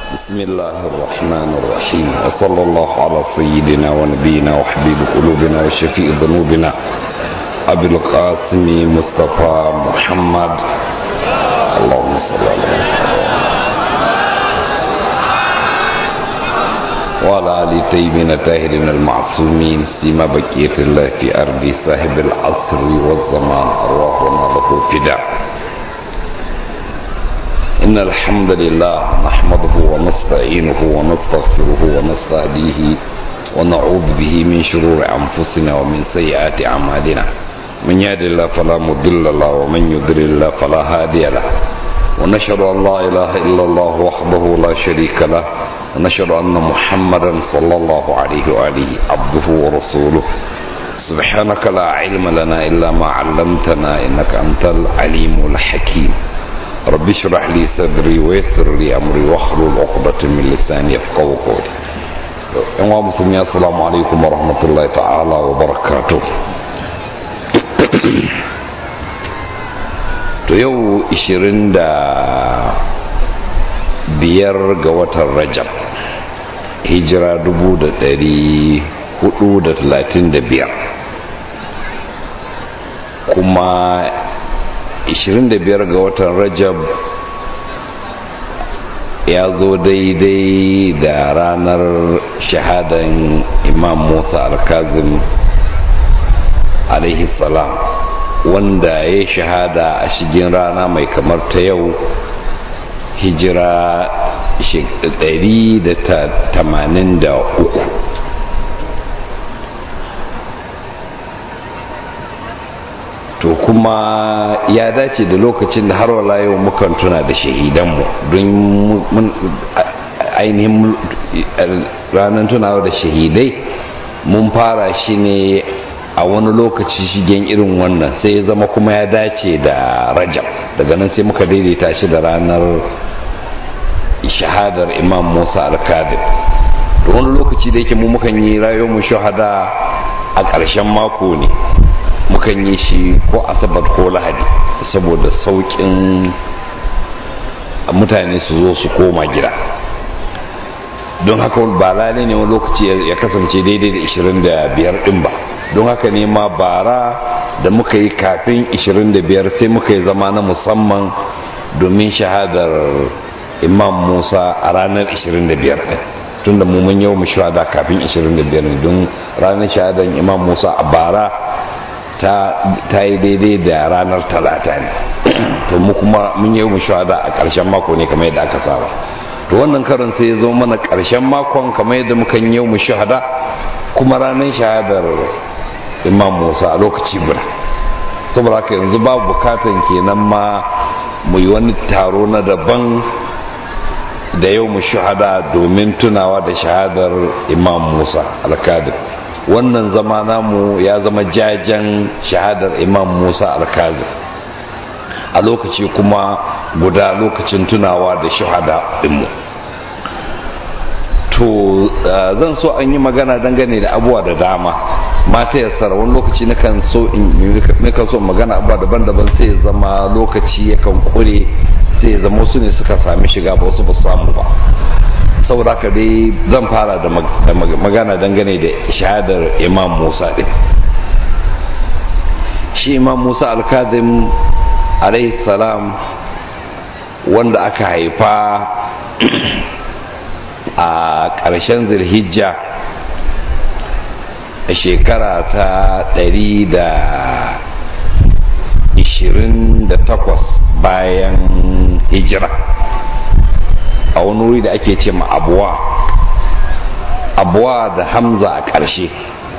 بسم الله الرحمن الرحيم وصلى الله على سيدنا ونبينا وحبيب قلوبنا وشفيء ذنوبنا أبي القاسم مصطفى محمد اللهم صل على محمد وعلى آل طيبين الطاهرين المعصومين سيما بقية الله في أرض صاحب العصر والزمان أرواحنا له فداء إن الحمد لله نحمده ونستعينه ونستغفره ونستهديه ونعوذ به من شرور أنفسنا ومن سيئات أعمالنا من يهد الله فلا مضل له ومن يضلل الله فلا هادي له ونشهد أن لا إله إلا الله وحده لا شريك له ونشهد أن محمدا صلى الله عليه وآله عبده ورسوله سبحانك لا علم لنا إلا ما علمتنا إنك أنت العليم الحكيم رب اشرح لي صدري ويسر لي أمري واحلل عقدة من لساني يفقهوا قولي yan musulmi assalamu alaikum wa rahmatullahi ta'ala wa barakatuh to yau 25 ga watan rajab hijira 435 kuma 25 ga watan rajab ya zo daidai da ranar shahadan imam musa al-kazim alaihi salam wanda ya shahada a shigin rana mai kamar ta yau hijira 183 to kuma ya dace da lokacin da har wala yau mukan tuna da shahidanmu don ainihin ranar tunawa da shahidai mun fara shi ne a wani lokaci shigen irin wannan sai ya zama kuma ya dace da rajab daga nan sai muka daidaita shi da ranar shahadar imam musa al-kadir da wani lokaci da yake mu mukan yi rayuwar mu shahada a ƙarshen mako ne mukan yi shi ko asabar ko lahadi saboda sauƙin mutane su zo su koma gida don haka ba lalai ne wani lokaci ya kasance daidai da 25 din ba don haka ne ma bara da muka yi kafin 25 sai muka yi zama na musamman domin shahadar imam musa a ranar 25 din tunda mu mun yau mu shahada kafin 25 ne don ranar shahadar imam musa a bara ta yi daidai da ranar talata ne to mu kuma mun yi mu shahada a ƙarshen mako ne kamar yadda aka saba to wannan karin sai ya zo mana ƙarshen makon kamar yadda muka yi mu shahada kuma ranar shahadar imam musa a lokaci guda saboda haka yanzu babu bukatan kenan ma mu yi wani taro na daban da yau mu shahada domin tunawa da shahadar imam musa alkadir wannan zama namu ya zama jajen shahadar imam musa alkazi a lokaci kuma guda lokacin tunawa da shahada dinmu to zan so an yi magana dangane da abuwa da dama mata yassara wani lokaci nakan so in so magana abuwa daban-daban sai ya zama lokaci yakan kure sai ya zama wasu ne suka sami shiga ba wasu ba samu ba saboda haka dai zan fara da magana dangane da shahadar imam musa din shi imam musa alkadim salam wanda aka haifa a ƙarshen zirhijja a shekara ta 128 bayan hijira a wani wuri da ake ce ma abuwa abuwa da hamza a ƙarshe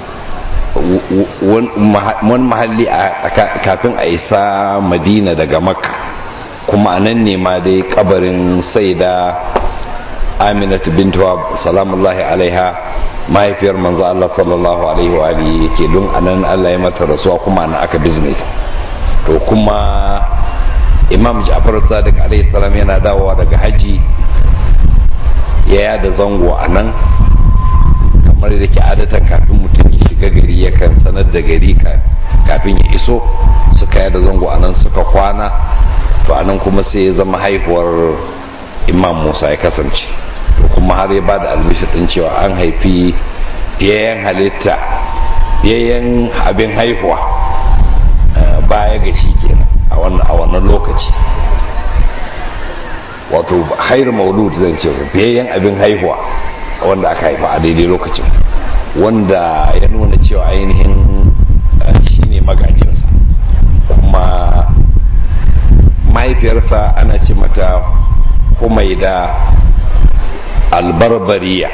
wani mahalli kafin a isa madina daga makka kuma a nan ne ma dai kabarin sai da aminatu bintuwa salamullahi alaiha mahaifiyar manzo Allah sallallahu alaihi wa alihi yake don anan Allah ya mata rasuwa kuma ana aka bizne ta to kuma imam Ja'far Sadiq alaihi salam yana dawowa daga haji ya yada zango a nan kamar da ke adatan kafin mutum ya shiga gari yakan sanar da gari kafin ya iso suka yada zango a nan suka kwana to a nan kuma sai ya zama haihuwar imam musa ya kasance kuma har ya ba da albishir din cewa an haifi fiyayyen halitta fiyayyen abin haihuwa baya ga shi kenan a wannan lokaci wato hairu maulud zan ce fiyayyen abin haihuwa wanda aka haifa a daidai lokacin wanda ya nuna cewa ainihin shi ne magajinsa kuma mahaifiyarsa ana ce mata humaida albarbariya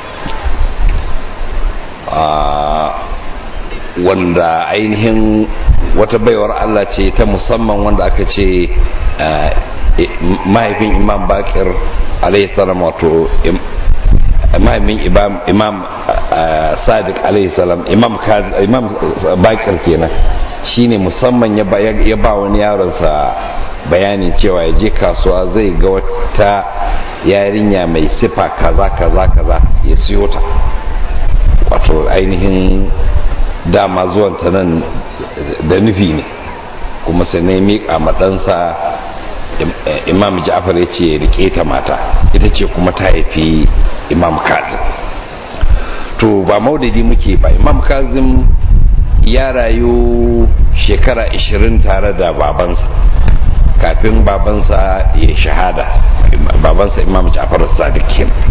wanda ainihin wata baiwar Allah ce ta musamman wanda aka ce mahaifin imam bakir salam wato mahaifin imam sadiq salam imam bakir kenan shine musamman ya ba wani yaronsa bayanin cewa ya je kasuwa zai ga wata yarinya mai sifa kaza kaza kaza ya siyo ta wato ainihin dama zuwan ta nan da nufi ne kuma sai ne miƙa maɗansa imam ja'far ya ce rike ta mata ita ce kuma ta haifi imam kazim to ba maudidi muke ba imam kazim ya rayu shekara 20 tare da babansa kafin babansa ya shahada babansa imam ja'far sadiq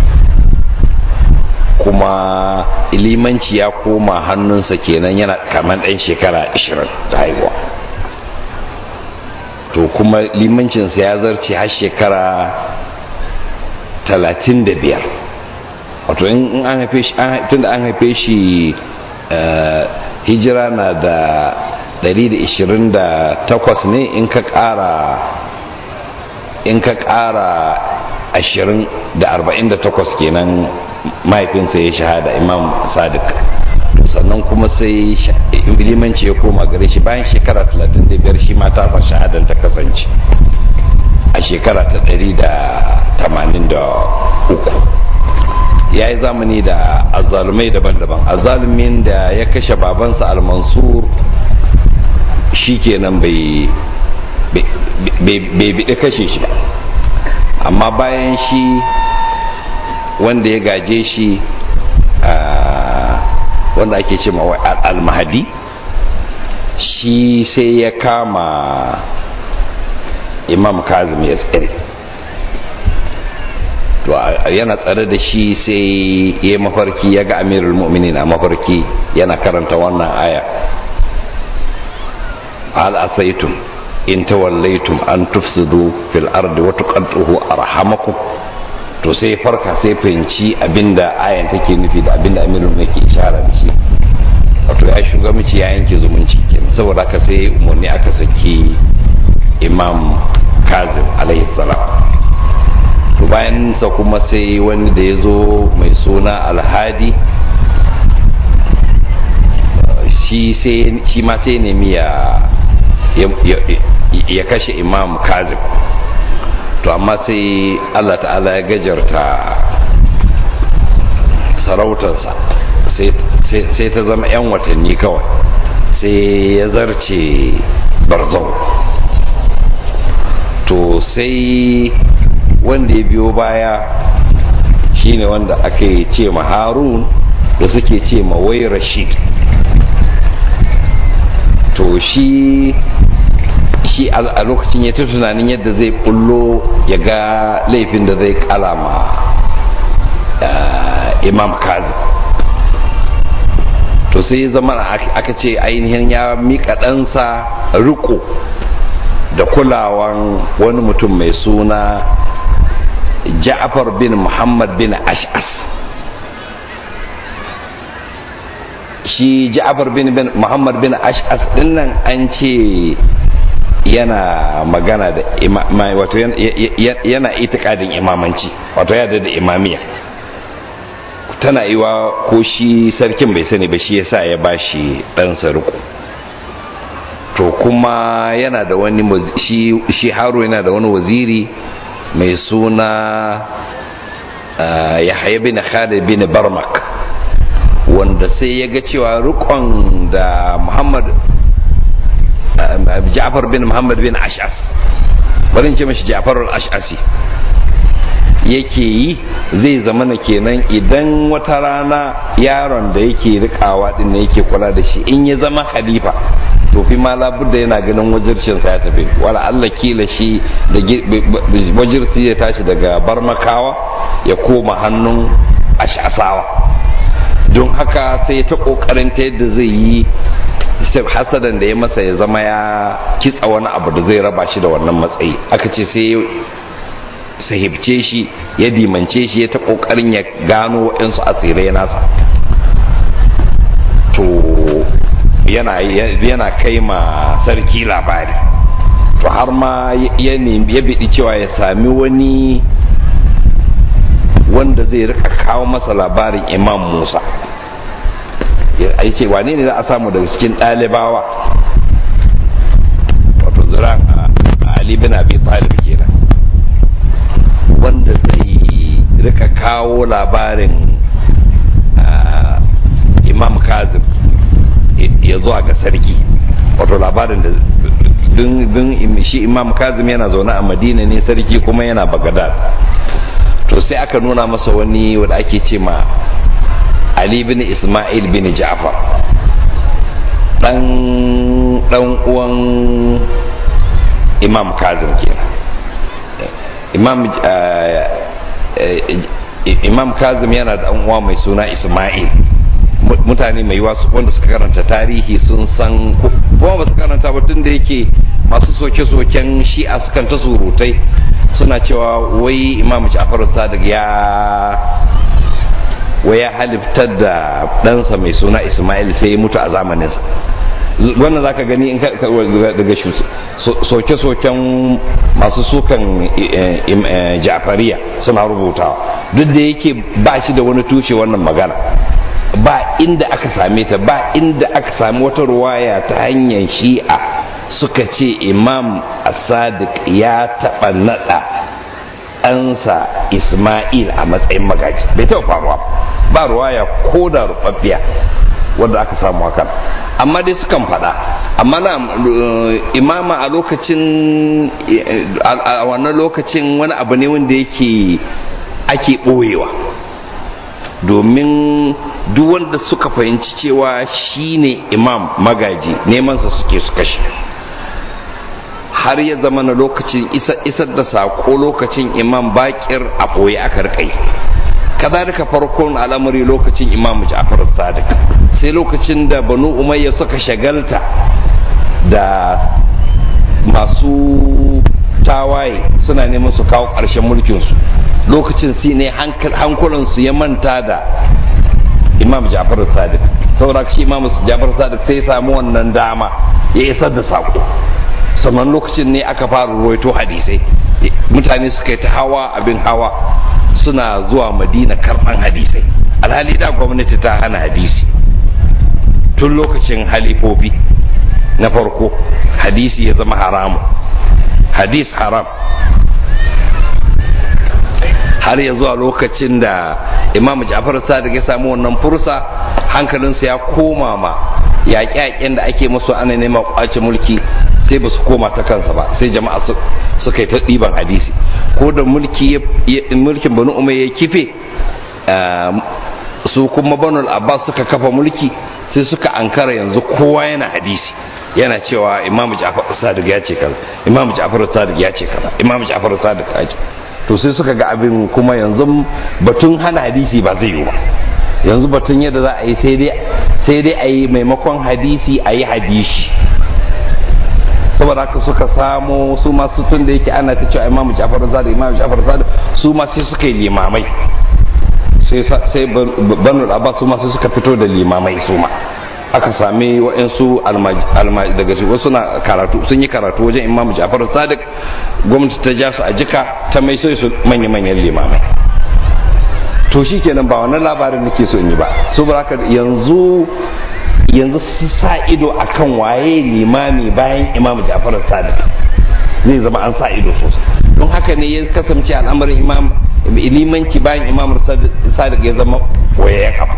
kuma limanci ya koma hannunsa kenan yana kamar ɗan shekara 20 da haihuwa to kuma limancinsa ya zarce har shekara 35 wato in an haife shi tunda an haife shi hijira na da 128 ne in ka ƙara in ka ƙara 20 da 48 kenan mahaifinsa ya shahada imam sadiq sannan kuma sai limanci ya koma gare shi bayan shekara 35 shi ma tasa shahadan ta kasance a shekara ta 183 ya yi zamani da azalumai daban-daban azalumin da ya kashe babansa al-mansur shi kenan bai biɗi kashe shi ba amma bayan shi wanda ya gaje shi wanda ake ce mawa al-mahadi shi sai ya kama imam kazim ya tsere to yana tsare da shi sai ya mafarki ya ga amirul mu'minin a mafarki yana karanta wannan aya al asaitum in tawallaitum an tufsidu fil ardi wa tuqadduhu arhamakum to sai farka sai fahimci abinda ayan take nufi da abinda amirul mu'minin ke ishara da shi wato ya shugabanci ya yanke zumunci kenan saboda haka sai umarni aka saki imam kazim alaihi salam to bayan sa kuma sai wani da ya zo mai suna alhadi shi ma sai nemi ya ya kashe imam kazim to amma sai allah ta'ala ya gajarta sarautarsa sai ta zama 'yan watanni kawai sai ya zarce barzau to sai wanda ya biyo baya shine wanda ake ce ma harun da suke ce ma wai rashid to shi shi a lokacin ya ta tunanin yadda zai bullo ya ga laifin da zai kalama imam kazi to sai ya zama aka ce ainihin ya mika ɗansa riko da kulawan wani mutum mai suna ja'far bin muhammad bin ash'as shi ja'far bin muhammad bin ash'as dinnan an ce yana magana da wato yana itikadin imamanci wato ya da imamiya tana iwa ko shi sarkin bai sani ba shi yasa ya bashi ɗansa riko to kuma yana da wani shi, shi haro yana da wani waziri mai suna uh, yahya bin khalid bin barmak wanda sai ya ga cewa rikon da muhammad uh, ja'far bin muhammad bin ash'as bari ce mashi ja'far al-ash'asi yake yi zai zama na kenan idan wata rana yaron da yake rikawa din ne yake kula da shi in ya zama halifa to fi ma labudda yana ganin wajircinsa ya tafi wala Allah kila shi da wajirci ya tashi daga barmakawa ya koma hannun ashasawa don haka sai ta kokarin ta yadda zai yi hasadan da ya masa ya zama ya kitsa wani abu da zai raba shi da wannan matsayi aka ce sai sahibce shi ya dimance shi ya ta kokarin ya gano waɗansu asirai nasa to yana yana kai ma sarki labari to har ma ya ya bidi cewa ya sami wani wanda zai rika kawo masa labarin imam musa ya ce wane ne za a samu daga cikin ɗalibawa wato ziran ali bin abi talib kenan wanda zai rika kawo labarin imam kazim ya zuwa ga sarki wato labarin da dun shi imam kazim yana zaune a madina ne sarki kuma yana bagadad to sai aka nuna masa wani wanda ake ce ma ali bin ismail bin ja'far dan dan uwan imam kazim kenan imam imam kazim yana da uwa mai suna ismail mutane mai wasu wanda suka karanta tarihi sun san kuma ba su karanta ba tun da yake masu soke-soken shi'a sukan ta surutai suna cewa wai imam ja'far sadiq ya wai ya haliftar da ɗansa mai suna ismail sai ya mutu a zamaninsa wannan za ka gani in daga soke-soken masu sukan ja'fariya suna rubutawa duk da yake ba shi da wani tushe wannan magana ba inda aka same ta ba inda aka sami wata ruwaya ta hanyar shi'a suka ce imam sadiq ya taɓa naɗa ɗansa ismail a matsayin magaji bai taɓa faruwa ba ruwaya ko da rubabbiya wanda aka samu hakan amma dai sukan faɗa amma na imama a lokacin a wannan lokacin wani abu ne wanda yake ake ɓoyewa domin duk wanda suka fahimci cewa shine imam magaji nemansa suke su kashe har ya zama na lokacin isar da sako lokacin imam bakir a ɓoye aka rikai kazalika farkon al'amari lokacin imam ja'far sadiq sai lokacin da banu umayya suka shagalta da masu tawaye suna neman su kawo ƙarshen mulkinsu lokacin si ne hankulansu ya manta da imam ja'far sadiq saboda shi imam ja'far sadiq sai samu wannan dama ya isar da sako sannan lokacin ne aka fara ruwaito hadisai mutane suka yi ta hawa abin hawa suna zuwa madina karɓan hadisai alhali da gwamnati ta hana hadisi tun lokacin halifofi na farko hadisi ya zama haramu hadis haram har ya zuwa lokacin da imam ja'far sadiq ya samu wannan fursa hankalinsa ya koma ma yaƙe-yaƙen da ake musu ana neman ƙwace mulki sai ba su koma ta kansa ba sai jama'a suka yi ta ɗiban hadisi ko da mulki mulkin banu umar ya kife su kuma banu abbas suka kafa mulki sai suka ankara yanzu kowa yana hadisi yana cewa imam ja'far sadiq ya ce kaza imam ja'far sadiq ya ce kaza imam ja'far sadiq ya ce to sai suka ga abin kuma yanzu batun hana hadisi ba zai yi ba yanzu batun yadda za a yi sai dai a yi maimakon hadisi a yi hadishi saboda haka suka samo su masu tun da yake ana ta cewa imamu jafar sadiq imamu jafar sadiq su ma sai suka yi limamai sai banu abbas su ma sai suka fito da limamai su ma aka sami wa'insu daga shi wasu na karatu sun yi karatu wajen imamu jafar sadiq gwamnati ta ja su a jika ta mai sai su manya-manyan limamai to shi kenan ba wannan labarin nake so in yi ba saboda haka yanzu yanzu su sa ido akan waye limami bayan imamu jafar sadiq zai zama an sa ido sosai don haka ne ya kasance al'amarin imam limanci bayan imam sadiq ya zama koyayyen abu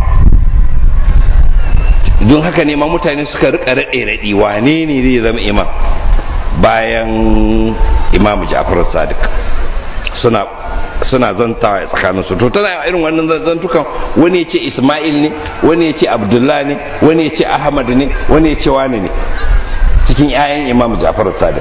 don haka ne ma mutane suka rika raɗe raɗi wane ne zai zama imam bayan imam ja'far sadiq suna suna zantawa a tsakaninsu to tana irin wannan zantukan wani ya ce isma'il ne wani ya ce abdullah ne wani ya ce ahmad ne wani ya ce wani ne cikin 'ya'yan imam ja'far sadiq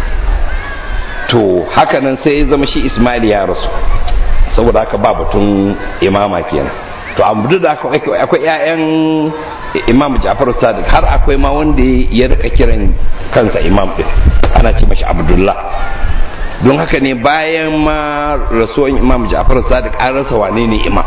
to haka nan sai ya zama shi isma'il ya rasu saboda haka ba batun imama kenan to amma da akwai 'ya'yan imam ja'far sadiq har akwai ma wanda ya rika kiran kansa imam din ana ce mashi abdullah don haka ne bayan ma rasuwan imam ja'far sadiq an rasa wane ne imam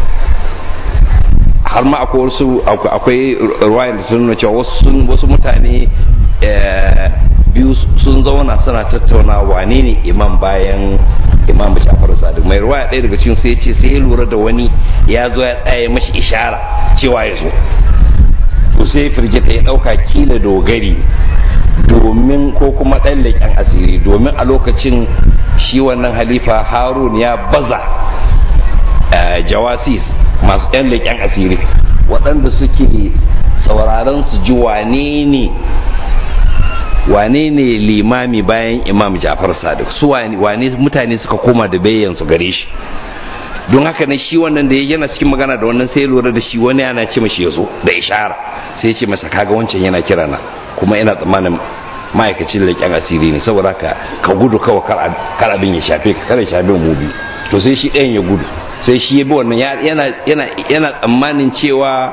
har ma akwai wasu akwai ruwayan da sun nuna cewa wasu mutane biyu sun zauna suna tattauna wane ne imam bayan imam ja'far sadiq mai ruwaya ɗaya daga cikin sai ce sai ya lura da wani ya zo ya tsaye mashi ishara cewa ya zo to sai firgita ya ɗauka kila dogari domin ko kuma ɗan leƙen asiri domin a lokacin shi wannan halifa harun ya baza jawasis masu ɗan leƙen asiri waɗanda suke sauraron su ji wane ne wane ne limami bayan imam jafar sadiq su wane mutane suka koma da bayyan su gare shi don haka ne shi wannan da yana cikin magana da wannan sai lura da shi wani yana ce mashi ya zo da ishara sai ce masa kaga wancan yana kira na kuma ina tsammanin ma'aikacin leƙen asiri ne saboda ka ka gudu kawai kar abin ya shafe ka kar ya shafe mu biyu to sai shi ɗayan ya gudu sai shi ya bi wannan yana yana yana tsammanin cewa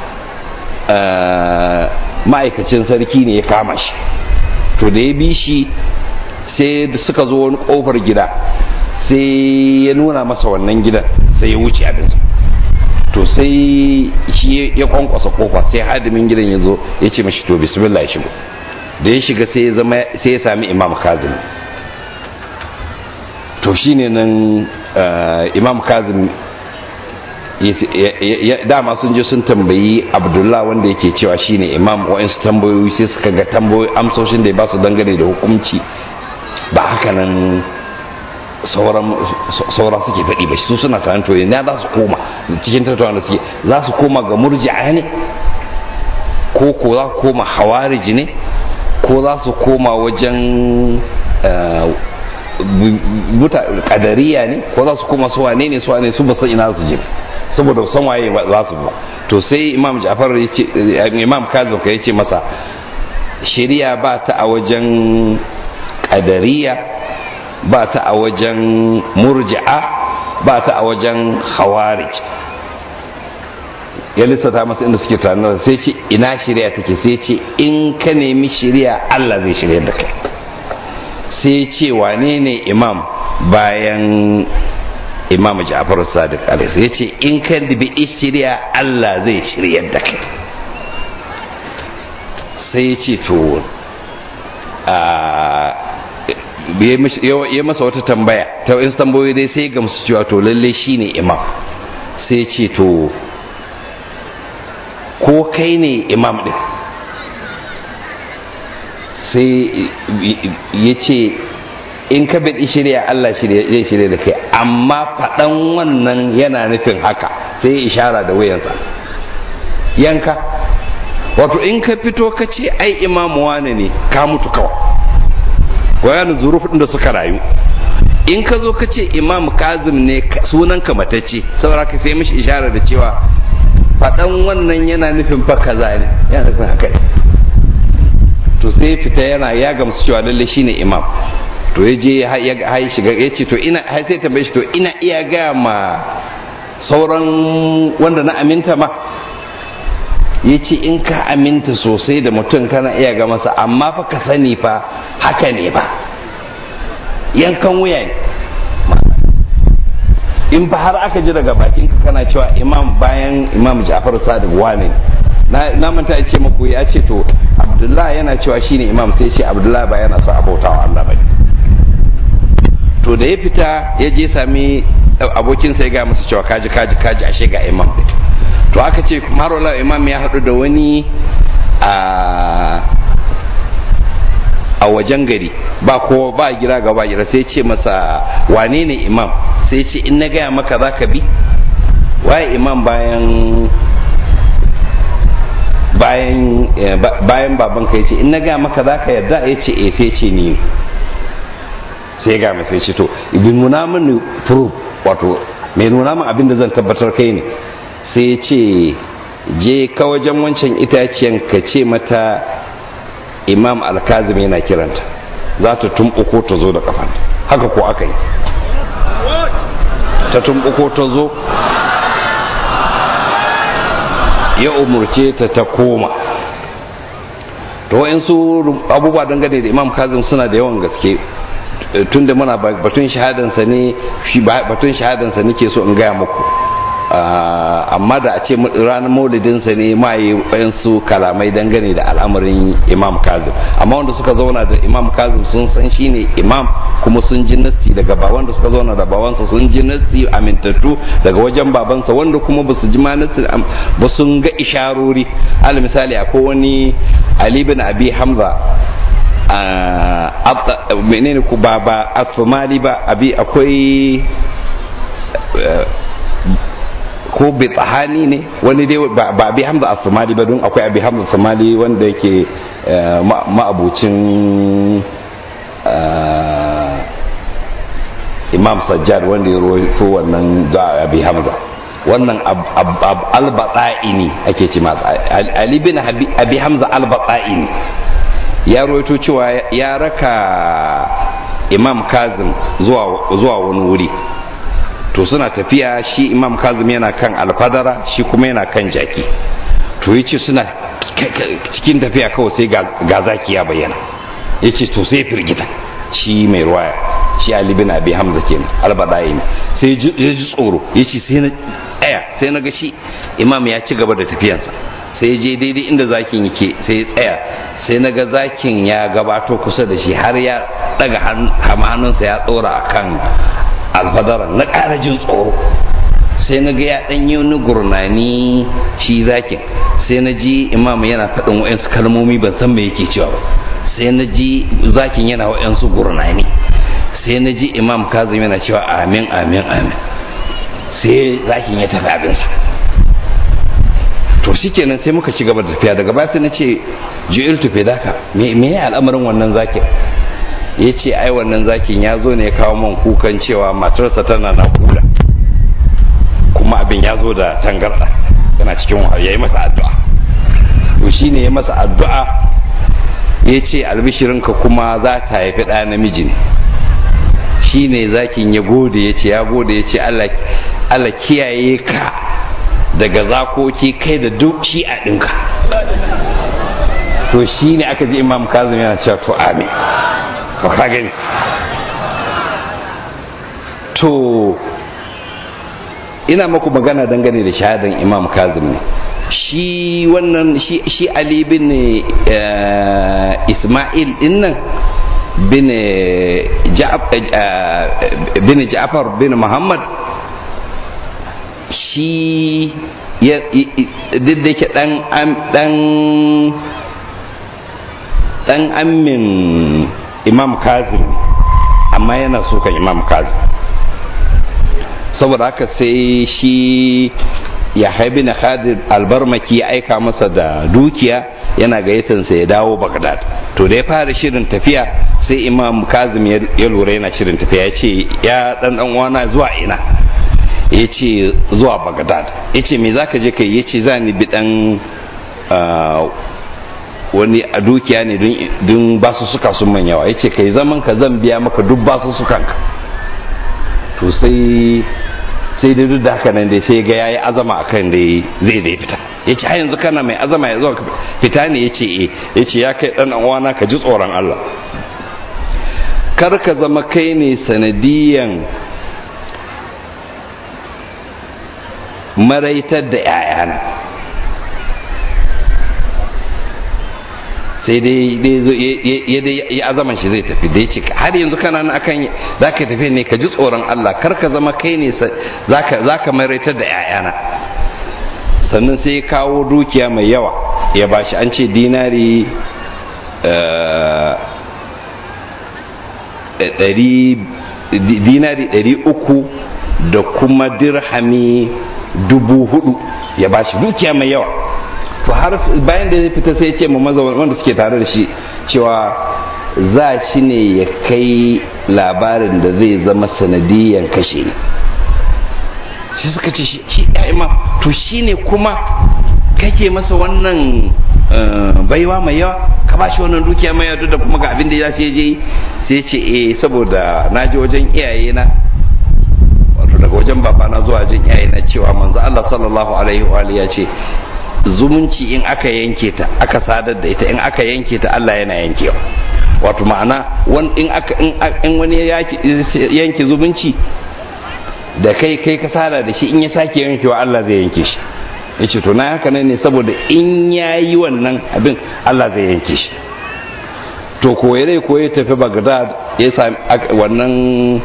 ma'aikacin sarki ne ya kama shi to da ya bi shi sai suka zo wani kofar gida sai ya nuna masa wannan gidan sai ya wuce abinsa to sai shi ya kwankwasa kofa sai hadimin gidan ya zo ya ce mashi to bismillah ya shigo da ya shiga sai ya zama sai ya sami imam kazim to shine nan imam kazim dama sun je sun tambayi abdullah wanda yake cewa shine imam wa'insu tambayoyi sai suka ga tambayoyi amsoshin da ya ba su dangane da hukunci ba haka nan saura suke faɗi ba su suna tunanin to na za su koma cikin tattauna da suke za su koma ga murji'a ne ko ko za su koma hawariji ne ko za su koma wajen kadariya ne ko za su koma su wane ne su wane su ba san ina su je saboda san waye za su ba to sai imam ja'far ya ce imam kazim ka yace masa shari'a ba ta a wajen kadariya ba ta a wajen murji'a ba ta a wajen khawarij ya lissata masa inda suke tunanin sai ce ina shari'a take sai ce in ka nemi shari'a Allah zai shirya da kai sai ce wane ne imam bayan imam Ja'far Sadiq alaihi ya ce in ka bi shari'a Allah zai shirya da kai sai ya ce to a ya masa wata tambaya ta wasu tambayoyi dai sai gamsu cewa to lalle shine imam sai ce to ko kai ne imam din sai ya ce in ka bi shirya Allah zai shirya da kai amma faɗan wannan yana nufin haka sai ishara da wayansa yanka wato in ka fito ka ce ai imamu wane ne ka mutu kawai bayanin zurufin da suka rayu in ka zo ka ce imam kazim ne sunan ka matacce saboda ka sai mishi ishara da cewa faɗan wannan yana nufin fa kaza ne yana nufin haka ne to sai fita yana ya gamsu cewa lalle shine imam to ya je ya shiga ya ce to ina sai tambaye shi to ina iya ga ma sauran wanda na aminta ma ya ce in ka aminta sosai da mutum kana iya ga masa amma fa ka sani fa haka ne ba yankan wuya ne in fa har aka ji daga bakin ka kana cewa imam bayan imam ja'far sadiq wane na manta ce maku ya ce to abdullahi yana cewa shine imam sai ce abdullahi ba yana so abautawa Allah bane to da ya fita ya je sami abokinsa ya ga masa cewa kaji kaji kaji ashe ga imam to aka ce marola imam ya haɗu da wani a wajen gari ba kowa ba gira ga ba gira sai ce masa wane ne imam sai ce in na gaya maka za ka bi waye imam bayan bayan bayan baban ka yace in na gaya maka za ka yarda ya ce eh sai ce ni sai ga mai sai ce to ibn nuna mini proof wato mai nuna min abin da zan tabbatar kai ne sai ya ce je ka wajen wancan itaciyan ka ce mata imam alkazim yana kiranta za ta tumɓuko ta zo da kafanta haka ko aka yi ta tumɓuko ta zo ya umurce ta ta koma to wa'insu abubuwa dangane da imam kazim suna da yawan gaske tun da muna batun shahadansa ne batun shahadansa nake so in gaya muku amma da a ce ranar maulidinsa ne ma yi wayansu kalamai dangane da al'amarin imam kazim amma wanda suka zauna da imam kazim sun san shi ne imam kuma sun ji nassi daga ba wanda suka zauna da babansa sun ji nassi amintattu daga wajen babansa wanda kuma ba su ji ma nassi ba sun ga isharori al misali akwai wani ali bin abi hamza menene ku ba ba afmali ba abi akwai ko bitahani ne wani dai ba abi hamza as-somali ba don akwai abi hamza somali wanda yake ma'abucin imam sajjad wanda ya rawaito wannan da abi hamza wannan al-bata'ini ake ce masa ali bin abi hamza al-bata'ini ya rawaito cewa ya raka imam kazim zuwa wani wuri to suna tafiya shi imam kazim yana kan alfadara shi kuma yana kan jaki to ya ce suna cikin tafiya kawai sai ga zaki ya bayyana ya ce to sai firgita shi mai ruwaya shi ali bin abi hamza kenan albadayi ne sai ya ji tsoro ya ce sai na tsaya sai na ga shi imam ya ci gaba da tafiyansa sai ya je daidai inda zakin yake sai ya tsaya sai na ga zakin ya gabato kusa da shi har ya daga hannunsa ya tsora akan alfadaran na ƙara jin tsoro sai na ga ya ɗan yi wani gurnani shi zakin sai na ji imam yana faɗin wa'yansu kalmomi ban san me yake cewa ba sai na ji zakin yana wa'yansu gurnani sai na ji imam kazim yana cewa amin amin amin sai zakin ya tafi abinsa to shikenan sai muka ci gaba da tafiya daga baya sai na ce ji'il tufe daka me ya al'amarin wannan zakin ya ce ai wannan zakin ya zo ne ya kawo man kukan cewa matarsa tana na kula kuma abin ya zo da tangarda yana cikin wahala ya yi masa addu'a to shi ne ya masa addu'a ya ce albishirinka kuma za ta haifi ɗa namiji ne shi ne zakin ya gode ya ce ya gode ya ce allah kiyaye ka daga zakoki kai da duk shi a ɗinka to shi ne aka ji imam kazim yana cewa to amin to ka gani to ina maku magana dangane da shahadan imam kazim ne shi wannan shi ali bin isma'il dinnan bin bin ja'far bin muhammad shi duk da ke dan dan dan amin imam kazim amma yana sukan imam kazim saboda haka sai shi ya haibi na khadir albarmaki ya aika masa da dukiya yana gayyatansa ya dawo bagdad to da ya fara shirin tafiya sai imam kazim ya lura yana shirin tafiya ya ce ya dan dan wana zuwa ina ya ce zuwa bagdad ya ce me zaka je kai ya ce za ni bi dan wani a dukiya ne don basu suka sun man yawa ya ce kai zaman ka zan biya maka duk basu sukanka to sai sai dai duk da haka nan dai sai ga yayi azama akan dai zai dai fita yace har yanzu kana mai azama ya zo fita ne yace eh yace ya kai dan uwana ka ji tsoron Allah kar ka zama kai ne sanadiyan maraitar da 'ya'yana sai dai ya azaman shi zai tafi da ya ce har yanzu kana nan akan za ka tafi ne ka ji tsoron Allah kar ka zama kai ne za ka maraitar da 'ya'yana sannan sai ya kawo dukiya mai yawa ya bashi an ce dinari dinari ɗari uku da kuma dirhami dubu hudu ya bashi dukiya mai yawa to har bayan da ya fita sai ya ce ma maza wanda suke tare da shi cewa za shi ne ya kai labarin da zai zama sanadiyan kashe ne shi suka ce shi ya imam to shi ne kuma kake masa wannan baiwa mai yawa ka ba shi wannan dukiya mai yawa da kuma ga abin da ya ce je sai ce eh saboda na je wajen iyaye na wato daga wajen babana zuwa wajen iyaye na cewa manzo Allah sallallahu alaihi wa ya ce zumunci in aka yanke ta aka sadar da ita in aka yanke ta Allah yana yankewa wato ma'ana in aka in wani yanke zumunci da kai kai ka sada da shi in ya sake yankewa Allah zai yanke shi ya ce to na haka ne saboda in ya yi wannan abin Allah zai yanke shi to koyi rai koyi tafi Baghdad ya sami wannan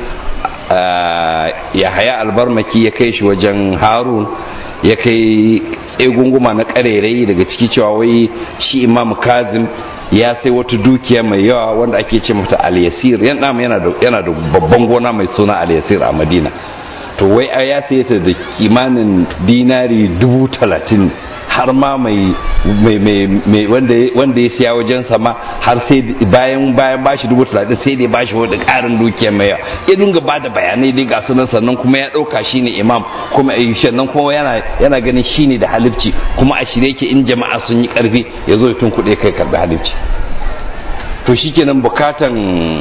ya haya albarmaki ya kai shi wajen harun ya kai tsegunguma na karerai daga ciki cewa wai shi imam kazim ya sai wata dukiya mai yawa wanda ake ce mata al-yasir yana da babban gona mai suna al-yasir a madina to wai ya saye ta da kimanin dinari dubu talatin har ma mai wanda ya siya wajen sama har sai bayan bayan bashi dubu talatin sai dai bashi wani karin dukiya mai yawa ya dunga ba da bayanai dai ga sunan sannan kuma ya dauka shine imam kuma a sannan kuma yana yana ganin shine da halifci kuma a shirye yake in jama'a sun yi karfi ya zo ya tunkuɗe kai karbi halifci to shikenan bukatan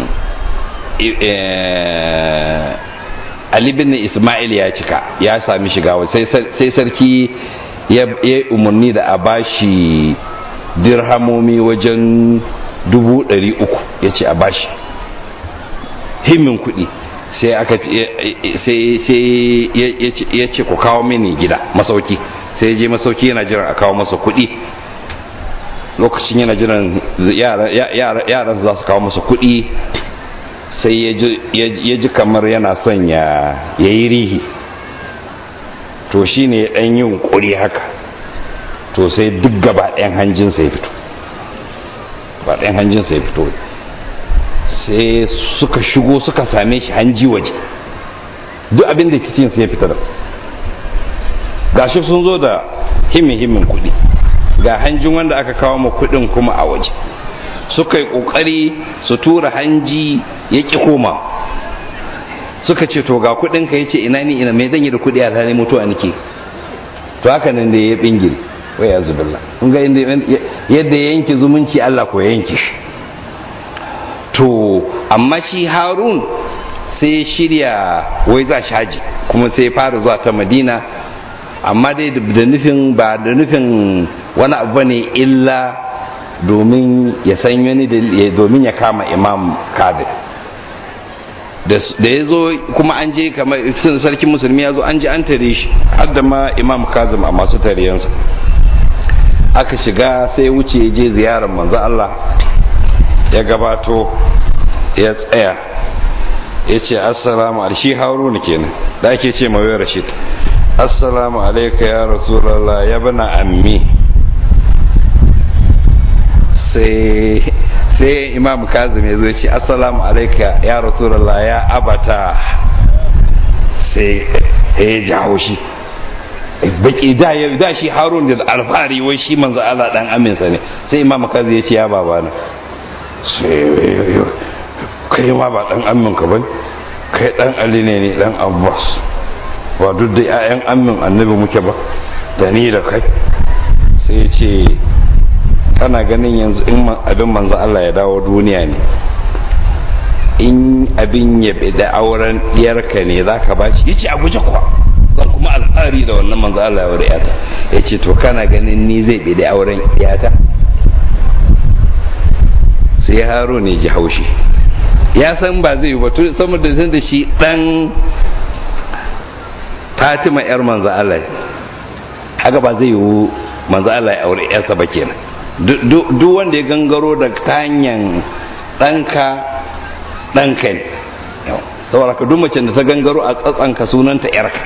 Ali bin Ismail ya cika ya sami shiga sai sarki ya umarni da a bashi dirhamomi wajen dubu ɗari uku ya ce a bashi himmin kuɗi sai aka sai ya ce ku kawo mini gida masauki sai je masauki yana jiran a kawo masa kuɗi lokacin yana jiran yaran za su kawo masa kuɗi sai ya ji kamar yana son ya yi rihi to shi ne ɗan yin ƙuri haka to sai duk gaba ɗayan hanjinsa ya fito ba ɗayan hanjinsa ya fito sai suka shigo suka same shi hanji waje duk abin da kicinsa ya fita da gashi sun zo da himin himin kuɗi ga hanjin wanda aka kawo ma kuɗin kuma a waje suka yi ƙoƙari su tura hanji ya ƙi koma suka ce to ga kuɗin ka yace ina ni ina me zan yi da kuɗi a tare mutuwa nake to haka nan da ya bingire wai ya zubilla kun ga yadda ya yanke zumunci Allah ko ya yanke shi to amma shi Harun sai shirya wai za shi haji kuma sai fara zuwa ta Madina amma dai da nufin ba da nufin wani abu ne illa domin ya san wani domin ya kama imam kadir da ya zo kuma an je kamar sarkin musulmi ya zo an je an tare shi har da ma imam kazim a masu tariyansa aka shiga sai wuce ya je ziyarar manzo Allah ya gabato ya tsaya ya ce assalamu alaikum shi haruna kenan da ake ce mawai rashid assalamu alaika ya rasulallah ya bana ammi sai sai imam kazim ya zo ce assalamu alaika ya rasulallah ya abata sai ya jawo shi baki da ya da shi harun da alfahari wai shi manzo Allah dan aminsa ne sai imam kazim ya ce ya babana sai kai ma ba dan amin ka bane kai dan ali ne ne dan abbas ba duk da 'ya'yan amin annabi muke ba da ni da kai sai ce kana ganin yanzu in abin manzo Allah ya dawo duniya ne in abin ya da auren diyarka ne za ka bashi ya ce a guje kuwa zan kuma alfahari da wannan manzo Allah ya wuri yata ya ce to kana ganin ni zai bi da auren yata sai haro ne ji haushi ya san ba zai yi ba saboda zan da shi dan fatima yar manzo Allah haka ba zai yi manzo Allah ya aure yarsa ba kenan duk wanda ya gangaro da ta hanyar ɗanka ɗanka ne saboda ka duk macen da ta gangaro a tsatsanka sunanta yarka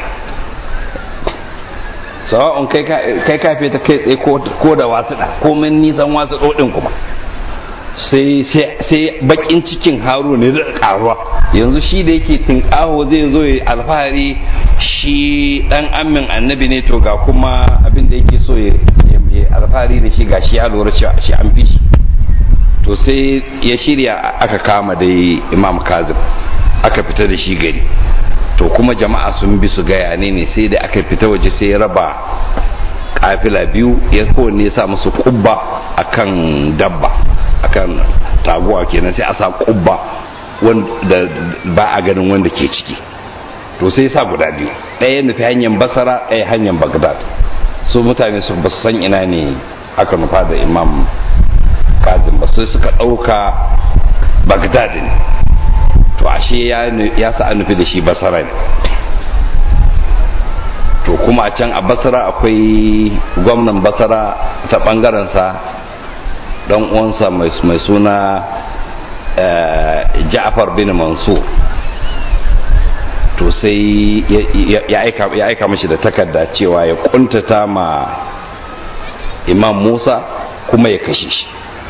sawa'un kai kafe ta kai tsaye ko da wasu ɗa komin nisan wasu ɗoɗin kuma sai bakin cikin haru ne da karuwa yanzu shi da yake tinkaho zai zo ya alfahari shi dan amin annabi ne to ga kuma abin da yake so ya alfahari da shi ga shi ya lura cewa shi an fi shi to sai ya shirya aka kama dai imam kazim aka fita da shi gari to kuma jama'a sun bi su gaya ne ne sai da aka fita waje sai ya raba kafila biyu ya kowanne sa musu kubba akan dabba akan taguwa kenan sai a sa kubba wanda ba a ganin wanda ke ciki to sai sa guda biyu ɗaya nufi hanyar basara ɗaya hanyar bagdad su mutane su ba su san ina ne aka nufa da imam kazim ba sai suka ɗauka bagdad ne to ashe ya sa an nufi da shi basara ne to kuma a can a basara akwai gwamnan basara ta ɓangarensa don uwansa mai suna ja'far bin mansur to sai ya aika mashi da takarda cewa ya kuntata ma imam musa kuma ya kashe shi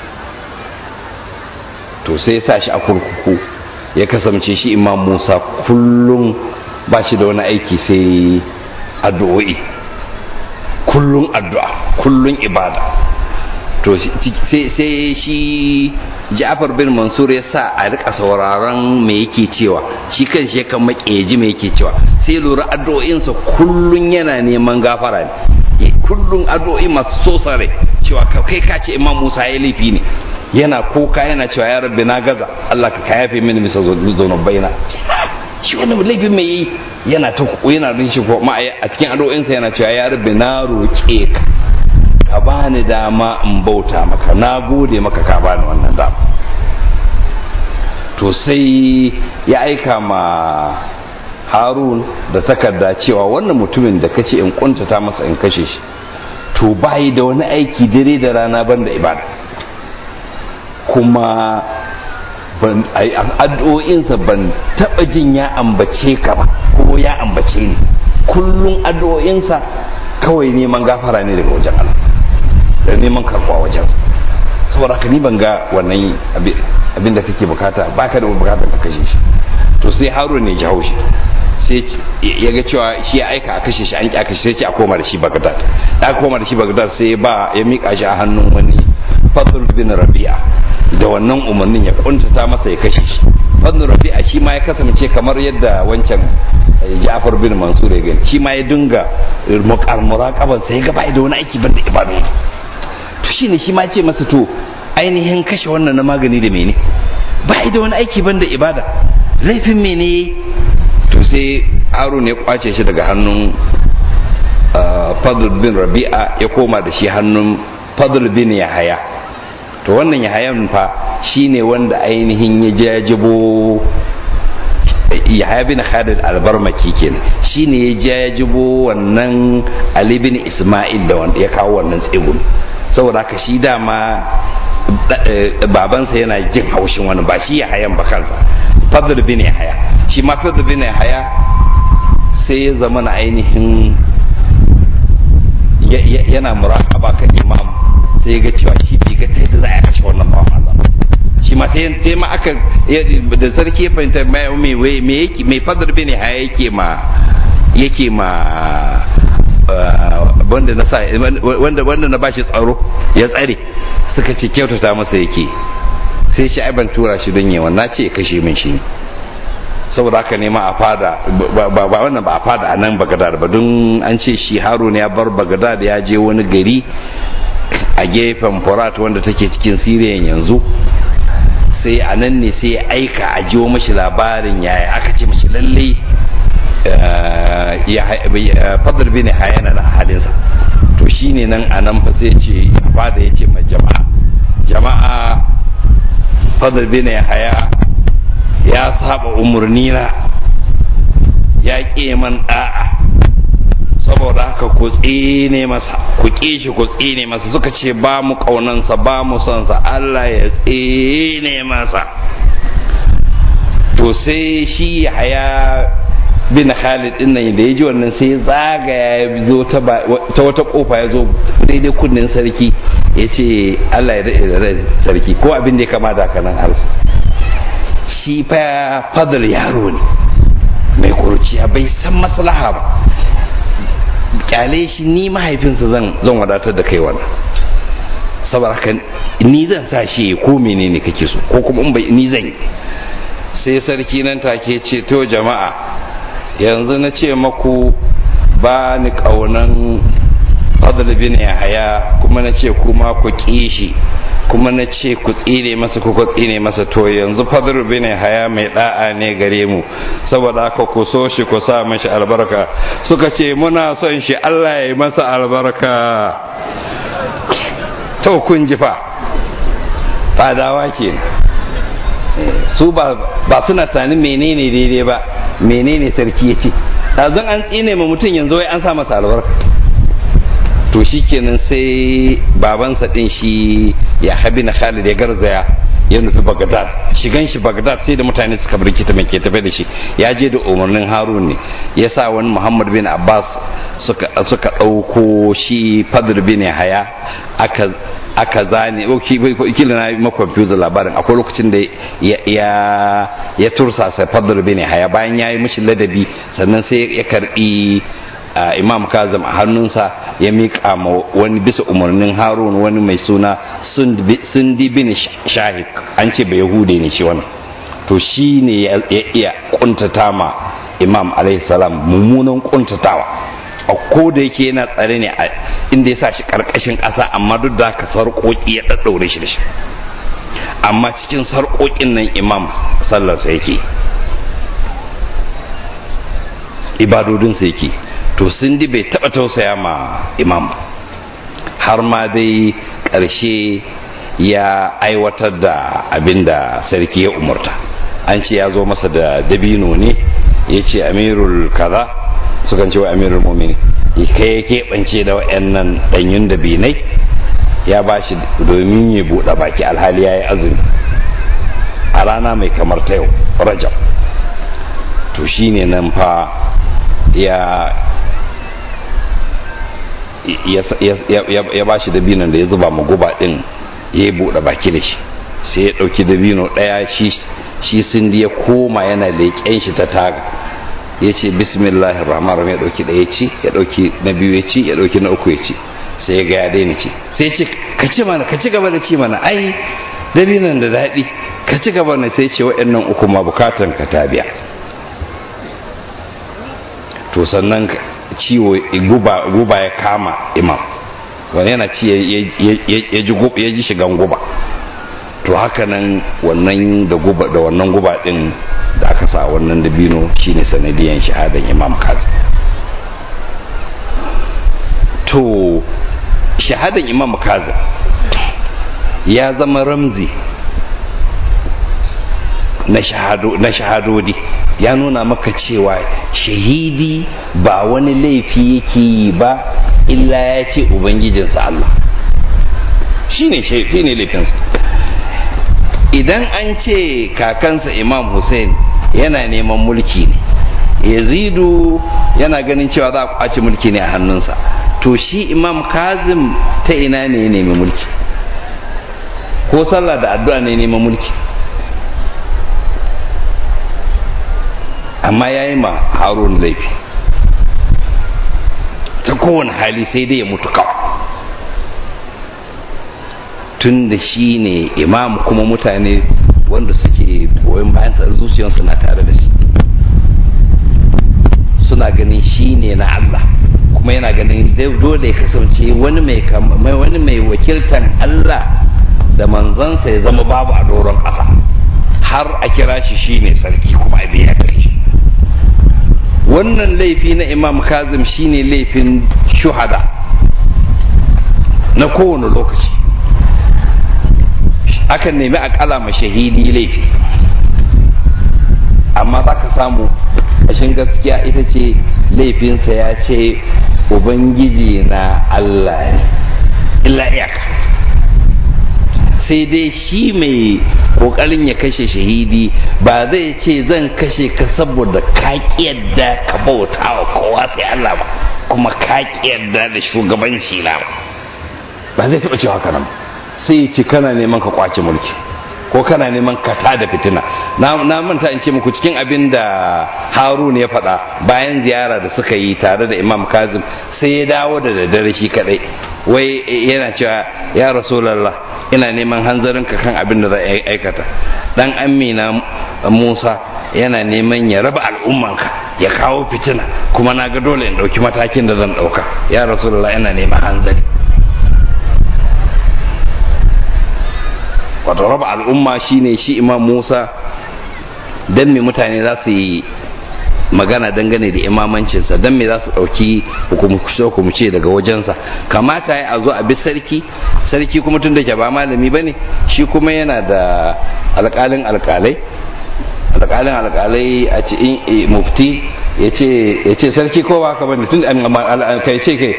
to sai ya sa shi a kurkuku ya kasance shi imam musa kullum ba shi da wani aiki sai addu'o'i kullum addu'a kullum ibada to sai shi Ja'far bin Mansur ya sa a rika sauraron me yake cewa shi kan shi kan makeji me yake cewa sai lura addu'o'insa kullun yana neman gafara ne kullun addu'o'i masu sosare cewa kai ka ce Imam Musa ya laifi ne yana kuka yana cewa ya rabbi na gaza Allah ka kayafe mini bisa zunubaina shi wannan laifin me yi yana ta yana din shi ko ma a cikin addu'o'insa yana cewa ya rabbi na roƙe ka ka bani dama in bauta maka na gode maka ka bani wannan dama to sai ya aika ma harun da takarda cewa wannan mutumin da kace in kuntata masa in kashe shi to bayi da wani aiki dare da rana banda ibada kuma addu'o'insa ban taba jin ya ambace ka ba ko ya ambace ni kullum addu'o'insa kawai neman gafara ne daga wajen Allah da neman karbuwa wajen saboda haka ni ban ga wannan abin da kake bukata baka da bukatar ka kashe shi to sai harun ne ji haushi sai ya ga cewa shi ya aika a kashe shi an ki a kashe sai ce a koma da shi bagdad da aka koma da shi bagdad sai ba ya mika shi a hannun wani fadl bin rabi'a da wannan umarnin ya kuntata masa ya kashe shi fadl rabi'a shi ma ya kasance kamar yadda wancan Ja'far bin Mansur ya gani shi ma ya dinga muraqaban sai ya ga bai da wani aiki banda ibadu to shine shi ma ce masa to ainihin kashe wannan na magani da mene ba da wani aiki banda ibada laifin mene to sai harun ya kwace shi daga hannun fadl bin rabi'a ya koma da shi hannun fadl bin yahaya to wannan yahayan fa shine wanda ainihin ya jajibo yahaya bin khalid albarmaki kenan shine ya jajibo wannan ali bin isma'il da wanda ya kawo wannan tsegun saboda haka shi dama babansa yana jin haushin wani ba shi ya hayan ba kansa fadl bin ya haya shi ma fadl bin ya haya sai ya zama na ainihin yana muraqaba kan imam sai ga cewa shi bai ga ta za a kashe wannan bawan Allah shi ma sai sai ma aka da sarki ya fahimta me me yake me fadl bin ya haya yake ma yake ma wanda na sa wanda wanda na bashi tsaro ya tsare suka ce kyautata masa yake sai shi ai ban tura shi don yawan na ce kashe min shi ne saboda haka ne ma a fada ba wannan ba a fada a nan bagadad ba don an ce shi harun ya bar bagadad ya je wani gari a gefen furat wanda take cikin siriyan yanzu sai a nan ne sai ya aika a jiwo mashi labarin yaya aka ce mashi lallai fadar bin hayana na halinsa to shine nan a nan fa sai ce fada ya ce ma jama'a jama'a fadar bin haya ya saba umarni na ya ƙi man da'a saboda haka ku tsine masa ku ƙi shi ku tsine masa suka ce ba mu ƙaunansa ba mu sonsa Allah ya tsine masa to sai shi haya bin Khalid din nan da ya ji wannan sai ya zagaya ya zo ta wata kofa ya zo daidai kunnen sarki ya ce Allah ya daɗe da rai sarki ko abin da ya kama da kanan arsu shi fa fadar yaro ne mai kuruciya bai san maslaha ba kyale shi ni mahaifinsa zan zan wadatar da kai wannan saboda haka ni zan sa shi ko menene kake so ko kuma in bai ni zan yi sai sarki nan take ce to jama'a yanzu na ce maku ba ni kaunan fadl bin yahaya kuma na ce kuma ku kishi kuma na ce ku tsine masa ku ku tsine masa to yanzu fadl bin yahaya mai da'a ne gare mu saboda haka ku so shi ku sa mashi albarka suka ce muna son shi Allah ya yi masa albarka to kun ji fa fadawa kenan su ba suna tunanin menene daidai ba menene sarki ya ce ɗazun an tsine ma mutum yanzu wai an sa masa albarka to shi kenan sai babansa ɗin shi ya habi na khalid ya garzaya ya nufi bagdad shigan shi bagdad sai da mutane suka birkita mai ke tafe da shi ya je da umarnin harun ne ya sa wani muhammad bin abbas suka ɗauko shi fadl bin haya aka aka zane kila na ma confuse labarin akwai lokacin da ya ya tursasa fadl bin haya bayan ya yi mishi ladabi sannan sai ya karbi imam kazim a hannunsa ya miƙa ma wani bisa umarnin harun wani mai suna sundi bin shahik an ce bai yahude ne shi wannan to shi ne ya iya kuntata ma imam alaihi salam mummunan kuntatawa a ko da yake yana tsare ne a inda ya sa shi karkashin ƙasa amma duk da haka sarƙoƙi ya ɗaɗɗaure shi da shi amma cikin sarƙoƙin nan imam sallarsa yake ibadodinsa yake to sun di bai taɓa tausaya ma imam har ma dai ƙarshe ya aiwatar da abin da sarki ya umarta an ce ya zo masa da dabino ne ya ce amirul kaza sukan ce wa amirul mumini kai ya keɓance da wa'annan ɗanyun da binai ya ba shi domin ya buɗe baki alhali ya yi azumi a rana mai kamar ta yau rajab to shi ne nan fa ya ya ba shi dabinon da ya zuba ma guba ɗin ya yi buɗe baki da shi sai ya ɗauki dabino ɗaya shi sun ya koma yana leƙen shi ta taga ya ce bismillahir rahmanir rahim ya dauki da ya ci ya dauki na biyu ya ci ya dauki na uku ya ci sai ya ga ya daina ci sai ce ka ci mana ka ci gaba da ci mana ai dabinan da daɗi ka ci gaba na sai ce waɗannan uku ma bukatan ka ta biya to sannan ciwo guba guba ya kama imam wani yana ci ya ji shigan guba to haka nan wannan da guba da wannan guba din da aka sa wannan dabino shine sanadiyan shahadan imam kazim to shahadan imam kazim ya zama ramzi na shahado na shahadodi ya nuna maka cewa shahidi ba wani laifi yake yi ba illa ya ce ubangijinsa Allah shine shine laifinsa idan an ce kakansa imam hussein yana neman mulki ne yazidu yana ganin cewa za a kwace mulki ne a hannunsa to shi imam kazim ta ina ne ya nemi mulki ko sallah da addu'a ne neman mulki amma ya yi ma harun laifi ta kowane hali sai dai ya mutu kawai tun da shi ne imam kuma mutane wanda suke goyon bayan sa zuciyarsu na tare da shi suna ganin shi ne na Allah kuma yana ganin dole ya kasance wani mai wani mai wakiltan Allah da manzansa ya zama babu a doron ƙasa har a kira shi shi ne sarki kuma a biya shi wannan laifi na imam kazim shine laifin shuhada na kowane lokaci akan nemi a kalama shahidi laifi amma za ka samu ashin gaskiya ita ce laifinsa ya ce ubangiji na allah ne illa iyaka sai dai shi mai kokarin ya kashe shahidi ba zai ce zan kashe ka saboda ka yadda ka bauta wa kowa sai allah ba kuma ka yadda da shugabanci na ba ba zai taɓa cewa haka nan sai ya ce kana neman ka kwace mulki ko kana neman ka da fitina na manta in ce muku cikin abin da harun ya faɗa bayan ziyara da suka yi tare da imam kazim sai ya dawo da daddare shi kadai wai yana cewa ya rasulallah ina neman hanzarinka kan abin da za a aikata dan amina musa yana neman ya raba al'ummanka ya kawo fitina kuma na ga dole in ɗauki matakin da zan ɗauka ya rasulallah ina neman hanzari wato raba al'umma shine shi imam musa don me mutane za su yi magana dangane da imamancinsa don me za su ɗauki hukumce daga wajensa kamata ya a zo a bi sarki sarki kuma tun da ke ba malami ba ne shi kuma yana da alƙalin alƙalai alƙalin alƙalai a ce mufti ya ce sarki ko ba haka bane tun kai ce kai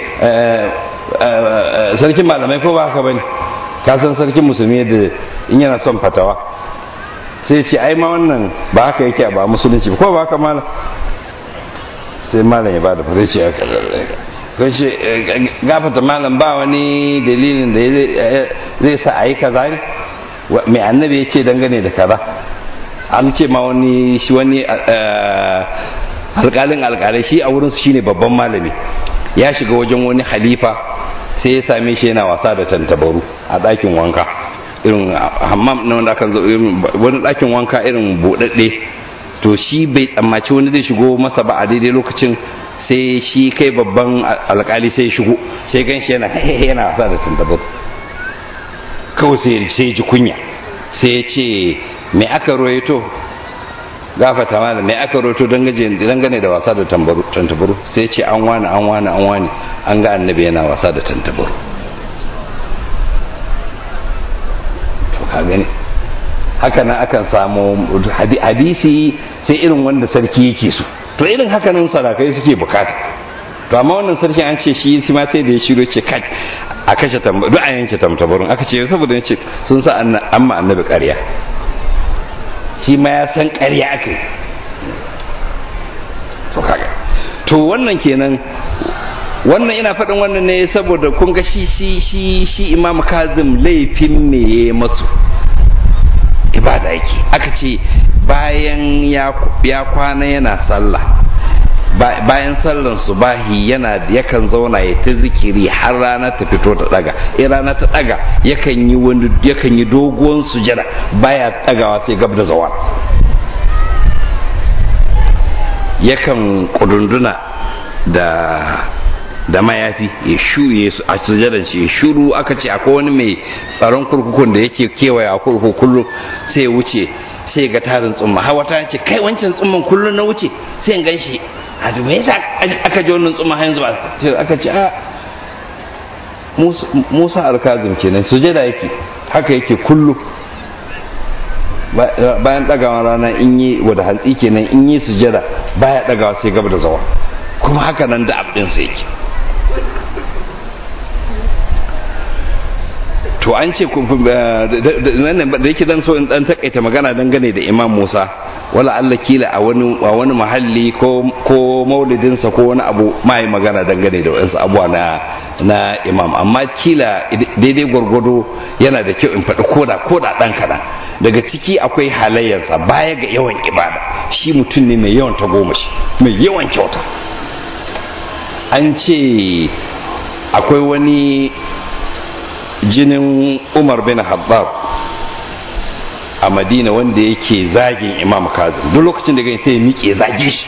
sarkin malamai ko ba haka bane ka san sarkin musulmi da in yana son fatawa sai ce ai ma wannan ba haka yake ba musulunci ko ba haka malam sai malam ya ba da fara ce aka ko ce gafata malam ba wani dalilin da zai sa a yi kaza ne mai annabi ya ce dangane da kaza an ce ma wani shi wani alƙalin alƙalai shi a wurinsu shine babban malami ya shiga wajen wani halifa sai ya same shi yana wasa da tantabaru a ɗakin wanka irin hammam na wanda aka zo irin wani ɗakin wanka irin buɗaɗɗe to shi bai tsammaci wani zai shigo masa ba a daidai lokacin sai shi kai babban alkali sai shigo sai gan shi yana yana wasa da tantabaru kawai sai sai ji kunya sai ya ce me aka roito gafata mana me aka roito dangane da wasa da tantabaru sai ce an wani an wani an wani an ga annabi yana wasa da tantabaru to ka gani haka nan akan samu hadisi sai irin wanda sarki yake so to irin haka nan sarakai suke bukata to amma wannan sarki an ce shi shi ma sai da ya shiro ce kai a kashe tambaru duk a yanke tamtabarun aka ce saboda ce sun sa amma annabi ƙarya shi ma ya san ƙarya aka yi to kaga to wannan kenan wannan ina faɗin wannan ne saboda kun ga shi shi shi shi imam kazim laifin me ya masu ibada yake aka ce bayan ya kwana yana sallah bayan sallan subahi yana yakan zauna ya ta zikiri har rana ta fito ta daga in rana ta daga yakan yi wani yakan yi doguwan sujada baya dagawa sai gab da zawa yakan kudunduna da da mayafi ya shuru a sujadan shi ya shuru aka ce akwai wani mai tsaron kurkukun da yake kewaye a kurkuku kullum sai ya wuce sai ga tarin tsumma har wata ce kai wancan tsumman kullum na wuce sai in gan shi a to me yasa aka ji wannan tsumma har yanzu ba aka ce a Musa alkazim kenan sujada yake haka yake kullum bayan dagawa rana in yi wada hantsi kenan in yi sujada baya dagawa sai gaba da zawa kuma haka nan da abin sa yake to an ce da yake zan so in dan takaita magana dangane da imam musa wala allah kila a wani a wani mahalli ko ko maulidinsa ko wani abu mai magana dangane da wasu abuwa na na imam amma kila daidai gwargwado yana da kyau in faɗi koda koda ɗan kaɗan daga ciki akwai halayyarsa baya ga yawan ibada shi mutum ne mai yawan tagomashi mai yawan kyauta an ce akwai wani jinin umar bin haddab a madina wanda yake zagin imam kazim duk lokacin da gani sai ya miƙe zage shi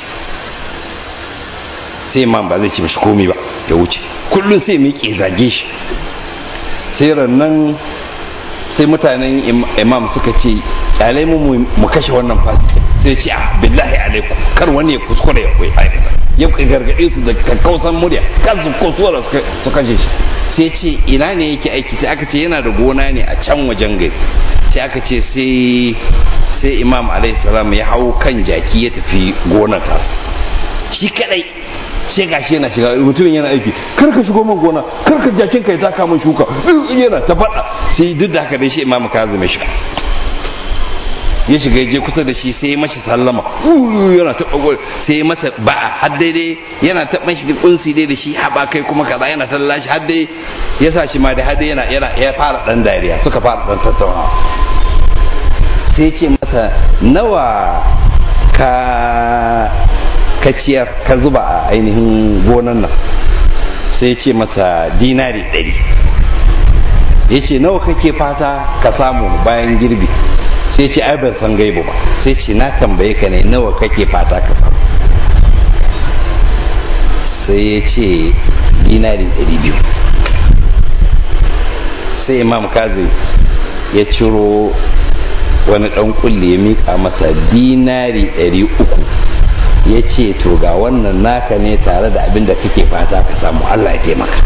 sai imam ba zai ci mashi komi ba ya wuce kullum sai ya miƙe zage shi sai rannan sai mutanen imam suka ce kyalai mu mu kashe wannan fasiki sai ce a billahi alaikum kar wani ya kuskure ya koyi aikata ya gargaɗe su da kakkausan murya kan su kuskura su kashe shi sai ce ina ne yake aiki sai aka ce yana da gona ne a can wajen gari sai aka ce sai sai imam alaihi salam ya hau kan jaki ya tafi gonar tasa shi kadai sai gashi yana shiga mutumin yana aiki kar ka shigo min gona kar ka jakin ka ya taka min shuka yana ta faɗa sai duk da haka dai shi imam kazim ya shiga ya shiga ya je kusa da shi sai ya mashi sallama yana taɓa sai ya masa ba'a har daidai yana taɓa shi kunsi dai da shi haɓa kai kuma kaza yana talla shi har dai ya sa shi ma da har dai yana ya fara ɗan dariya suka fara ɗan tattaunawa sai ce masa nawa ka ka ciyar ka zuba a ainihin gonan nan sai ya ce masa dinari ɗari ya ce nawa kake fata ka samu bayan girbi sai ce ai ban san gaibu ba sai ce na tambaye ka ne nawa kake fata ka samu sai ya ce dinari ɗari biyu sai imam kazi ya ciro wani ɗan kulle ya miƙa masa dinari ɗari uku ya ce to ga wannan naka ne tare da abin da kake fata ka samu allah ya taimaka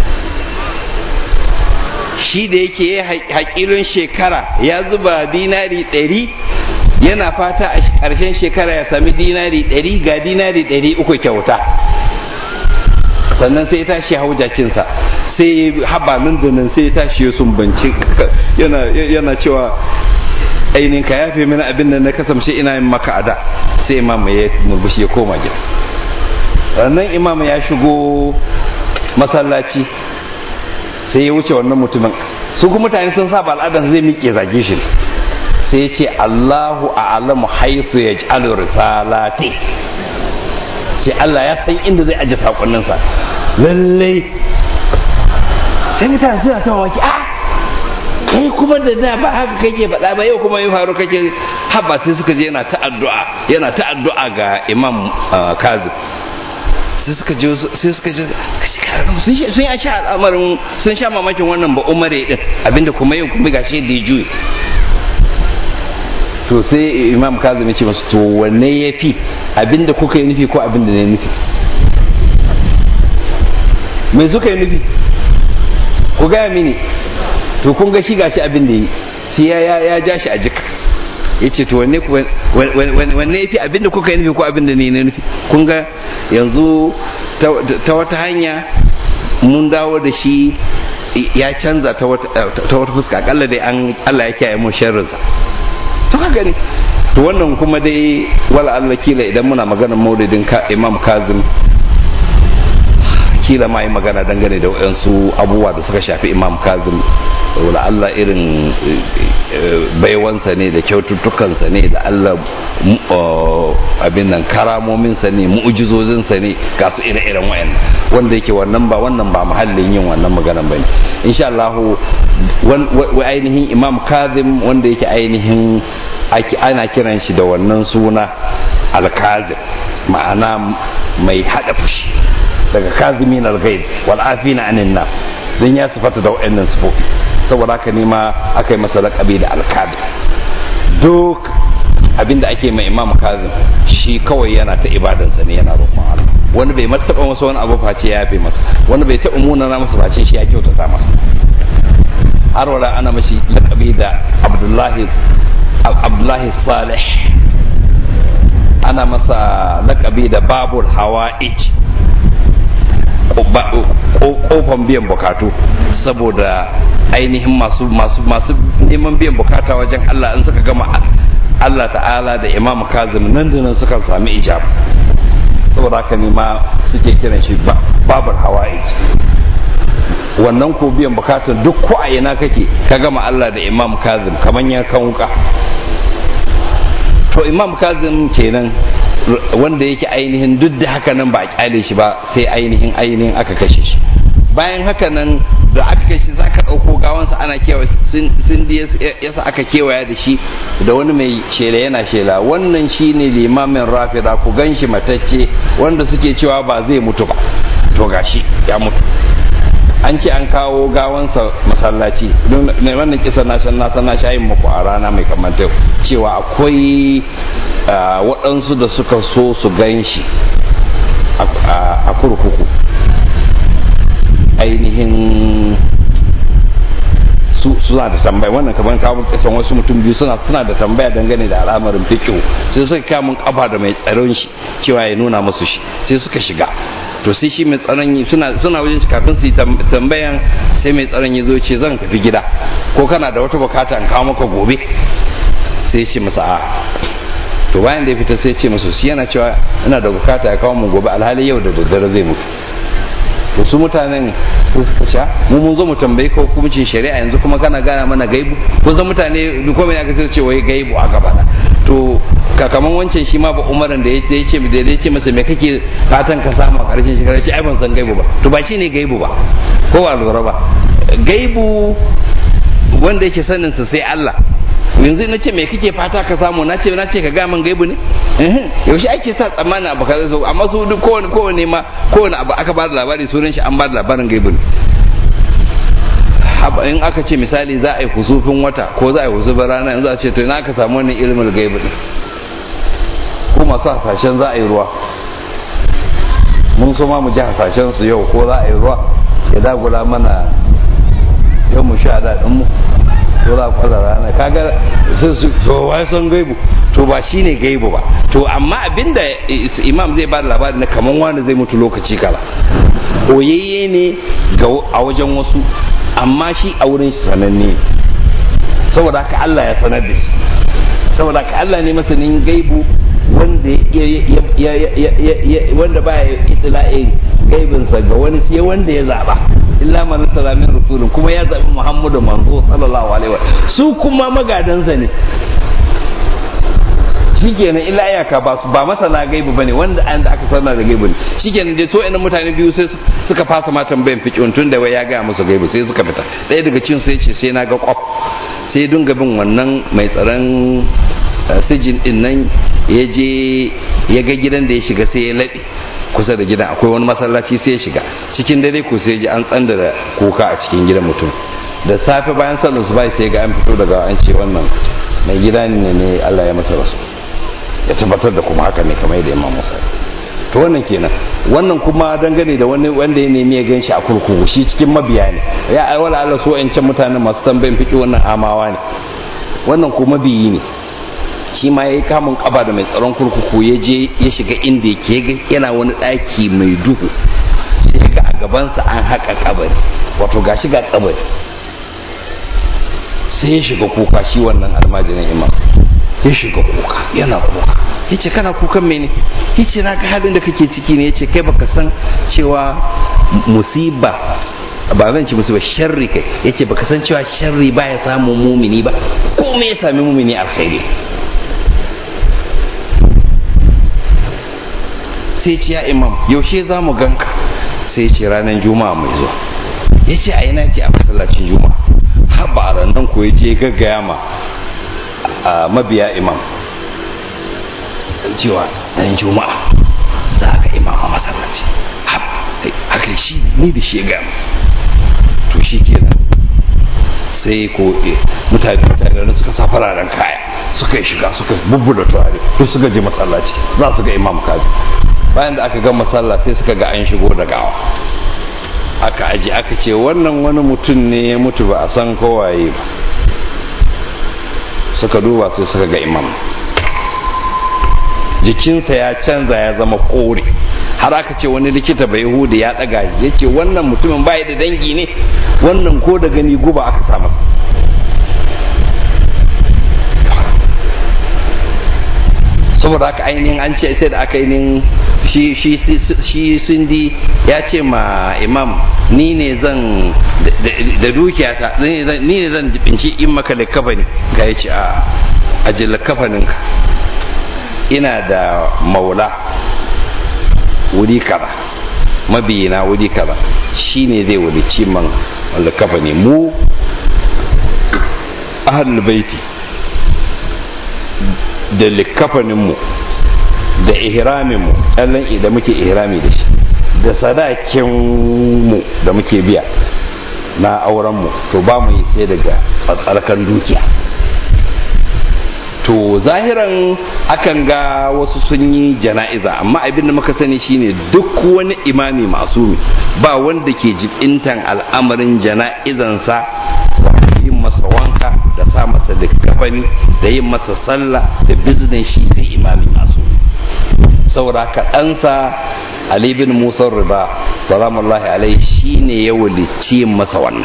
shi da yake ya haƙilin shekara ya zuba dinari ɗari yana fata a ƙarshen shekara ya sami dinari ɗari ga dinari ɗari uku kyauta sannan sai ya tashi hau jakinsa sai haba nan da nan sai ya tashi ya sumbanci yana cewa ainihin ka yafe mini abin da na kasance ina yin maka ada sai imam ya murmushi ya koma gida sannan imam ya shigo masallaci sai ya wuce wannan mutumin su kuma mutane sun saba al'adar zai miƙe zage shi sai ya ce Allahu a'lamu haythu yaj'alu risalati ce Allah ya san inda zai aje sakonninsa lallai sai mutane suna ta mamaki a kai kuma da da ba haka kake faɗa ba yau kuma ya faru kake haba sai suka je yana ta addu'a yana ta addu'a ga Imam Kazim sai suka je sai suka je sun ya sha al'amarin sun sha mamakin wannan ba umare din abinda kuma yau kuma gashi da ya juye to sai imam kazim ya ce masu to wanne ya fi abinda kuka yi nufi ko abinda ne nufi mai suka yi nufi ku gaya mini to kun ga shi gashi abin da yi sai ya ya ja shi a jika ya ce to wanne wanne ya fi abin da kuka yi nufi ko abin da ne na nufi kun ga yanzu ta wata hanya mun dawo da shi ya canza ta wata fuska akalla dai an Allah ya kiyaye mu sharrinsa to ka gani to wannan kuma dai wala Allah kila idan muna maganar maulidin Imam Kazim kila ma yi magana dangane da wayansu abubuwa da suka shafi Imam Kazim wala Allah irin baiwansa ne da kyaututtukansa ne da Allah abin nan karamominsa ne mu'ujizozinsa ne ga su ire-iren wayan wanda yake wannan ba wannan ba muhallin yin wannan maganan bane insha Allah wa ainihin Imam Kazim wanda yake ainihin ana kiran shi da wannan suna al-Kazim ma'ana mai hada fushi daga kazimin al-ghaib wal afina anin nas dan ya sifata da wayannan sifofi saboda haka ne ma aka yi masa laƙabi da alkadi duk abinda ake mai imam kazim shi kawai yana ta ibadansa ne yana roƙon Allah wani bai masa taɓa masa wani abu face ya yafe masa wani bai taɓa munana masa face shi ya kyautata masa har wala ana mashi laƙabi da abdullahi abdullahi salih ana masa laƙabi da babul hawa'ij kofan biyan bukatu saboda ainihin masu masu masu neman biyan bukata wajen Allah in suka gama Allah ta'ala da Imam Kazim nan da nan suka sami ijab saboda haka ne ma suke kiran shi babar hawaii wannan ko biyan bukatun duk ko a ina kake ka gama Allah da Imam Kazim kaman ya kan wuka to Imam Kazim kenan wanda yake ainihin duk da haka nan ba a kyale shi ba sai ainihin ainihin aka kashe shi bayan haka nan da aka kashe za ka ɗauko gawansa ana kewa sun yasa aka kewaya da shi da wani mai shela yana shela wannan shi ne limamin rafida ku gan shi matacce wanda suke cewa ba zai mutu ba to gashi ya mutu an ce an kawo gawansa masallaci don wannan kisa na san na san na shayin muku a rana mai kamanta cewa akwai waɗansu da suka so su gan shi a kurkuku ainihin su suna da tambaya wannan kamar kawo kisan wasu mutum biyu suna suna da tambaya dangane da al'amarin fikihu sai suka kamun kafa da mai tsaron shi cewa ya nuna musu shi sai suka shiga to sai shi mai tsaron suna suna wajen kafin su yi tambayan sai mai tsaron ya zo ce zan tafi gida ko kana da wata bukata in kawo maka gobe sai ce masa a to bayan da ya fita sai ce masa shi yana cewa ina da bukata ya kawo mu gobe alhali yau da daddare zai mutu to su mutanen su suka sha mu mun zo mu tambayi ko hukuncin shari'a yanzu kuma kana gana mana gaibu ko zan mutane duk komai aka sai ce wai gaibu a gaba to kakaman wancan shi ma ba umaran da ya ce da ya ce masa me kake fatan ka samu a karshen shekara ce ai ban san gaibu ba to ba shine gaibu ba ko ba lura ba gaibu wanda yake sanin sa sai Allah yanzu na ce me kake fata ka samu na ce na ce ka gaman gaibu ne yaushe ake sa tsammanin abu kaza so amma su duk kowane kowane ma kowane abu aka ba da labari sunan shi an ba da labarin gaibu ne in aka ce misali za a yi husufin wata ko za a yi husufin rana yanzu a ce to ina aka samu wannan ilimin gaibu ne ko masu hasashen za a yi ruwa mun so ma mu ji hasashen su yau ko za a yi ruwa ya dagula mana yau mu sha daɗin mu to za kwalla rana kaga sai su to wai son gaibu to ba shine gaibu ba to amma abinda imam zai bada labari na kaman wani zai mutu lokaci kala oyayye ne ga a wajen wasu amma shi a wurin shi sananne saboda haka Allah ya sanar da shi saboda haka Allah ne masanin gaibu wanda wanda baya itila'in gaibinsa ga wani sai wanda ya zaba illa man salamin rasulun kuma ya zabi muhammadu manzo sallallahu alaihi wa su kuma magadansa ne shikenan illa iyaka ba ba masana gaibu bane wanda an da aka sanar da gaibu ne shikenan dai so ina mutane biyu sai suka fasa ma tambayan fiqhun tun da wai ya ga musu gaibu sai suka fita ɗaya daga cikin sai ce sai na ga kwaf sai dunga bin wannan mai tsaron sijin din nan ya je ya ga gidan da ya shiga sai ya laɓe kusa da gidan akwai wani masallaci sai ya shiga cikin dare ko sai ji an tsanda da kuka a cikin gidan mutum da safe bayan sallar su bai sai ga an fito daga an ce wannan mai gida ne ne Allah ya masa rasu ya tabbatar da kuma haka ne kamar yadda Imam Musa to wannan kenan wannan kuma dangane da wani wanda ya nemi ya gan shi a kurkuku shi cikin mabiya ne ya ai wala Allah so yancan mutanen masu tambayin fiki wannan amawa ne wannan kuma mabiyi ne shi ma ya yi kamun kaba da mai tsaron kurkuku ya je ya shiga inda yake yana wani ɗaki mai duhu sai ga a gabansa an haƙa kabari wato ga shiga kabari sai ya shiga kuka shi wannan almajirin imam ya shiga kuka yana kuka ya ce kana kukan mene ya ce na ga halin da kake ciki ne ya ce kai baka san cewa musiba ba zan ci musu ba sharri kai ya ce baka san cewa sharri baya samun mumini ba ko me ya sami mumini alkhairi sai ce ya imam yaushe za mu ganka sai ce ranar juma'a mai zuwa ya ce a yana ce a masallacin juma'a haɓa a ranar ko ya je gaggaya ma a mabiya imam cewa ran juma'a za ka imam a masallaci haka shi ni da shi ya gaya to shi kenan sai ko mutane mutane suka sa fararen kaya suka yi shiga suka bubbuda turare to suka je masallaci za su ga imam kazi bayan da aka ga masalla sai suka ga an shigo da gawa aka aji aka ce wannan wani mutum ne ya mutu ba a san kowaye ba suka duba sai suka ga imam jikinsa ya canza ya zama kore har aka ce wani likita bai hudu ya daga ya ce wannan mutumin bai da dangi ne wannan ko da gani guba aka sa masa saboda haka ainihin an ce sai da aka ainihin shi shi shi sindi ya ce ma imam ni ne zan da dukiyata ni ne zan binci in maka likafani ga ya ce a aji likafaninka ina da maula wuri kaza mabiyina wuri kaza shi ne zai walici man likafani mu ahlul baiti da likafaninmu da ihraminmu ɗallan da muke ihrami da shi da sadakinmu da muke biya na aurenmu to ba mu yi sai daga tsarkan dukiya to zahiran akan ga wasu sun yi jana'iza amma abin da muka sani shine duk wani imami masumi ba wanda ke jibintan al'amarin jana'izansa yin masa wanka da sa masa likafani da yin masa sallah da biznin shi sai imami masu saboda kaɗansa ali bin musa riba salamullahi alaihi shine ya wulici masa wannan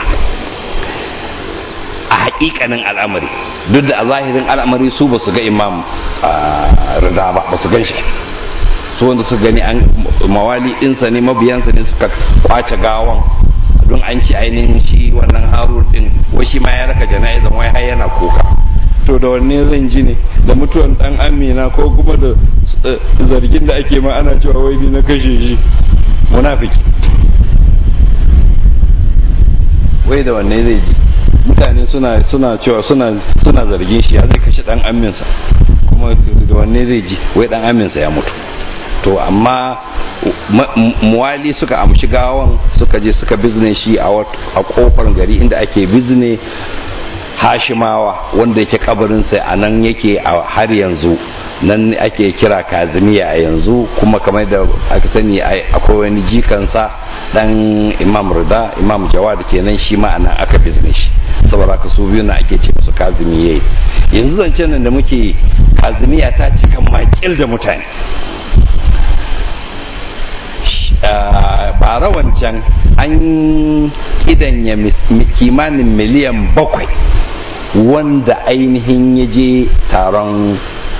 a haƙiƙanin al'amari duk da a zahirin al'amari su ba su ga imam rida ba ba su gan shi su wanda su gani an mawali ɗinsa ne mabiyansa ne suka kwace gawan don an ci ainihin shi wannan harun din wai shi ma ya raka jana'izan wai har yana kuka to da wanne zan ji ne da mutuwan dan amina ko kuma da zargin da ake ma ana cewa wai ni na kashe shi munafiki wai da wanne zai ji mutane suna suna cewa suna suna zargin shi ya zai kashe dan aminsa kuma da wanne zai ji wai dan aminsa ya mutu to amma muwali suka amshi gawan suka je suka bizne shi a kofar gari inda ake bizne hashimawa wanda yake kabarinsa a nan yake a har yanzu nan ake kira kazimiya a yanzu kuma kamar da aka sani akwai wani jikansa dan imam rida imam jawad kenan shi ma anan aka bizne shi saboda ka su biyu na ake ce musu kazimiye yanzu zancen nan da muke kazimiya ta cika makil da mutane bara wancan an kidanya kimanin miliyan bakwai wanda ainihin ya je taron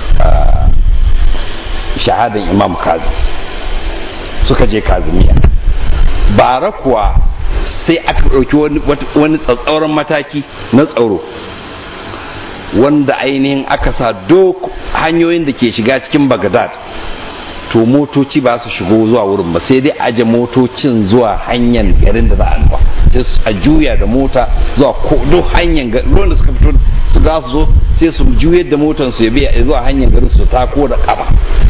shahadan imam kazim suka je kazimiya bara kuwa sai aka ɗauki wani tsatsauran mataki na tsaro wanda ainihin aka sa duk hanyoyin da ke shiga cikin bagdad to motoci ba su shigo zuwa wurin ba sai dai aje motocin zuwa hanyar garin da za a nufa sai a juya da mota zuwa duk hanyar garin da suka fito su za su zo sai su juyar da motar su ya biya zuwa hanyar garin su tako da kafa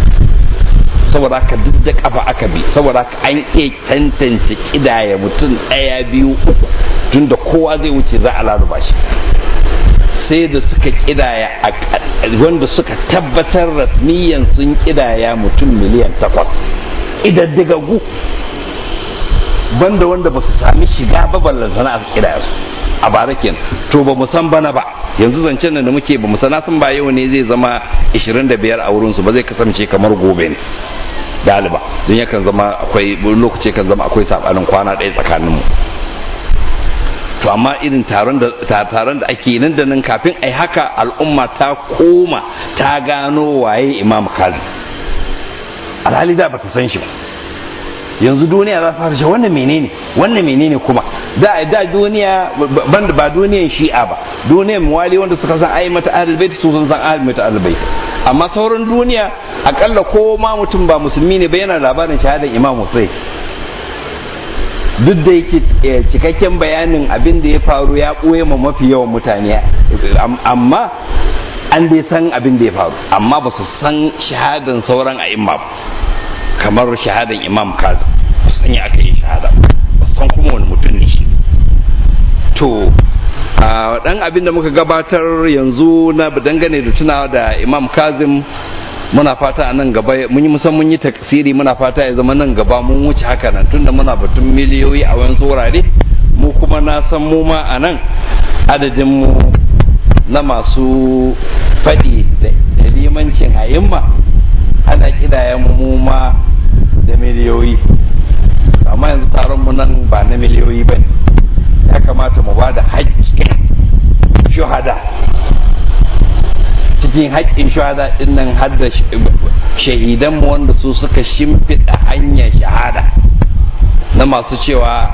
saboda haka duk da kafa aka bi saboda haka an iya tantance kidaya mutum ɗaya biyu uku tunda kowa zai wuce za a laluba shi sai da suka kidaya wanda suka tabbatar rasmiyan sun kidaya mutum miliyan takwas idaddigaggu banda wanda ba su sami shiga ba ballantana a kidaya su a bara kenan to ba mu san bana ba yanzu zancen nan da muke ba mu sana sun ba yau ne zai zama 25 a wurin su ba zai kasance kamar gobe ne daliba don yakan zama akwai lokaci kan zama akwai sabanin kwana ɗaya tsakanin mu to amma irin taron da taron da ake nan da nan kafin ai haka al'umma ta koma ta gano waye imam kazi alhali da bata san shi ba yanzu duniya za ta fara shi wannan menene wannan menene kuma da da duniya banda ba duniyan shi'a ba duniyan muwali wanda suka san ai mata ahlul bait su sun san ahlul mata ahlul bait amma sauran duniya akalla ko ma mutum ba musulmi ne ba yana labarin shahadar imam Hussein duk da yake cikakken bayanin abin da ya faru ya ɓoye ma mafi yawan mutane amma an dai san abin da ya faru amma ba su san shahadan sauran a'imma ba kamar shahadan imam kazim ba san ya aka yi shahada ba san kuma wani mutum ne shi to a dan abin da muka gabatar yanzu na dangane da tunawa da imam kazim muna fata a nan gaba mun yi musan mun yi taksiri muna fata ya zama nan gaba mun wuce haka nan tunda muna batun miliyoyi a wani wurare mu kuma na san mu ma a nan adadin mu na masu faɗi da limancin hayimma ana kidaya mu ma da miliyoyi amma yanzu taron mu nan ba na miliyoyi ba ne ya kamata mu ba da haƙƙin shuhada cikin haƙƙin shahada ɗin nan har da shahidanmu wanda su suka shimfiɗa hanyar shahada na masu cewa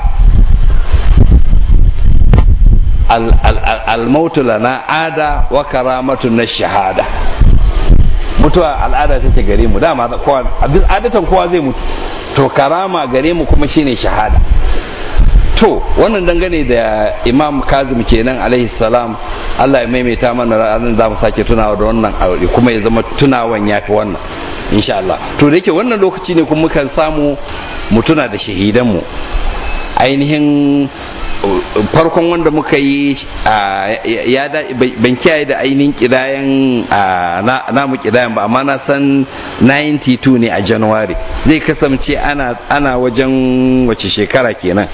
almautu lana ada wa karamatu na shahada mutuwa al'ada take gare mu dama kowa adatan kowa zai mutu to karama gare mu kuma shine shahada to wannan dangane da imam kazim kenan alaihi salam Allah ya maimaita mana ranar za mu sake tunawa da wannan aure kuma ya zama tunawan ya fi wannan insha Allah to da yake wannan lokaci ne kuma mukan samu mu tuna da shahidanmu ainihin farkon wanda muka yi ya da ban kiyaye da ainihin kidayen namu kidayen ba amma na san 92 ne a january zai kasance ana wajen wace shekara kenan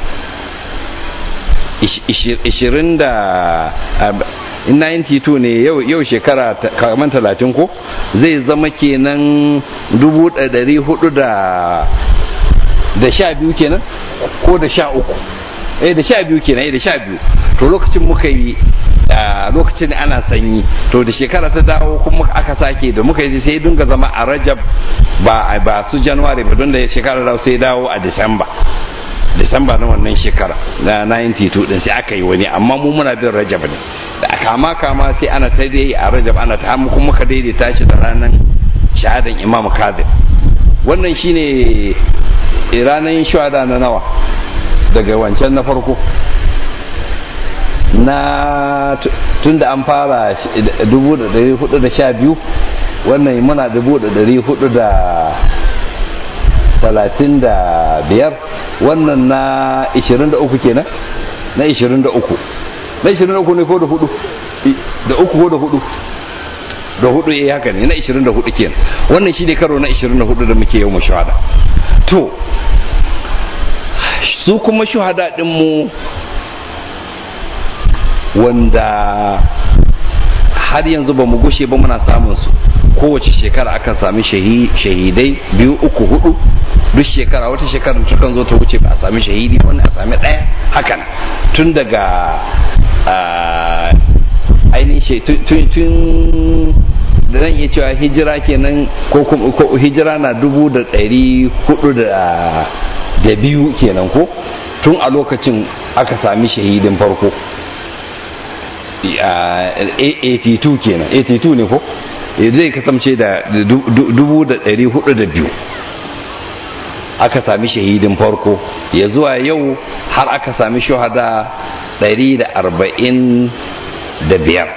20 da 92 ne yau shekara kamar talatin ko zai zama kenan 400 da sha biyu kenan ko da sha uku eh da sha biyu kenan eh da sha biyu to lokacin muka yi lokacin ana sanyi to da shekara ta dawo kuma aka sake da muka yi sai dunga zama a rajab ba ba su january ba don da shekara dawo sai dawo a disamba disamba na wannan shekara na 92 din sai aka yi wani amma mu muna bin rajab ne da kama kama sai ana ta dai a rajab ana ta mu kuma ka daidaita shi da ranar shahadan imam kadir wannan shine ranar shahada na nawa daga wancan na farko na tun da an fara 1412 wannan muna 1435 wannan na 23 kenan na 23 na 23 ne ko da hudu da uku ko da hudu da hudu ya haka ne na 24 kenan wannan shi ne karo na 24 da muke yau mu shahada to su kuma shuhada mu wanda har yanzu ba mu gushe ba muna samun su kowace shekara akan sami shahidai biyu uku hudu duk shekara wata shekara tukan zo ta wuce ba a sami shahidi wani a sami ɗaya hakan tun daga ainihin tun da zan iya cewa hijira kenan ko hijira na dubu da ɗari hudu da biyu kenan ko tun a lokacin aka sami shahidin farko 82 kenan 82 ne ko zai kasance da dubu da ɗari hudu da biyu aka sami shahidin farko ya zuwa yau har aka sami shahada ɗari da arba'in da biyar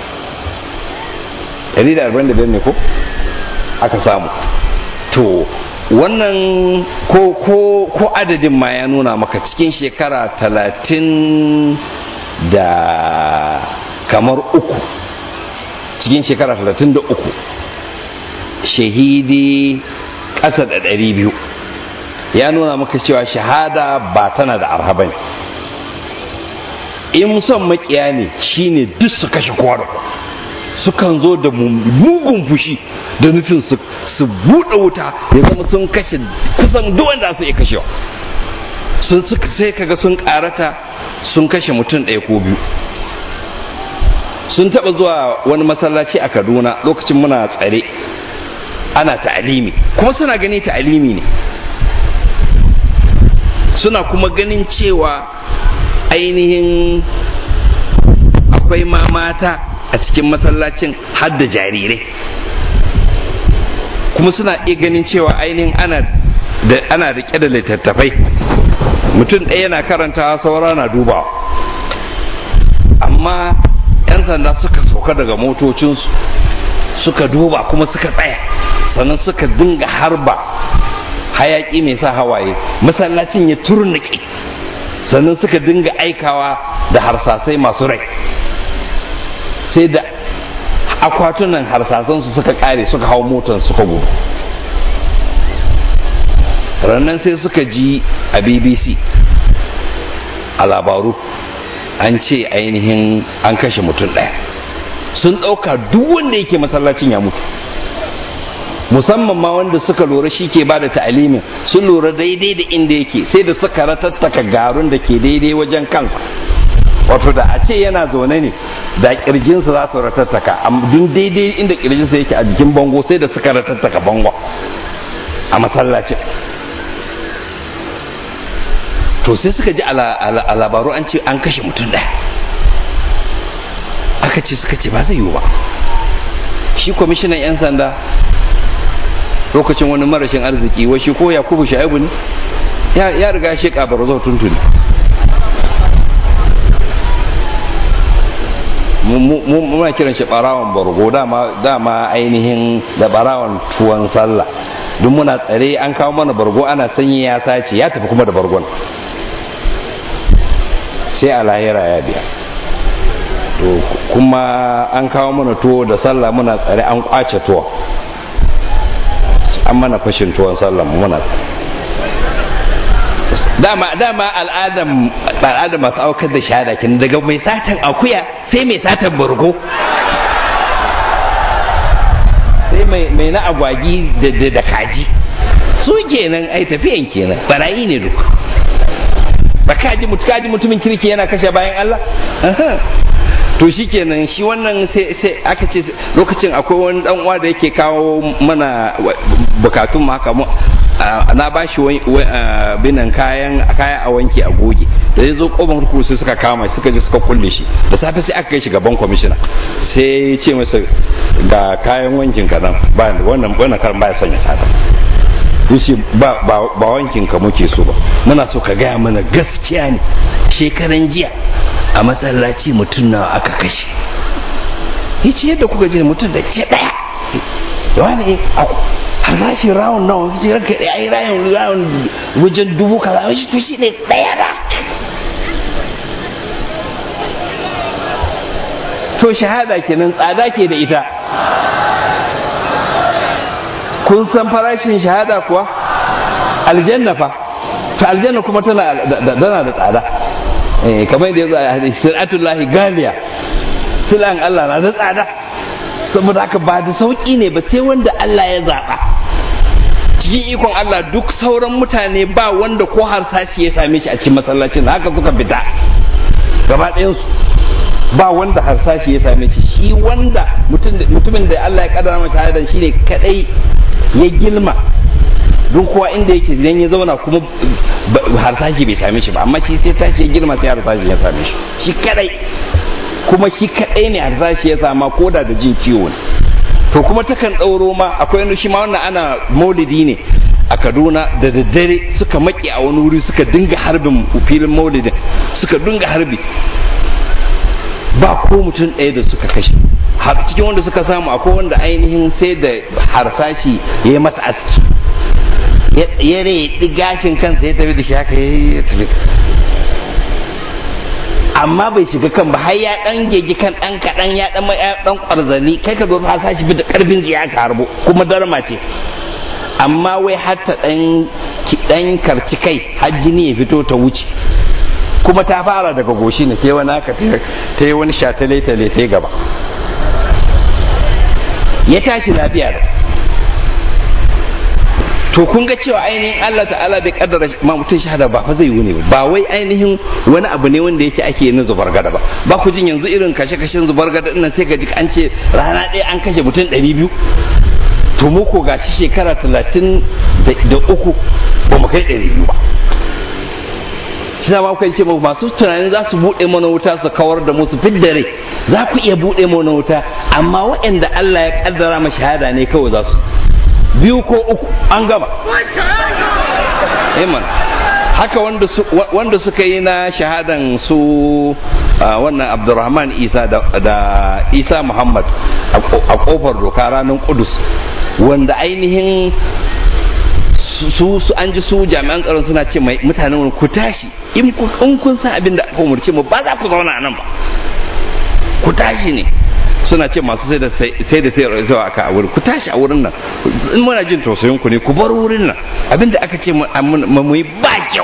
ɗari da arba'in da biyar ne ko aka samu to wannan ko ko ko adadin ma ya nuna maka cikin shekara talatin da kamar uku cikin shekara talatin da uku shahidi ƙasa da ɗari biyu ya nuna maka cewa shahada ba tana da arhaba ne in son makiya ne shine duk su kashe kowa da sukan zo da mugun fushi da nufin su buɗe wuta ya zama sun kashe kusan duk wanda su iya kashewa sun sai kaga sun karata sun kashe mutum ɗaya ko biyu sun taɓa zuwa wani masallaci a kaduna lokacin muna tsare ana ta'alimi kuma suna gani ta'alimi ne suna kuma ganin cewa ainihin akwai ma mata a cikin masallacin har da jarirai kuma suna iya ganin cewa ainihin ana da ana rike da littattafai mutum ɗaya yana karanta saura na dubawa amma 'yan sanda suka sauka daga motocinsu suka duba kuma suka tsaya sannan suka dinga harba hayaki mai sa hawaye masallacin ya turnike sannan suka dinga aikawa da harsasai masu rai sai da akwatunan harsasansu suka kare suka hau motar suka gudu rannan sai suka ji a bbc a labaru an ce ainihin an kashe mutum ɗaya sun ɗauka duk wanda yake masallacin ya mutu musamman ma wanda suka lura shi ke ba da ta'alimin sun lura daidai da inda yake sai da suka ratattaka garun da ke daidai wajen kansa wato da a ce yana zaune ne da kirjinsa za su ratattaka dun daidai inda kirjinsa yake a jikin bango sai da suka ratattaka bango a masallacin to sai suka ji a labaru an ce an kashe mutum ɗaya aka ce suka ce ba zai yiwu ba shi kwamishinan 'yan sanda lokacin wani marashin arziki wai shi ko yakubu sha'ibu ne ya riga shi kabar zo tuntuni muna kiran shi barawan bargo dama ainihin da barawan tuwon sallah duk muna tsare an kawo mana bargo ana sanyi ya sace ya tafi kuma da bargon sai a lahira ya biya to kuma an kawo mana tuwo da sallah muna tsare an kwace tuwo an mana fashin tuwon sallah muna tsare dama dama al'adam al'adam masu aukar da shahada kin daga mai satan akuya sai mai satan bargo sai mai na agwagi da kaji su kenan ai tafiyan kenan barayi ne duk ba kaji mutu kaji mutumin kirki yana kashe bayan Allah to shi kenan shi wannan sai aka ce lokacin akwai wani dan uwa da yake kawo mana bukatun mu haka na ba shi binan kayan kaya a wanke a goge da ya zo kofar kurkuku sai suka kama shi suka je suka kulle shi da safe sai aka kai shi gaban kwamishina sai ya ce masa ga kayan wankin ka nan ba wannan wannan karan baya sanya sata yace ba ba wankin ka muke so ba muna so ka gaya mana gaskiya ne shekaran jiya a masallaci mutum nawa aka kashe yace yadda kuka ji mutum da ke daya da wani har za shi rawun nawa kace ranka daya ai rawun rawun wajen dubu kaza shi to shi ne daya da to shahada kenan tsada ke da ita kun san farashin shahada kuwa aljanna fa ta aljanna kuma tana da tsada eh kamar yadda yazo a hadisi siratullahi galiya silan Allah na da tsada saboda haka ba da sauki ne ba sai wanda Allah ya zaba cikin ikon Allah duk sauran mutane ba wanda ko harsashi ya same shi a cikin masallacin haka suka fita gaba ɗayansu ba wanda harsashi ya same shi shi wanda mutumin da Allah ya kaddara masa shahadan shine kadai ya gilma don kowa inda yake idan ya zauna kuma harsashi bai same shi ba amma shi sai tashi ya girma sai harsashi ya same shi shi kadai kuma shi kadai ne harsashi ya sama koda da jin ciwo ne to kuma takan ɗauro ma akwai wani shi ma wannan ana maulidi ne a kaduna da daddare suka maki a wani wuri suka dinga harbin filin maulidin suka dinga harbi ba ko mutum ɗaya da suka kashe har cikin wanda suka samu akwai wanda ainihin sai da harsashi ya yi masa aski ya reɗi gashin kansa ya tafi da shi haka ya tafi amma bai shiga kan ba har ya dan gegi kan dan kadan ya dan dan kwarzani kai ka zo ka sashi bi da karfin ji ya karbo kuma darma ce amma wai hatta dan dan karci kai har jini ya fito ta wuce kuma ta fara daga goshi ne sai wani haka ta yi wani shatale tale ta gaba ya tashi lafiya da to kun ga cewa ainihin Allah ta'ala bai kaddara ma mutum shahada ba fa zai yi ne ba wai ainihin wani abu ne wanda yake ake yin zubar gada ba ba ku jin yanzu irin kashe-kashen zubar gada din sai ka ji an ce rana ɗaya an kashe mutum ɗari biyu to mu ko gashi shekara talatin da uku ba mu kai ɗari biyu ba shi ma kuka ce masu tunanin za su buɗe mana wuta su kawar da mu su fidda rai za ku iya buɗe mana wuta amma waɗanda Allah ya kaddara ma shahada ne kawai za su biyu ko uku an gama Amen. haka wanda, su, wanda suka yi na shahadan su uh, wannan abdurrahman isa da, da isa muhammad a kofar doka ranar kudus wanda ainihin su su an ji su jami'an tsaron suna ce mai mutanen wani ku tashi in kun san abin da aka umarce mu ba za ku zauna nan ba ku tashi ne suna ce masu sai da sai da sai zuwa aka a wurin ku tashi a wurin nan in muna jin tausayin ku ne ku bar wurin nan abin da aka ce mu yi ba kyau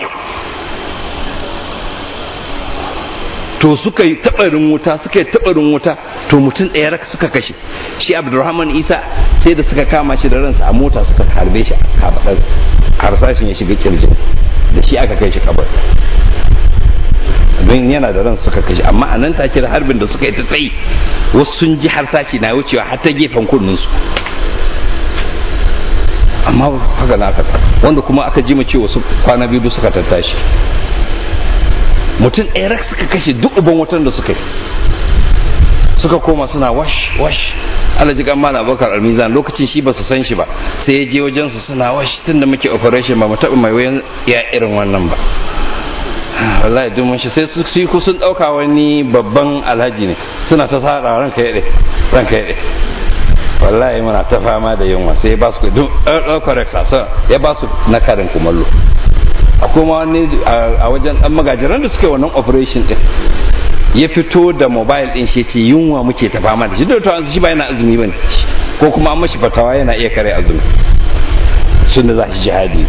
to suka yi tabarin wuta suka yi tabarin wuta to mutum ɗaya raka suka kashe shi abdurrahman isa sai da suka kama shi da ransa a mota suka harbe shi a kafaɗar harsashin ya shiga kirjin da shi aka kai shi kabar don yana da ran suka kashe amma a nan take da harbin da suka yi ta tsayi wasu sun ji harsashi na wucewa har ta gefen kunninsu amma haka na aka wanda kuma aka ji cewa su kwana biyu suka tattashi mutum ɗaya rak suka kashe duk uban wutan da suka yi suka koma suna wash wash alaji kan mala bakar almizan lokacin shi ba su san shi ba sai ya je wajen su suna wash tun da muke operation ba mu taɓa mai wayan tsiya irin wannan ba wallahi duk mun shi sai su yi sun ɗauka wani babban alhaji ne suna ta sa ranka yaɗe ranka yaɗe wallahi muna ta fama da yunwa sai ya ba su duk ɗaukar sasa ya ba su na karin kumallo akwai ma wani a wajen ɗan magajiran da suka yi wannan operation ɗin ya fito da mobile ɗin shi ce yunwa muke ta fama da shi da to shi ba yana azumi bane ko kuma an mashi fatawa yana iya kare azumi sun da za shi jihadi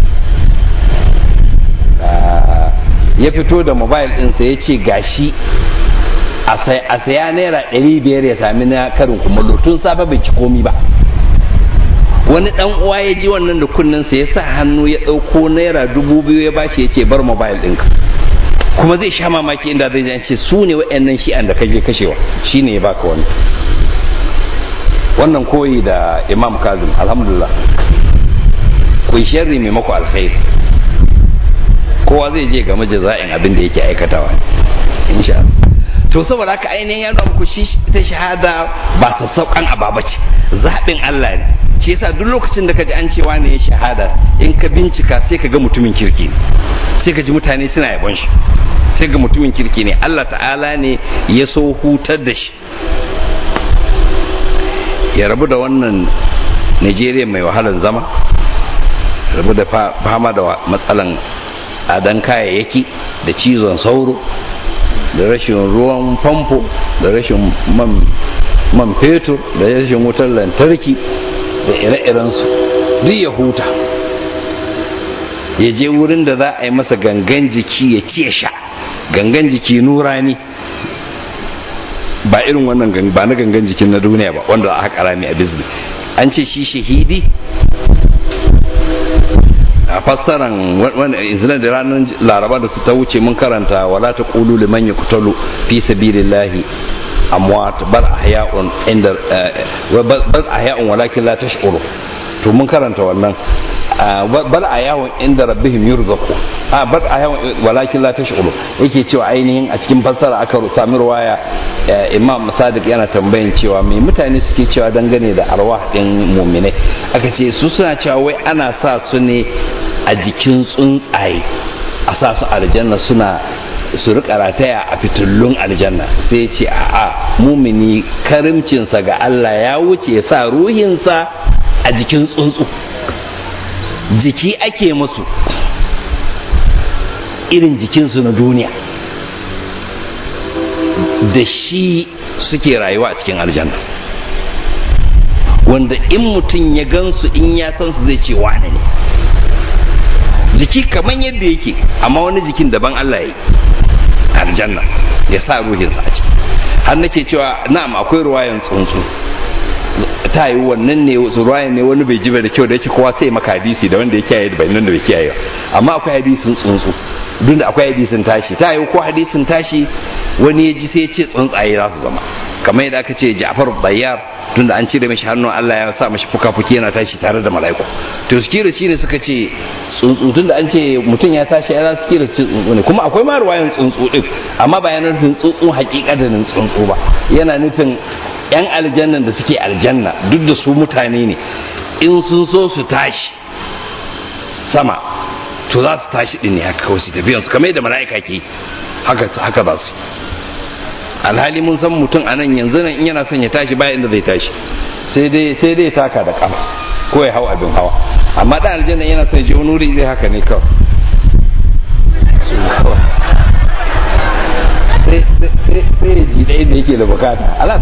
ya fito da mobile ɗinsa ya ce gashi a saya naira ɗari biyar ya sami na karin kumallo tun safe bai ci komi ba wani dan uwa ya ji wannan da kunninsa ya sa hannu ya ɗauko naira dubu biyu ya bashi ya ce bar mobile ɗinka kuma zai sha mamaki inda zai ce su ne wa'annan shi'an da kake kashewa shine ya baka wani wannan koyi da imam kazim alhamdulillah ku sharri maimako alkhairi kowa zai je game jaza'in abin da yake aikatawa insha Allah to saboda haka ainihin ya nuna muku shi ta shahada ba sassauƙan ababa ce zaɓin Allah ne shi yasa duk lokacin da ka ji an cewa ne ya shahada in ka bincika sai ka ga mutumin kirki ne sai ka ji mutane suna yabon shi sai ga mutumin kirki ne Allah ta'ala ne ya so hutar da shi ya rabu da wannan Najeriya mai wahalar zama rabu da fama da matsalan adan kayayyaki da cizon sauro da rashin ruwan famfo da rashin man fetur da rashin wutar lantarki da ire-irensu duk ya huta ya je wurin da za a yi masa gangan jiki ya ci ya sha gangan jiki nurani ba irin wannan ba na gangan jikin na duniya ba wanda aka karami a bizne an ce shi shahidi a fassaran izinin da ranar laraba da su ta wuce mun karanta wala ta ƙulu liman ya kutalu fi sabilillahi amwat bal ahya'un inda bal ahya'un walakin la tash'uru to mun karanta wannan bal ahya'un inda rabbihim yurzaqu a bal ahya'un walakin la tash'uru yake cewa ainihin a cikin fassara aka sami ruwaya imam sadiq yana tambayin cewa me mutane suke cewa dangane da arwah din mu'minai aka ce su suna cewa wai ana sa su ne a jikin tsuntsaye a sa su aljanna suna su rika rataya a fitullun aljanna sai ce a'a mumini karimcinsa ga Allah ya wuce ya sa ruhinsa a jikin tsuntsu jiki ake musu irin jikinsu na duniya da shi suke rayuwa a cikin aljanna wanda in mutum ya gansu in ya san su zai ce wane ne jiki kamar yadda yake amma wani jikin daban Allah ya yi aljanna ya sa ruhinsa a ciki har nake cewa na'am akwai ruwayan tsuntsu ta yi wannan ne ruwayan ne wani bai ji da kyau da yake kowa sai maka hadisi da wanda ya kiyaye da bayanan da bai kiyaye amma akwai hadisin tsuntsu duk da akwai hadisin tashi ta yi ko hadisin tashi wani ya ji sai ya ce tsuntsaye za su zama kamar yadda aka ce Ja'far Bayyar tunda an cire mashi hannun Allah ya sa mashi fuka-fuki yana tashi tare da mala'iku to sikira shine suka ce tsuntsu tunda an ce mutum ya tashi ya za su kira tsuntsu ne kuma akwai ma ruwayan tsuntsu din amma ba yana nufin tsuntsu hakikatin tsuntsu ba yana nufin yan aljannan da suke aljanna duk da su mutane ne in sun so su tashi sama to za su tashi din ne haka kawai su tafiyan su kamar yadda mala'ika ke haka haka za su alhali mun san mutum a nan yanzu nan in yana son ya tashi bayan da zai tashi sai dai sai dai taka da kafa ko ya hau abin hawa amma dan aljanna yana son ya je wani wuri zai haka ne kawai sai ya ji ɗaya da yake da bukata alas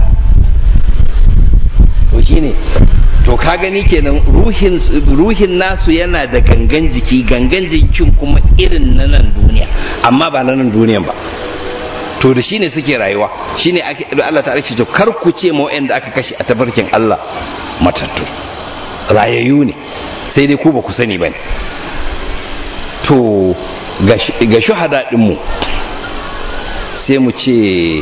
to shine to ka gani kenan ruhin ruhin nasu yana da gangan jiki gangan jikin kuma irin na nan duniya amma ba na nan duniyan ba to da shine suke rayuwa shine ake Allah ta ce to kar ku ce mu da aka kashe a tabarkin Allah matattu rayayyu ne sai dai ku ba ku sani bane to ga shuhada din mu sai mu ce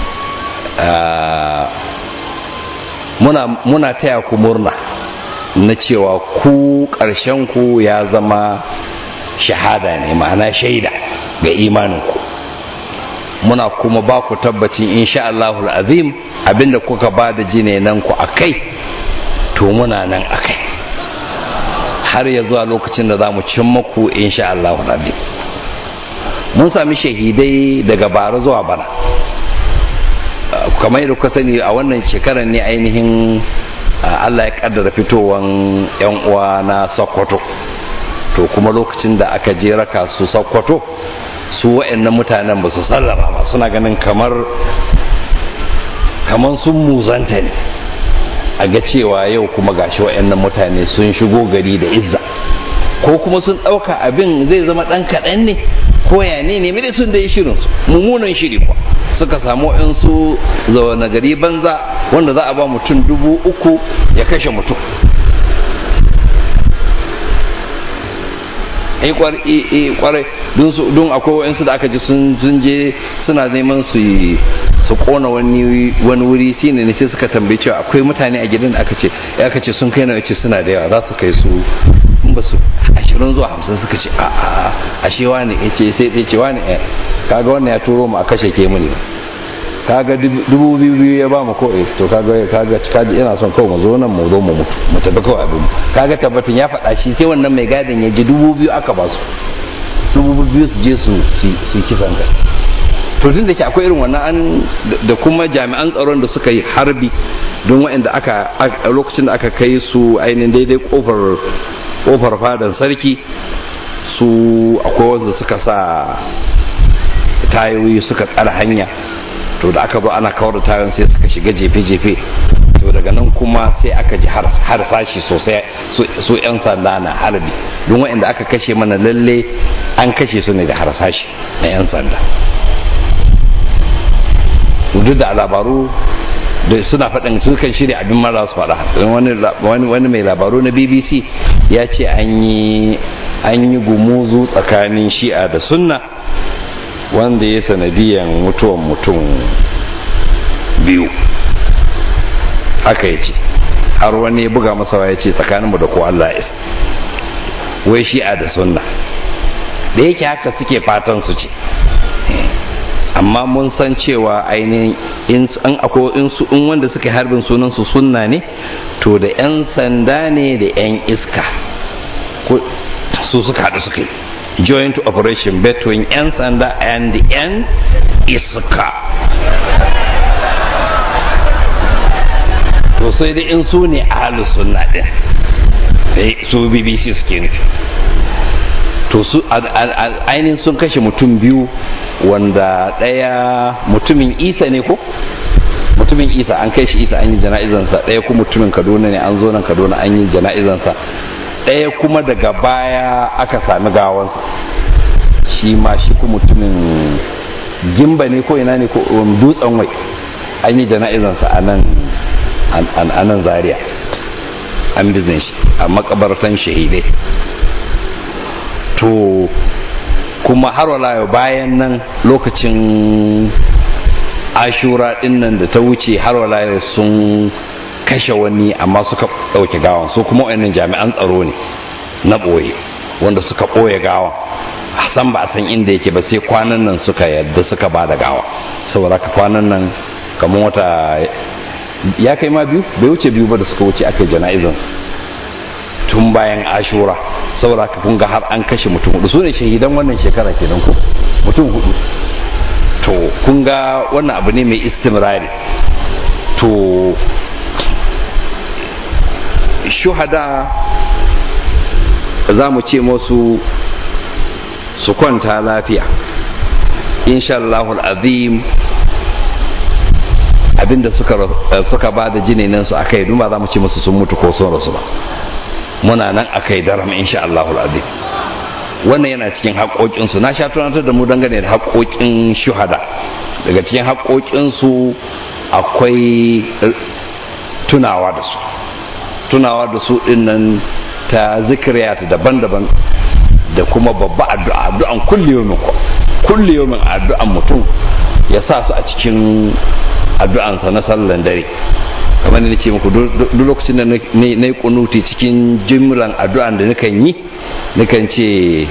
muna muna taya ku murna na cewa ku ƙarshen ku ya zama shahada ne ma'ana shaida ga imaninku muna kuma ba ku tabbacin insha Allahul azim abinda kuka ba da nan ku akai to muna nan akai har ya zuwa lokacin da za mu cin maku insha Allahul azim mun sami shahidai daga bara zuwa bana kamar yadda kuka sani a wannan shekarar ne ainihin Allah ya kaddara fitowan yan uwa na Sokoto to kuma lokacin da aka je raka su Sokoto su wa'annan mutanen ba su sallama ba suna ganin kamar kamar sun muzanta ne a ga cewa yau kuma gashi wa'annan mutane sun shigo gari da izza ko kuma sun ɗauka abin zai zama ɗan kaɗan ne ko ya ne ne mai sun da yi shirin su mummunan shiri kuwa suka samu su zaune gari banza wanda za a ba mutum dubu uku ya kashe mutum ai kwarai don akwai wa'insu da aka ji sun je suna neman su su kona wani wuri shine ne sai suka tambaye cewa akwai mutane a gidan da aka ce aka ce sun kai na ce suna da yawa za su kai su in ba su ashirin zuwa hamsin suka ce a a ashe wani ya ce sai ya ce wani eh kaga wannan ya turo mu a kashe ke muni kaga dubu biyu biyu ya ba mu ko eh to kaga kaga kaji ina son kawai mu zo nan mu zo mu mutu mu tafi kawai abin kaga tabbatin ya faɗa shi sai wannan mai gadin ya ji dubu biyu aka ba su dubu biyu su je su su kisan kai to tun da ke akwai irin wannan an da kuma jami'an tsaron da suka yi harbi don waɗanda aka a lokacin da aka kai su ainihin daidai kofar kofar fadan sarki su akwai wanda suka sa tayoyi suka tsara hanya to da aka zo ana kawar da tayoyin sai suka shiga jefe-jefe to daga nan kuma sai aka ji har sashi sosai su 'yan sanda na harbi don waɗanda aka kashe mana lalle an kashe su ne da harsashi na 'yan sanda duk da labaru da suna faɗin sun kan shirya abin mara su faɗa wani mai labaru na bbc ya ce an yi gumuzu tsakanin shi'a da sunna wanda ya sanadiyan mutuwan mutum biyu haka ya ce har wani ya buga masa ya ce tsakaninmu da ko Allah isa wai shi'a da sunna da yake haka suke fatan su ce amma mun san cewa ainihin in akwai in wanda suka harbin sunan su sunna ne to da 'yan sanda ne da 'yan iska su suka haɗu suka yi joint operation between 'yan sanda and 'yan iska to sai dai in su ne ahalus sunna din su bbc suke nufi to su ainihin sun kashe mutum biyu wanda ɗaya mutumin isa ne ko mutumin isa an kai shi isa an yi jana'izansa ɗaya kuma mutumin kaduna ne an zo nan kaduna an yi jana'izansa ɗaya kuma daga baya aka sami gawansa shi ma shi kuma mutumin gimba ne ko ina ne ko dutsen wai an yi jana'izansa a nan a nan zaria an bizin shi a makabartan shahidai to kuma har wala bayan nan lokacin ashura din nan da ta wuce har wala sun kashe wani amma suka ɗauke gawan su kuma wayannan jami'an tsaro ne na ɓoye wanda suka ɓoye gawan san ba a san inda yake ba sai kwanan nan suka yadda suka ba da gawa saboda ka kwanan nan kamar wata ya kai ma biyu bai wuce biyu ba da suka wuce aka yi jana'izan tun bayan ashura saboda ka kun ga har an kashe mutum hudu su ne shahidan wannan shekara kenan ku mutum hudu to kun ga wannan abu ne mai istimrari to shuhada za mu ce masu su kwanta lafiya insha Allahul azim abinda suka suka ba da jininan su akai duma za mu ce musu sun mutu ko sun rasu ba muna nan akai daram insha Allahul azim wannan yana cikin haƙoƙinsu na sha tunatar da mu dangane da haƙoƙin shuhada daga cikin haƙoƙinsu akwai tunawa da su tunawa da su dinnan ta zikiriyata daban-daban da kuma babba addu'a addu'an kulli yawmin kulli yawmin addu'an mutum ya sa su a cikin addu'ansa na sallan dare kamar da ce muku duk lokacin da na yi kunuti cikin jimlan addu'an da nukan yi nukan ce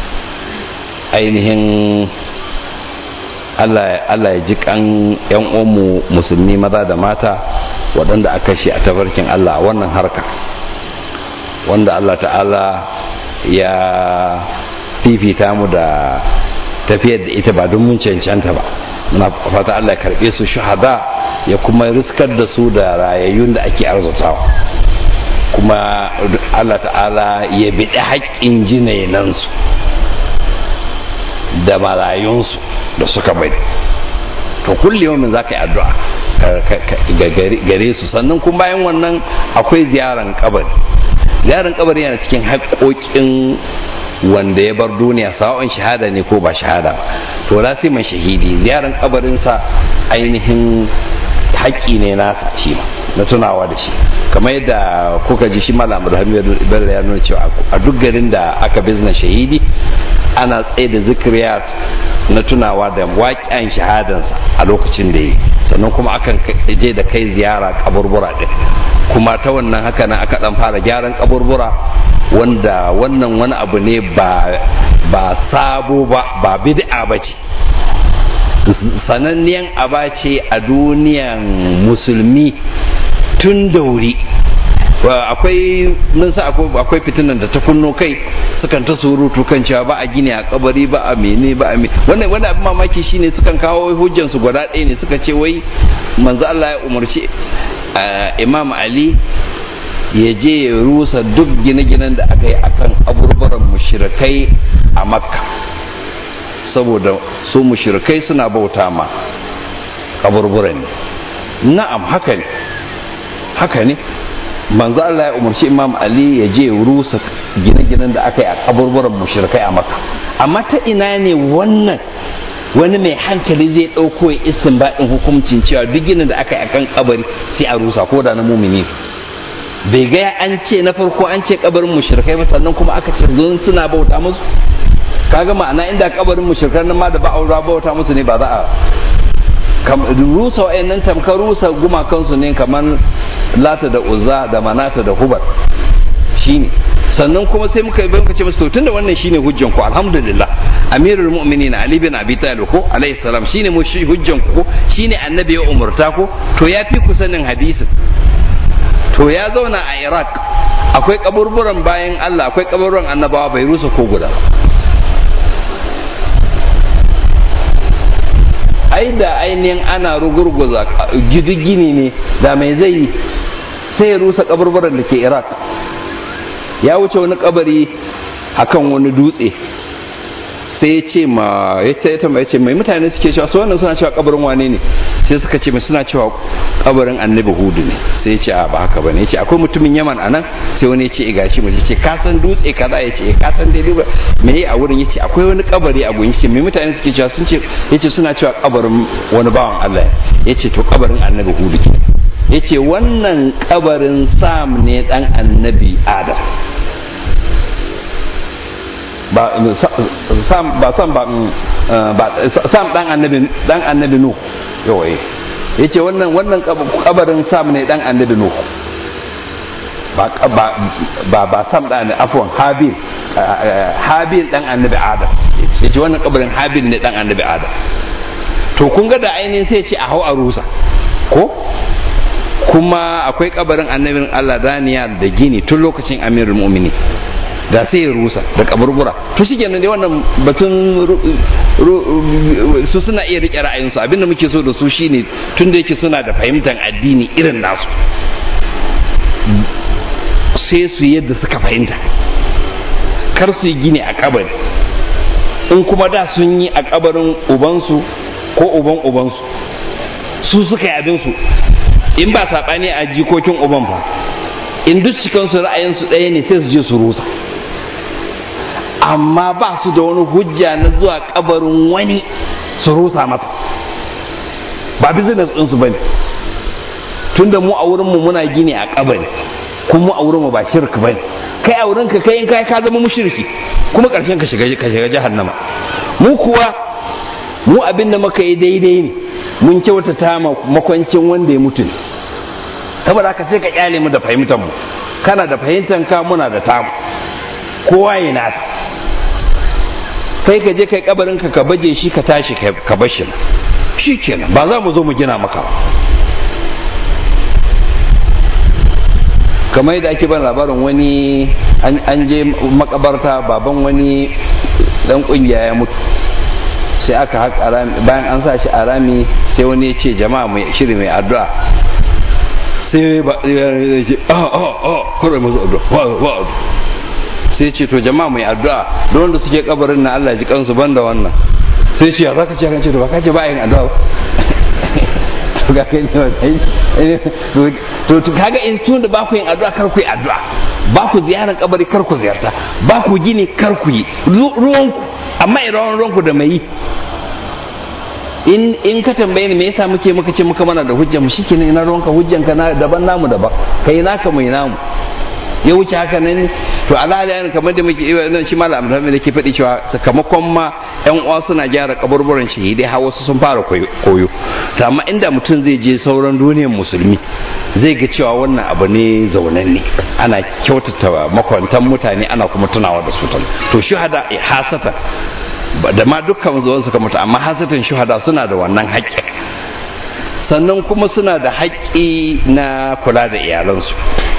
ainihin Allah ya ji kan yan uwanmu musulmi maza da mata waɗanda aka shi a tafarkin Allah wannan harka wanda Allah ta'ala ya fifita mu da tafiyar da ita ba don mun cancanta ba muna fata Allah ya karɓe su shahada ya kuma riskar da su da rayayyun da ake arzutawa kuma Allah ta'ala ya biɗi haƙƙin jinainansu da marayunsu da suka bari to kulle yawmin za ka yi addu'a gare su sannan kuma bayan wannan akwai ziyaran kabari ziyaran kabari yana cikin haƙoƙin wanda ya bar duniya sawa'un shahada ne ko ba shahada ba to lasiman shahidi ziyaran kabarinsa ainihin haƙƙi ne nasa shi ma na tunawa da shi kamar yadda kuka ji shi malam Ibrahim Bello ya nuna cewa a duk garin da aka bizna shahidi ana tsaye da zikriyat na tunawa da waƙiyan shahadansa a lokacin da yi sannan kuma akan je da kai ziyara kaburbura din kuma ta wannan haka nan aka dan fara gyaran kaburbura wanda wannan wani abu ne ba ba sabo ba ba bid'a ba ce sananniyan aba ce a duniyan musulmi tun da wuri akwai mun sa akwai fitinan da ta kunno kai sukan ta surutu kan cewa ba a gini a kabari ba a mene ba a mene wannan wani abin mamaki shine sukan kawo hujjan su guda ɗaya ne suka ce wai manzo Allah ya umarci Imam Ali ya je ya rusa duk gine-ginen da aka yi akan aburburan mushrikai a Makka saboda su mushrikai suna bauta ma kaburburan ne na'am haka ne haka ne manzo Allah ya umarci Imam Ali ya je rusa gine-ginen da aka yi a kaburburan mushrikai a Makka amma ta ina ne wannan wani mai hankali zai ɗauko ya istinbadin hukuncin cewa duk ginin da aka yi akan kabari sai a rusa ko da na mumini bai ga an ce na farko an ce kabarin mushrikai ba sannan kuma aka ce don suna bauta musu kaga ma'ana inda kabarin mushrikan nan ma da ba aura bauta musu ne ba za a rusa wa'annan tamkar rusa gumakansu ne kamar lata da uzza da manata da hubar shine sannan kuma sai muka yi muka ce musu to tunda wannan shine hujjan ku alhamdulillah amirul mu'minin ali bin abi talib ko alayhi salam shine mu hujjan ku ko shine annabi ya umurta ko to ya fi ku sanin hadisin to ya zauna a iraq akwai kaburburan bayan allah akwai kaburburan annabawa bai rusa ko guda ai da ainihin ana rugurguza gini ne da mai zai yi sai ya rusa kaburburan da ke iraq ya wuce wani kabari akan wani dutse sai ya ce ma ya ce ta mai ce mai mutane suke cewa su wannan suna cewa kabarin wane ne sai suka ce mai suna cewa kabarin annabi hudu ne sai ya ce a ba haka bane ya ce akwai mutumin yaman a nan sai wani ya ce e gashi mu ya ce ka san dutse kaza ya ce ka san daidai ba me yi a wurin ya ce akwai wani kabari a gun ya ce mai mutane suke cewa sun ce ya ce suna cewa kabarin wani bawan Allah ya ce to kabarin annabi hudu ke ya ce wannan kabarin sam ne dan annabi adam ba sam ba sam ba ba sam dan annabi dan annabi nu yawa yace wannan wannan kabarin sam ne dan annabi nu ba ba ba sam dan afwan habil habil dan annabi adam yace wannan kabarin habil ne dan annabi adam to kun ga da ainihin sai ce a hau a rusa ko kuma akwai kabarin annabin Allah daniya da gini tun lokacin amirul mu'mini da sai ya rusa da kaburbura to shi kenan dai wannan batun su suna iya rike ra'ayinsu abinda muke so da su shine tun da yake suna da fahimtar addini irin nasu sai su yadda suka fahimta kar su yi gini a kabari in kuma da sun yi a kabarin ubansu ko uban ubansu su suka yi abinsu in ba saɓani a jikokin uban fa in duk cikinsu ra'ayinsu ɗaya ne sai su je su rusa amma ba su da wani hujja na zuwa kabarin wani su rusa masa ba business ɗinsu ba ne tunda mu a wurinmu muna gini a kabari kuma mu a wurinmu ba shirk ba ne kai a wurinka kai in kai ka zama mushriki kuma ƙarshen ka shiga ka shiga jahannama mu kuwa mu abin da muka yi daidai ne mun kyautata makwancin wanda ya mutu ne saboda haka sai ka kyale mu da fahimtar mu kana da fahimtar ka muna da tamu kowa ya nasa kai ka je kai kabarin ka ka baje shi ka tashi ka bar shi shi kenan ba za mu zo mu gina maka ba kamar yadda ake ban labarin wani an je makabarta baban wani dan kungiya ya mutu sai aka haƙa rami bayan an sa shi a rami sai wani ya ce jama'a mai shiri mai addu'a sai ba ya ce a a a kawai masu addu'a wa addu'a sai ce to jama'a mai addu'a don wanda suke kabarin na Allah ji kansu banda wannan sai ce ya zaka ce kan ce to ba ka ce ba yin addu'a to ga kai ne to to kaga in tun da ba ku yin addu'a kar ku yi addu'a ba ku ziyarar kabari kar ku ziyarta ba ku gini kar ku yi ruwan ku amma idan ruwan ku da mai yi in in ka tambaye ni me yasa muke muka ce muka mana da hujja mu shikenan ina ruwanka hujjanka na daban namu daban kai naka mai namu ya wuce haka nan to alhali kamar da muke nan shi malam Abdulhamid yake faɗi cewa sakamakon ma yan uwa suna gyara kaburburan shahidai har wasu sun fara koyo to amma inda mutum zai je sauran duniyar musulmi zai ga cewa wannan abu ne zaunan ne ana kyautata makwantan mutane ana kuma tunawa da su to shuhada hasatan da ma dukkan zuwan suka mutu amma hasatan shuhada suna da wannan haƙƙi sannan kuma suna da haƙƙi na kula da iyalansu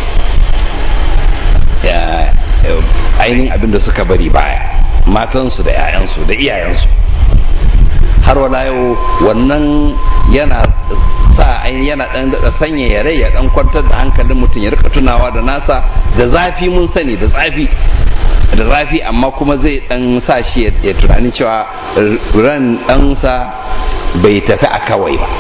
ainihin abin da suka bari baya matansu da 'ya'yansu da iyayensu har wala yau wannan yana sa yana dan sanya ya rai ya dan kwantar da hankalin mutum ya rika tunawa da nasa da zafi mun sani da zafi da zafi amma kuma zai dan sa shi ya tunani cewa ran ɗansa bai tafi a kawai ba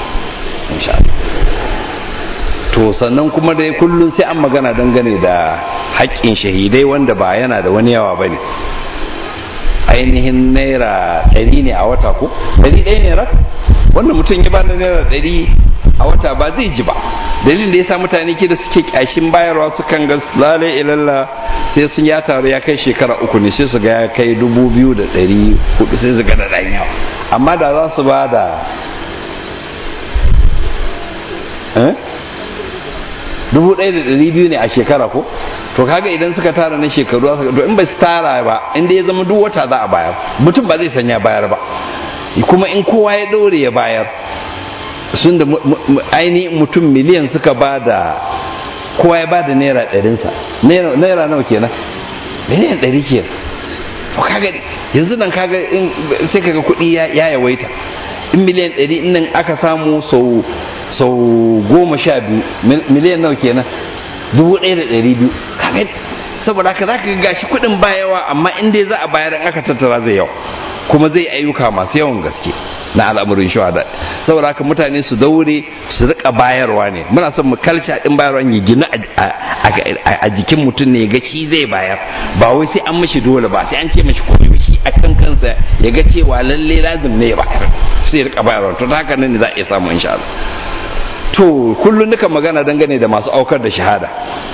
to sannan kuma dai kullum sai an magana dangane da haƙƙin shahidai wanda ba yana da wani yawa ba ne ainihin naira ɗari ne a wata ko ɗari ɗaya ne rak wanda mutum ya bada naira ɗari a wata ba zai ji ba dalilin da ya sa mutane ke da suke ƙyashin bayarwa su kan ga lalai ilalla sai sun ya taru ya kai shekara uku ne sai su ga ya kai dubu biyu da ɗari hudu sai su ga da ɗan yawa amma da za su ba da dubu ɗaya da ɗari biyu ne a shekara ko to kaga idan suka tara na shekaru to in ba su tara ba inda ya zama duk wata za a bayar mutum ba zai sanya bayar ba kuma in kowa ya ɗore ya bayar sun da ainihin mutum miliyan suka ba da kowa ya ba da naira ɗarinsa naira nawa kenan miliyan ɗari kenan to kaga yanzu nan kaga sai kaga kuɗi ya yawaita in miliyan ɗari nan aka samu sau sau goma sha biyu miliyan nawa kenan dubu ɗaya da ɗari biyu kaga saboda haka za ka ga gashi kuɗin ba yawa amma in dai za a bayar in aka tattara zai yawa kuma zai ayyuka masu yawan gaske na al'amarin shahada saboda haka mutane su daure su rika bayarwa ne muna son mu kalca din bayarwa ya gina a jikin mutum ne ga shi zai bayar ba wai sai an mishi dole ba sai an ce mishi komai shi a kan kansa ya ga cewa lalle lazim ne ya bayar sai ya rika bayarwa to haka nan ne za a iya samu insha Allah to kullum nuka magana dangane da masu aukar da shahada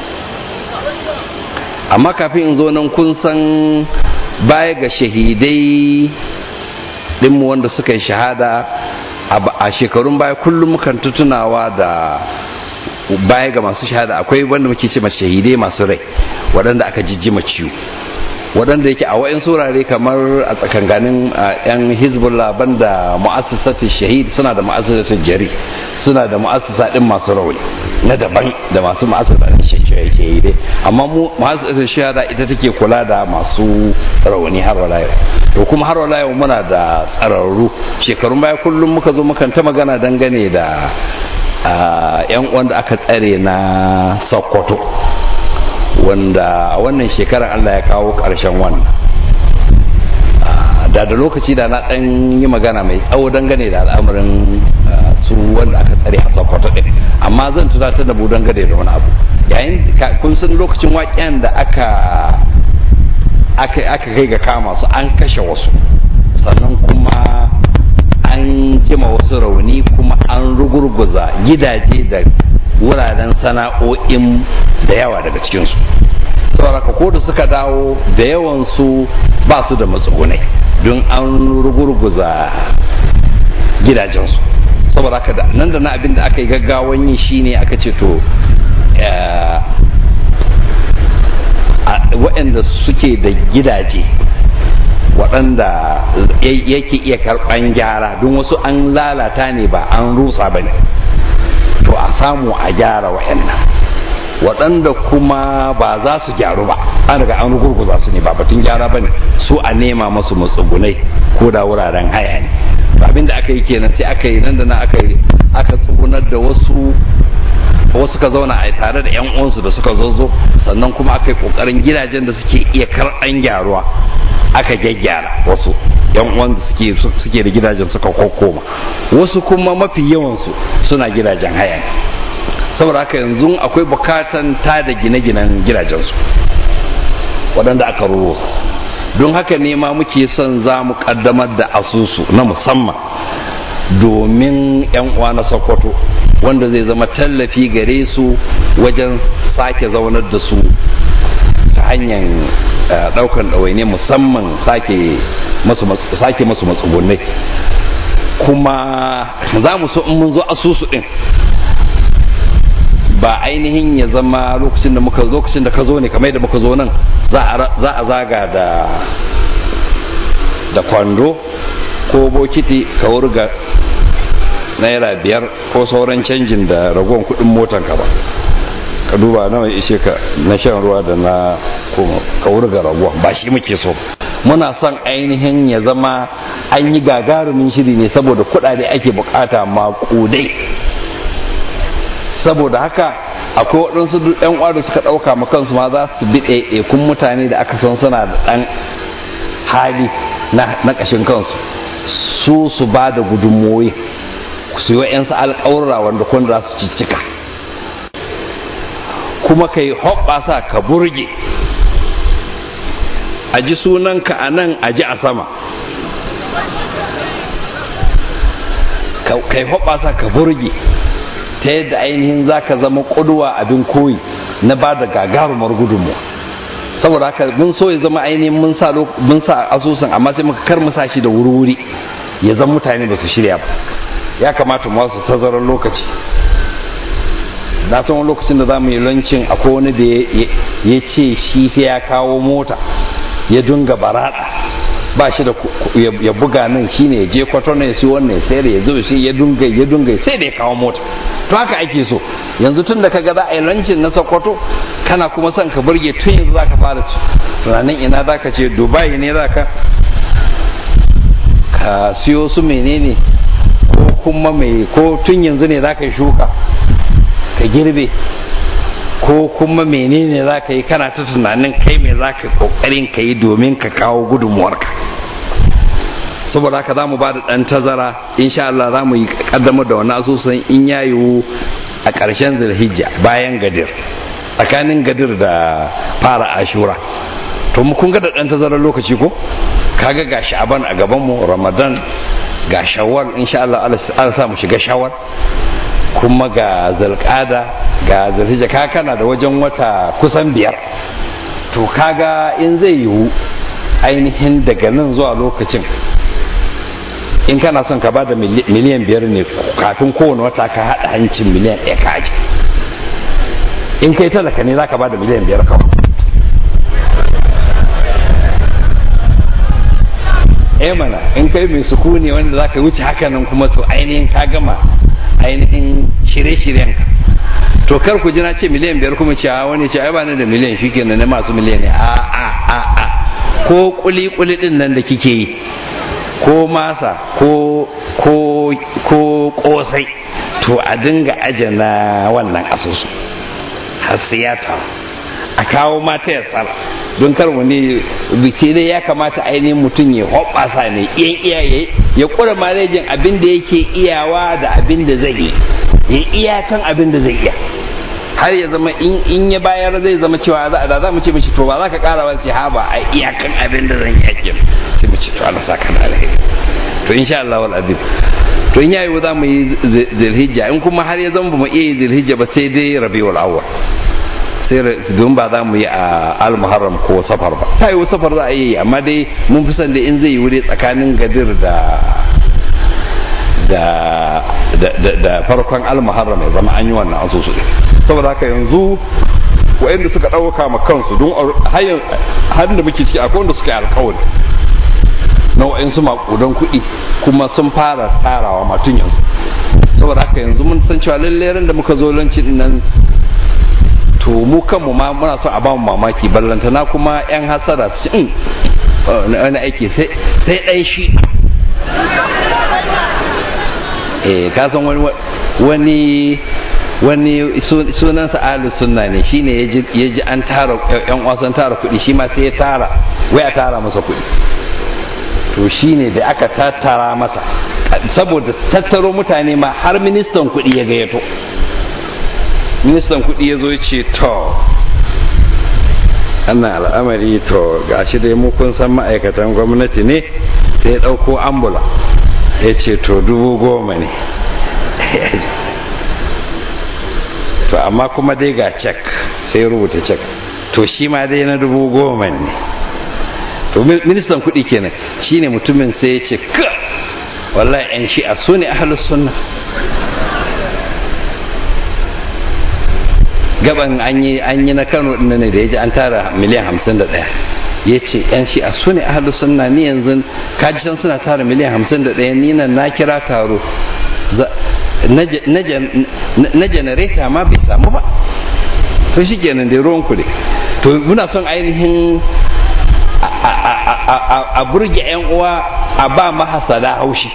amma kafin in zo nan kun san baya ga shahidai dinmu wanda suka yi shahada a shekarun baya kullum mukan tutunawa da baya ga masu shahada akwai wanda muke ce shahidai masu rai waɗanda aka jijjima ciwo waɗanda yake a wa'in surare kamar a tsakanganin yan hezbollah banda mu'assasatu shahid suna da mu'assasatu jari suna da mu'assasa din masu rauni na daban da masu mu'assasa din shahidai amma mu mu'assasatu shahada ita take kula da masu rauni har wala yau to kuma har wala yau muna da tsararru shekarun baya kullum muka zo mukan ta magana dangane da yan wanda aka tsare na sokoto wanda a wannan shekarar Allah ya kawo ƙarshen wannan da da lokaci da na ɗan yi magana mai tsawo dangane da al'amarin su wanda aka tsare a sokoto ɗin amma zan tunatar da mu dangane da wani abu yayin kun san lokacin waƙen da aka aka kai ga kama su an kashe wasu sannan kuma an jima wasu rauni kuma an rugurguza gidaje da wuraren sana'o'in da yawa daga cikinsu saboda ko da suka dawo da yawansu ba su da matsugunai don an rugurguza gidajensu saboda haka nan da na abin da aka yi gaggawan yi shine aka ce to waɗanda suke da gidaje waɗanda yake iya karɓan gyara don wasu an lalata ne ba an rusa ba ne to a samu a gyara waɗannan waɗanda kuma ba za su gyaru ba an riga an gurguza su ne ba batun gyara ba ne su a nema masu matsugunai ko da wuraren haya ne abin da aka yi kenan sai aka yi nan da na aka yi aka tsugunar da wasu wasu ka zauna a tare da 'yan uwansu da suka zozo sannan kuma aka yi kokarin gidajen da suke iya karɓan gyaruwa aka gyaggyara wasu yan uwan da suke suke da gidajen suka kokoma wasu kuma mafi yawansu suna gidajen haya ne saboda haka yanzu akwai bukatan ta da gine-ginen gidajensu waɗanda aka rurusa don haka ne ma muke son za mu ƙaddamar da asusu na musamman domin 'yan uwa na sokoto wanda zai zama tallafi gare su wajen sake zaunar da su hanyar daukan ɗawaine musamman sake masu matsugunai kuma za mu so in mun zo asusu ɗin ba ainihin ya zama lokacin da muka lokacin da ka zo ne kamar da muka zo nan za a zaga da da kwando ko bokiti ka wurga naira biyar ko sauran canjin da ragon kudin motan ka ba ka duba nawa ishe ka na shan ruwa da na ka wurga ragon ba shi muke so muna son ainihin ya zama an yi gagarumin shiri ne saboda kudade ake bukata maƙudai saboda haka akwai waɗansu ɗan uwa da suka ɗauka ma kansu ma za su bi ɗaiɗaikun mutane da aka san suna da ɗan hali na ƙashin kansu su su ba da gudunmoyi su yi wa'yansu alƙawarra wanda kun za su ciccika kuma ka yi hoɓɓasa ka burge a ji sunanka a nan a ji a sama ka yi hoɓɓasa ka burge ta yadda ainihin za ka zama ƙuduwa abin koyi na ba da gagarumar gudunmu saboda haka mun so ya zama ainihin mun sa mun sa asusun amma sai muka kar mu sa shi da wuri-wuri ya zama mutane ba su shirya ba ya kamata mu wasu tazarar lokaci na san wani lokacin da za mu yi lancin akwai wani da ya ce shi sai ya kawo mota ya dunga barada ba shi da ya buga nan shine ya je kwatano ya siyo wannan sayar ya zo shi ya dunga ya dunga sai da ya kawo mota to haka ake so yanzu tun da kaga za a yi lancin na sokoto kana kuma son ka burge tun yanzu za ka fara tunanin ina za ka ce dubai ne za ka ka siyo su menene ko kuma mai ko tun yanzu ne za ka yi shuka ka girbe ko kuma menene za ka yi kana ta tunanin kai mai za ka kokarin ka yi domin ka kawo gudunmuwarka saboda haka za mu ba da ɗan tazara insha Allah za mu yi kaddamar da wani asusun in ya yiwu a ƙarshen zulhijja bayan gadir tsakanin gadir da fara ashura to mu kun ga da ɗan tazarar lokaci ko kaga ga sha'aban a gabanmu ramadan ga shawwal insha Allah Allah sa mu shiga shawwal kuma ga zalƙada ga zulhijja ka kana da wajen wata kusan biyar to kaga in zai yiwu ainihin daga nan zuwa lokacin in kana son ka bada miliyan biyar ne kafin kowane wata ka haɗa hancin miliyan ɗaya ka aji in kai talaka ne za ka bada miliyan biyar kawai eh mana in kai mai sukuni wanda za ka wuce hakanan kuma to ainihin ka gama ainihin shirye-shiryen ka to kar ku ji na ce miliyan biyar kuma ce a wani ce ai ba da miliyan shi kenan na masu miliyan ne a a a a ko kuli kuli din nan da kike yi ko masa ko ko ko kosai to a dinga ajana wannan asusu har sai ya taru a kawo mata ya tsara don kar wani biki dai ya kamata ainihin mutum ya hoɓasa ne iyan iyaye ya ƙura malejin abin da yake iyawa da abin da zai yi ya iyakan abin da zai iya har ya zama in ya bayar zai zama cewa za da za mu ce mishi to ba za ka ƙara ba ce ha ba a iyakan abin da zan iya kin sai mu ce to Allah saka da alheri to insha Allah wal azim to in yayi za mu yi zilhijja in kuma har ya zama ba mu iya yi zilhijja ba sai dai rabiul awwal sai don ba za mu yi a al-muharram ko safar ba ta yi safar za a yi amma dai mun fi son da in zai yi wuri tsakanin gadir da da da farkon al-muharram ya zama an yi wannan asusu ne saboda haka yanzu wa'anda suka ɗauka ma kansu don har da muke ciki akwai wanda suka yi alkawari na wa'ansu makudan kuɗi kuma sun fara tarawa matun yanzu saboda haka yanzu mun san cewa lallai da muka zo lancin nan to mu kanmu ma muna so a bamu mamaki ballantana kuma yan hasara su in wani aiki sai ɗan shi eh ka san wani wani wani sunansa ahlus sunna ne shine ya ji an tara yan wasan tara kuɗi shi ma sai ya tara wai a tara masa kuɗi to shine da aka tattara masa saboda tattaro mutane ma har ministan kuɗi ya gayyato ministan kuɗi ya zo ce to annan al'amari to gashi dai mu kun san ma'aikatan gwamnati ne sai ya ɗauko ambula ya ce to dubu goma ne to amma kuma dai ga cek sai rubuta cek to shi ma dai na dubu goma ne to ministan kuɗi kenan shine mutumin sai ya ce ka wallahi yan shi'a su ne ahalus sunna gaban an yi an yi na Kano din ne da yaji an tara miliyan hamsin da ɗaya ya ce yan shi'a su ne ahalus sunna ni yanzu kaji san suna tara miliyan hamsin da ɗaya ni nan na kira taro na janareta ma bai samu ba to shi kenan dai ruwan kuɗi to muna son ainihin a burge 'yan uwa a ba mahasada haushi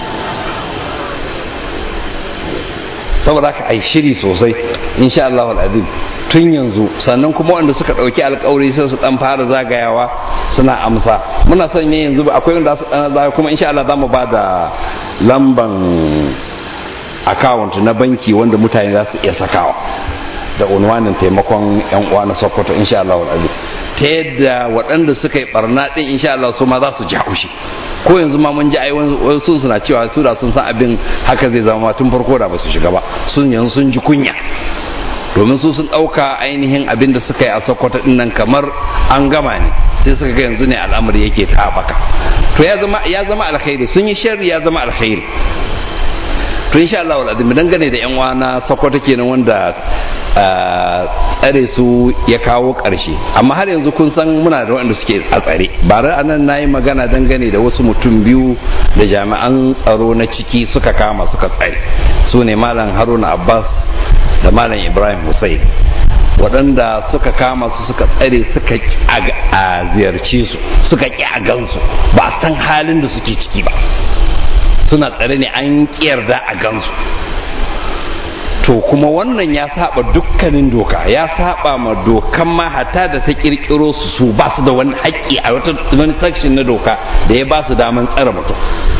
saboda haka ai shiri sosai insha Allah al'azim tun yanzu sannan kuma wanda suka ɗauki alkawari sai su dan fara zagayawa suna amsa muna son ne yanzu akwai wanda su dan zagaya kuma insha Allah zamu ba da lamban account na banki wanda mutane za su iya sakawa da unwanin taimakon yan uwa na Sokoto insha Allah al'azim ta yadda waɗanda suka yi barna ɗin insha Allah su ma za su ji haushi ko yanzu ma mun ji ai wasu suna cewa su da sun san abin haka zai zama tun farko da ba su shiga ba sun yanzu sun ji kunya domin su sun ɗauka ainihin abin da suka yi a sokoto ɗin nan kamar an gama ne sai suka ga yanzu ne al'amari yake ta baka to ya zama ya zama alkhairi sun yi sharri ya zama alkhairi to insha Allah wal azim dangane da yan na sokoto kenan wanda tsare su ya kawo ƙarshe amma har yanzu kun san muna da waɗanda suke a tsare bare anan na yi magana dangane da wasu mutum biyu da jami'an tsaro na ciki suka kama suka tsare su ne malam haruna abbas da malam ibrahim hussein waɗanda suka kama su suka tsare suka ƙi a ziyarce su suka ƙi a gansu ba san halin da suke ciki ba suna tsare ne an yarda a gansu to kuma wannan ya saba dukkanin doka ya saba ma dokan ma hatta da ta kirkiro su su ba su da wani haƙƙi a wata wani section na doka da ya ba su daman tsare mutum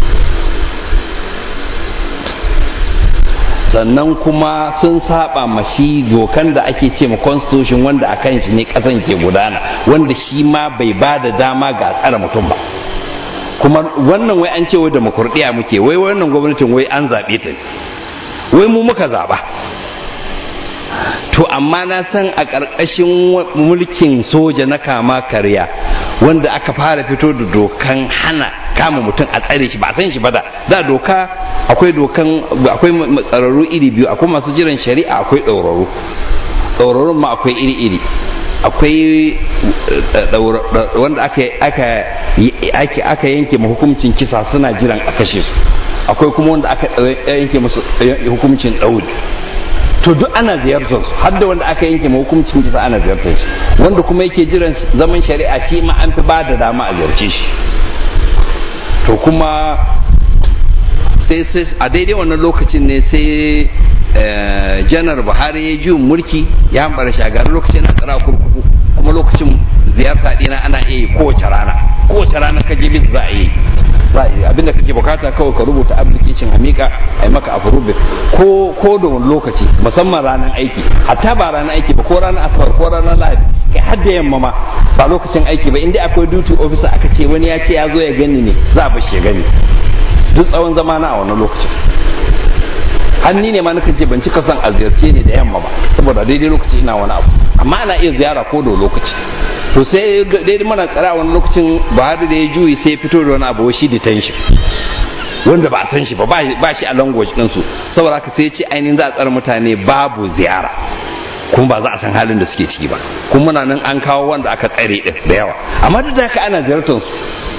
sannan kuma sun saba ma shi dokan da ake ce ma constitution wanda a kan shi ne ƙasan ke gudana wanda shi ma bai ba da dama ga tsare mutum ba kuma wannan wai an ce wai demokradiyya muke wai wannan gwamnatin wai an zaɓe ta wai mu muka zaɓa to amma na san a ƙarƙashin mulkin soja na kama karya wanda aka fara fito da dokan hana kama mutum a tsare shi ba san shi ba da da doka akwai dokan akwai tsararru iri biyu akwai masu jiran shari'a akwai ɗauraru ɗaurarun ma akwai iri-iri akwai wanda aka yanke ma hukuncin kisa suna jiran a kashe su akwai kuma wanda aka yanke musu hukuncin ɗauri to duk ana ziyartar su har da wanda aka yanke ma hukuncin kisa ana ziyartar shi wanda kuma yake jiran zaman shari'a shi ma an fi ba da dama a ziyarce shi to kuma sai sai a daidai wannan lokacin ne sai janar buhari ya ji mulki ya hambara shagari lokacin na tsara kurkuku kuma lokacin ziyarta dina ana iya yi kowace rana kowace rana ka je za a yi abinda kake bukata kawai ka rubuta application a mika a yi maka approve ko ko da wani lokaci musamman ranar aiki hatta ba ranar aiki ba ko ranar asabar ko ranar lahadi kai har da yamma ma ba lokacin aiki ba inda akwai duty officer aka ce wani ya ce ya zo ya gani ne za a bashi ya gani duk tsawon zama na a wannan lokacin hanni ne ma na ce ban cika son a ziyarce ne da yamma ba saboda daidai lokaci ina wani abu amma ana iya ziyara ko da lokaci to sai daidai mana tsara wani lokacin buhari da ya juyi sai ya fito da wani abu shi detention wanda ba a san shi ba ba shi a language ɗinsu saboda haka sai ya ce ainihin za a tsara mutane babu ziyara kuma ba za a san halin da suke ciki ba kuma muna nan an kawo wanda aka tsare din da yawa amma duk da haka ana ziyartar su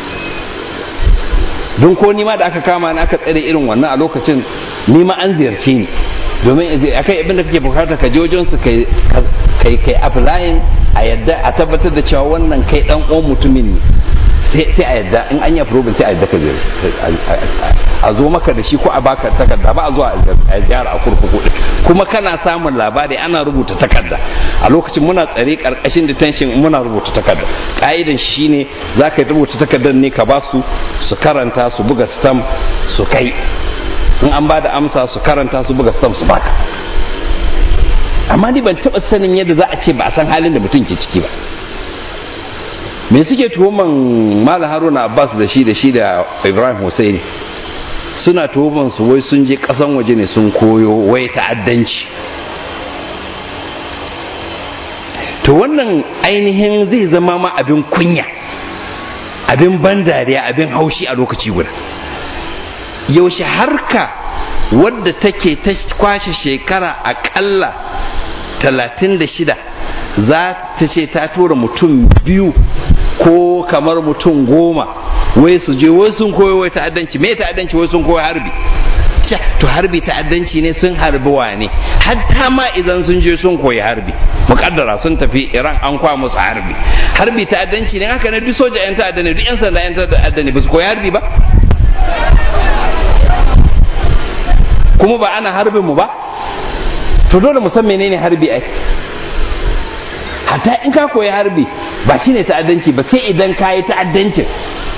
don ko nima da aka kama ni aka tsare irin wannan a lokacin nima an ziyarce ni domin akai abin da kake bukata ka je wajen su kai kai kai applying a yadda a tabbatar da cewa wannan kai dan uwan mutumin ne sai a yadda in an yi approve sai a yadda ka ziyarci a zo maka da shi ko a baka takarda ba a zuwa a ziyara a kurkuku kuma kana samun labari ana rubuta takarda a lokacin muna tsare karkashin detention muna rubuta takarda ka'idan shine za ka rubuta takardar ne ka ba su su karanta su buga stamp su kai in an ba da amsa su karanta su buga stamp su baka amma ni ban taɓa sanin yadda za a ce ba a san halin da mutum ke ciki ba me suke tuhuman malam haruna abbas da shi da shi da ibrahim hussein suna tuhuman su wai sun je kasan waje ne sun koyo wai ta'addanci to wannan ainihin zai zama ma abin kunya abin ban dariya abin haushi a lokaci guda yaushe harka wadda take ta kwashe shekara akalla talatin da shida za ta ce ta tura mutum biyu ko kamar mutum goma wai su je wai sun koyi wai ta'addanci me ta'addanci wai sun koyi harbi to harbi ta'addanci ne sun harbi wane hatta ma idan sun je sun koyi harbi mukaddara sun tafi iran an kwa musu harbi harbi ta'addanci ne haka ne duk soja yan ta'adda ne duk yan sanda yan ta'adda ne ba su koyi harbi ba kuma ba ana harbin mu ba to dole mu san menene harbi ai hatta in ka koyi harbi ba shine ta'addanci ba sai idan ka yi ta'addancin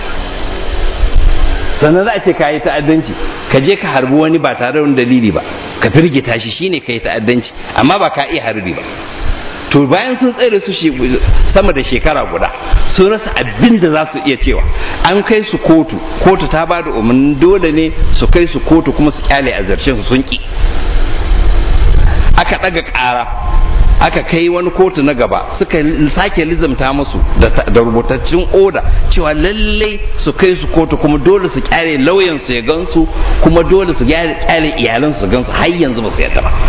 sannan za a ce ka yi ta'addanci ka je ka harbi wani ba tare da dalili ba ka firgita shi shine ka yi ta'addanci amma ba ka iya harbi ba to bayan sun tsere su sama da shekara guda sun rasa abin da za su iya cewa an kai su kotu kotu ta ba da umarnin dole ne su kai su kotu kuma su kyale a zarce su sun ki aka ɗaga ƙara aka kai wani kotu na gaba suka sake lizamta musu da rubutaccen oda cewa lallai su kai su kotu kuma dole su kyale lauyansu ya gansu kuma dole su kyale iyalansu su gansu har yanzu ba su yadda ba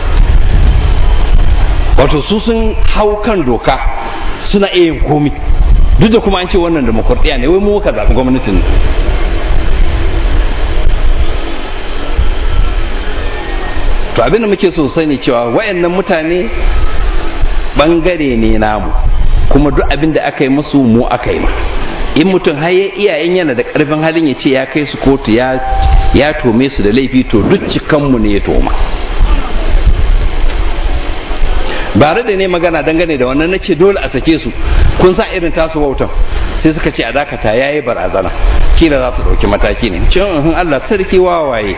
wato su sun hau kan doka suna iya yin komi duk da kuma an ce wannan demokradiyya ne wai mu muka zaɓi gwamnatin to abinda muke so sani cewa wayannan mutane bangare ne namu kuma duk abin da aka yi musu mu aka yi ma in mutum har ya iya in yana da karfin halin ya ce ya kai su kotu ya ya tome su da laifi to duk cikanmu ne ya toma bare da ne magana dangane da wannan na ce dole a sake su kun sa irin tasu wautan sai suka ce a dakata ya yi barazana kila za su ɗauki mataki ne cin Allah sarki wawaye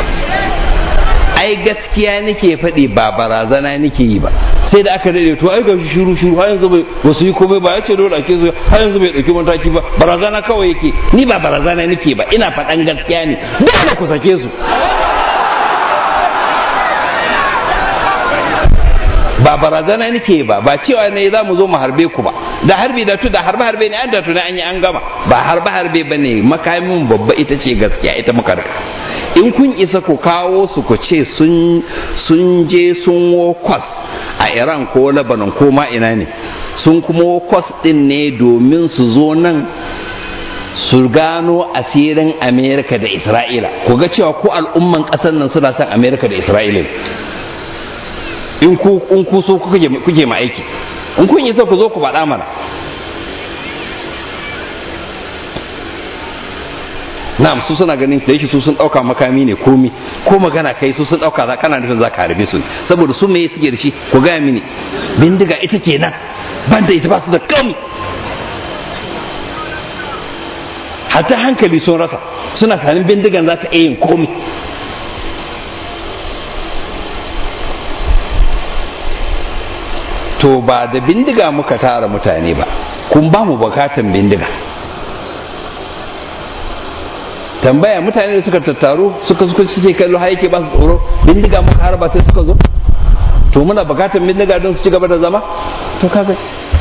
ai gaskiya nake faɗi ba barazana nake yi ba sai da aka daɗe to ai ga shiru shiru har yanzu bai ba su yi komai ba ya ce dole ake su har yanzu bai ɗauki mataki ba barazana kawai yake ni ba barazana nake ba ina faɗan gaskiya ne dole ku sake su ba barazana nake ba ba cewa ne za mu zo mu harbe ku ba da harbi da tu da harbe harbe ne an da tuna an yi an gama ba harbe harbe ba ne makamin babba ita ce gaskiya ita muka rika in kun isa ku kawo su ku ce sun je sun wo kwas a iran ko lebanon ko ma ina ne sun kuma wo kwas din ne domin su zo nan su gano asirin amerika da isra'ila ku ga cewa ko al'umman ƙasar nan suna son amerika da isra'ila in ku in ku so kuke ma aiki in kun yi ku zo ku faɗa mana na'am su suna ganin da yake su sun ɗauka makami ne komi ko magana kai su sun ɗauka za kana nufin za ka harbe su saboda su me suke da shi ku gaya mini bindiga ita ke nan ban da ita ba su da kami hatta hankali sun rasa suna sanin bindigan za ta iya yin komi to ba da bindiga muka tara mutane ba kun ba mu bukatan bindiga tambaya mutane da suka tattaru suka suka suke kallo har yake ba su tsoro bindiga muka harba sai suka zo to muna bukatan bindiga don su ci gaba da zama to kaga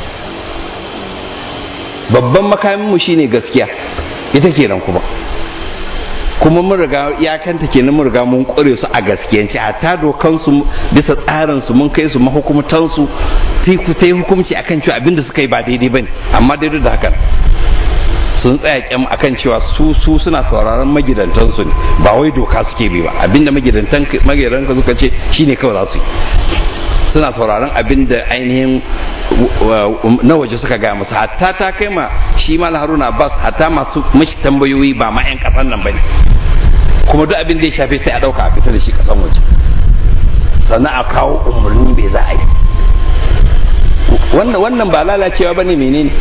babban makamin mu shine gaskiya ita kenan kuma kuma mun riga iyakanta kenan mun riga mun kure su a gaskiyance hatta dokan su bisa tsarin su mun kai su mahukumtan su ta yi hukunci akan cewa abinda suka yi ba daidai bane amma daidai da hakan sun tsaya kyam akan cewa su su suna sauraron magidantan su ne ba wai doka suke bi ba abinda magidantan magidantan suka ce shine kawai za su yi suna sauraron abin da ainihin na waje suka gaya musu hatta ta kai ma shi mal haruna abbas hatta masu mashi tambayoyi ba ma 'yan kasan nan bane kuma duk abin da ya shafe sai a dauka a fita da shi kasan waje sannan a kawo umarni bai za a yi wannan wannan ba lalacewa bane menene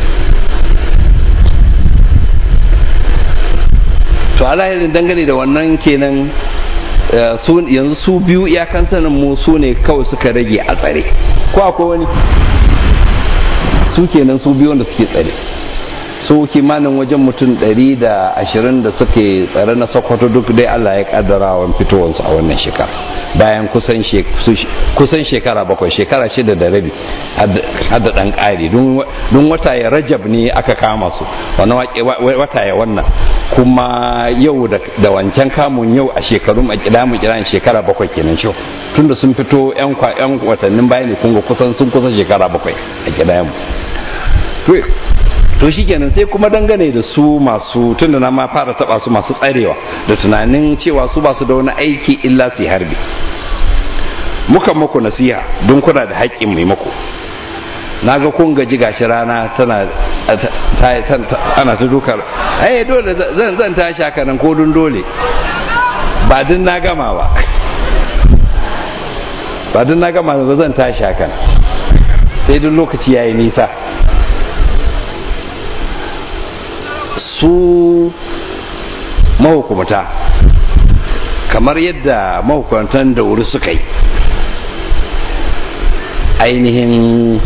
to alahirin dangane da wannan kenan yanzu su biyu iyakan sanin mu su ne kawai suka rage a tsare ko akwai wani su kenan su biyu wanda suke tsare su kimanin wajen mutum 120 da suke tsare na sokoto duk dai allah ya kaddara wa fitowarsu a wannan shekara bayan kusan shekara bakwai shekara shida da rabi hada dan ƙari don wata ya rajab ne aka kama su wani wata ya wannan kuma yau da wancan kamun yau a shekarun a kidamu kiran shekara bakwai kenan shi tunda sun fito yan watannin bayan ne kunga kusan sun kusa shekara bakwai a kidamu to shi kenan sai kuma dangane da su masu tunda na ma fara taba su masu tsarewa da tunanin cewa su ba su da wani aiki illa su harbi mukan muku nasiha don kuna da haƙƙin mai muku na ga kun gaji gashi rana tana ana ta dukar ai dole zan zan tashi haka nan ko dun dole ba din na gama ba ba din na gama ba zan tashi haka sai duk lokaci yayi nisa su mahukumta kamar yadda mahukuntan da wuri suka yi ainihin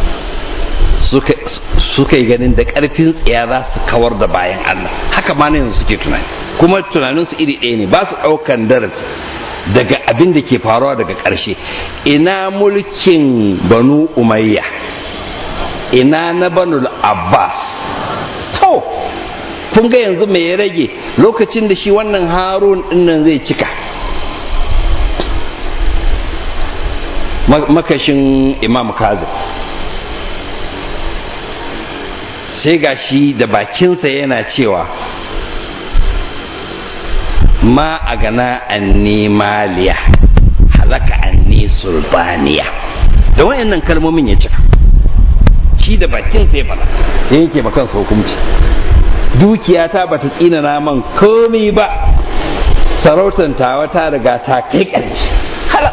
suka yi ganin da karfin tsiya za su kawar da bayan Allah haka ma yanzu suke tunani kuma tunaninsu iri ɗaya ne ba su ɗaukan darasi daga abin da ke faruwa daga ƙarshe ina mulkin banu umayya ina na banul abbas to kun ga yanzu mai ya rage lokacin da shi wannan harun dinnan zai cika makashin imam kazim sai ga shi da bakinsa yana cewa ma a gana anni maliya halaka anni sulbaniya da wayannan kalmomin ya cika shi da bakinsa ya fada yanke makansa hukunci dukiyata bata tsina naman komi ba sarautan tawa ta riga ta kai ƙarshe hala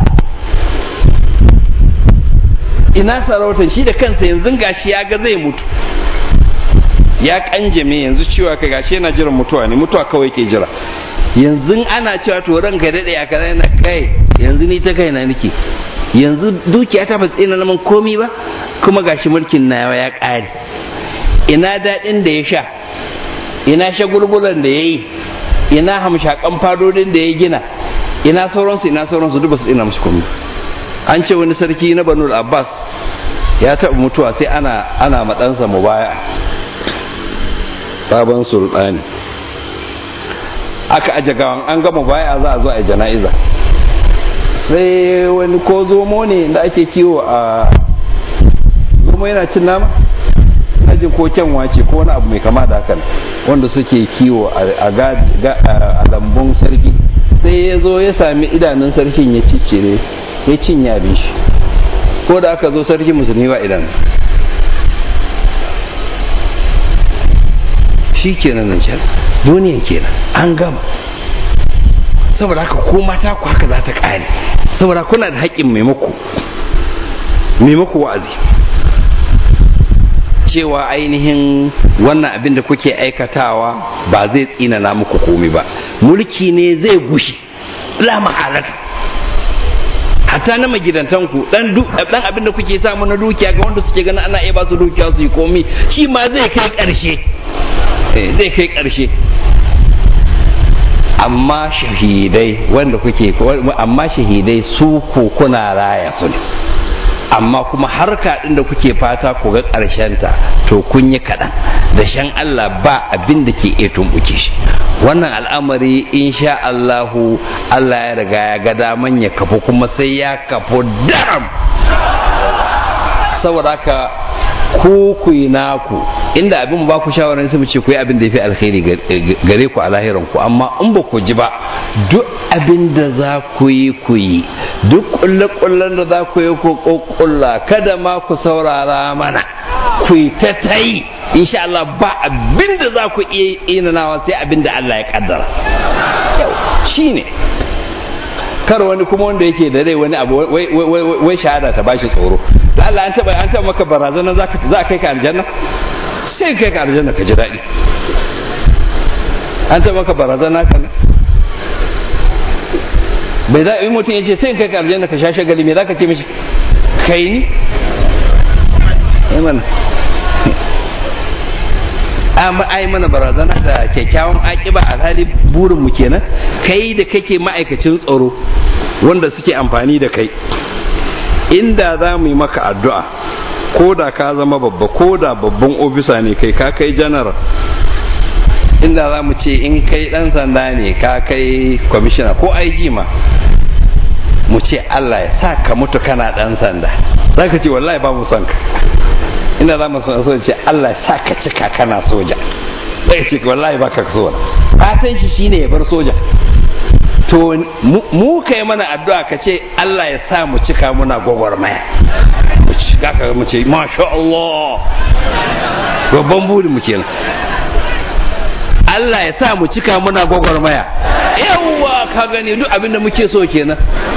ina sarautan shi da kansa yanzu gashi ya ga zai mutu ya kanjame yanzu cewa ka gashi yana jiran mutuwa ne mutuwa kawai ke jira yanzu ana cewa to ranka daɗe a kaza yana kai yanzu ni ta kai na nake yanzu dukiya ta ba tsina naman komi ba kuma gashi mulkin nawa ya ƙare ina daɗin da ya sha ina shagulgulan da ya yi ina hamshakan fadodin da ya gina ina sauransu ina sauransu duk ba su tsina musu komai an ce wani sarki na banul abbas ya taɓa mutuwa sai ana ana matsansa mu baya sabon sultani aka aje gawan an gama baya za a zo a jana'iza sai wani ko zomo ne da ake kiwo a zomo yana cin nama jin ko kyanwa ce ko wani abu mai kama da hakan wanda suke kiwo a lambun sarki sai ya zo ya sami idanun sarkin ya ciccire ya cinye abin shi ko da aka zo sarki musulmi ba idan shi kenan nan can duniyan kenan an gama saboda haka ko mata ku haka za ta kare saboda kuna da haƙƙin maimako maimako wa'azi cewa ainihin wannan abin da kuke aikatawa ba zai tsinana muku komi ba mulki ne zai gushi la mahalata hatta na magidantan ku dan dan abin da kuke samu na dukiya ga wanda suke ganin ana iya ba su dukiya su yi komi shi ma zai kai karshe zai kai karshe amma shahidai wanda kuke amma shahidai su ko kuna raya su ne amma kuma harka ɗin da kuke fata ku ga ta to kun yi kaɗan da shan Allah ba abin da ke iya tumɓuke shi wannan al'amari insha Allahu Allah ya riga ya ga daman ya kafu kuma sai ya kafu daram saboda haka ku ku yi naku inda abin ba ku shawarar sai mu ce ku yi abin da ya fi alkhairi gare ku a lahiran ku amma in ba ku ji ba duk abin da za ku yi ku yi duk kulle-kullen da za ku yi ku kulla kada ma ku saurara mana ku yi ta ta yi insha Allah ba abin da za ku iya inanawa sai abin da Allah ya kaddara shi ne kar wani kuma wanda yake da rai wani abu wai shahada ta bashi tsoro da Allah an taba an taba maka barazana za ka za kai ka aljanna sai kai ka aljanna ka ji daɗi an taba maka barazana ka bai za yi mutum ya ce sai kai ka aljanna ka sha shagali me za ka ce mishi kai ni mana ai mana barazana da kyakkyawan akiba a hali burin mu kenan kai da kake ma'aikacin tsaro wanda suke amfani da kai inda za mu yi maka addu'a ko da ka zama babba ko da babban ofisa ne kai ka kai janar inda za mu ce in kai dan sanda ne ka kai kwamishina ko IG ma mu ce Allah ya sa ka mutu kana dan sanda za ka ce wallahi ba mu son ka inda za mu so ce Allah ya sa ka cika kana soja zai ce wallahi ba ka so fatan shi shine ya bar soja to mu kai mana addu'a ka ce Allah ya sa mu cika muna gwagwarmaya mu cika ka mu ce masha Allah babban buri mu kenan Allah ya sa mu cika muna gwagwarmaya yawwa ka gani duk abin da muke so kenan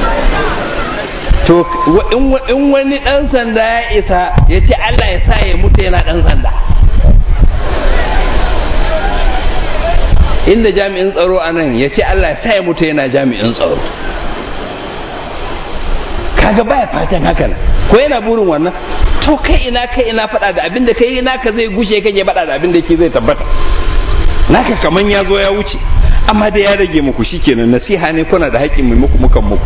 to in wani dan sanda ya isa ya ce Allah ya sa ya mutu yana dan sanda inda jami'in tsaro a nan ya ce Allah ya sa ya mutu yana jami'in tsaro kaga baya fatan haka nan ko yana burin wannan to kai ina kai ina faɗa da abin da kai ina ka zai gushe kake faɗa da abin da ke zai tabbata naka kaman ya zo ya wuce amma da ya rage muku shikenan nasiha ne kuna da haƙƙin mai muku mukan muku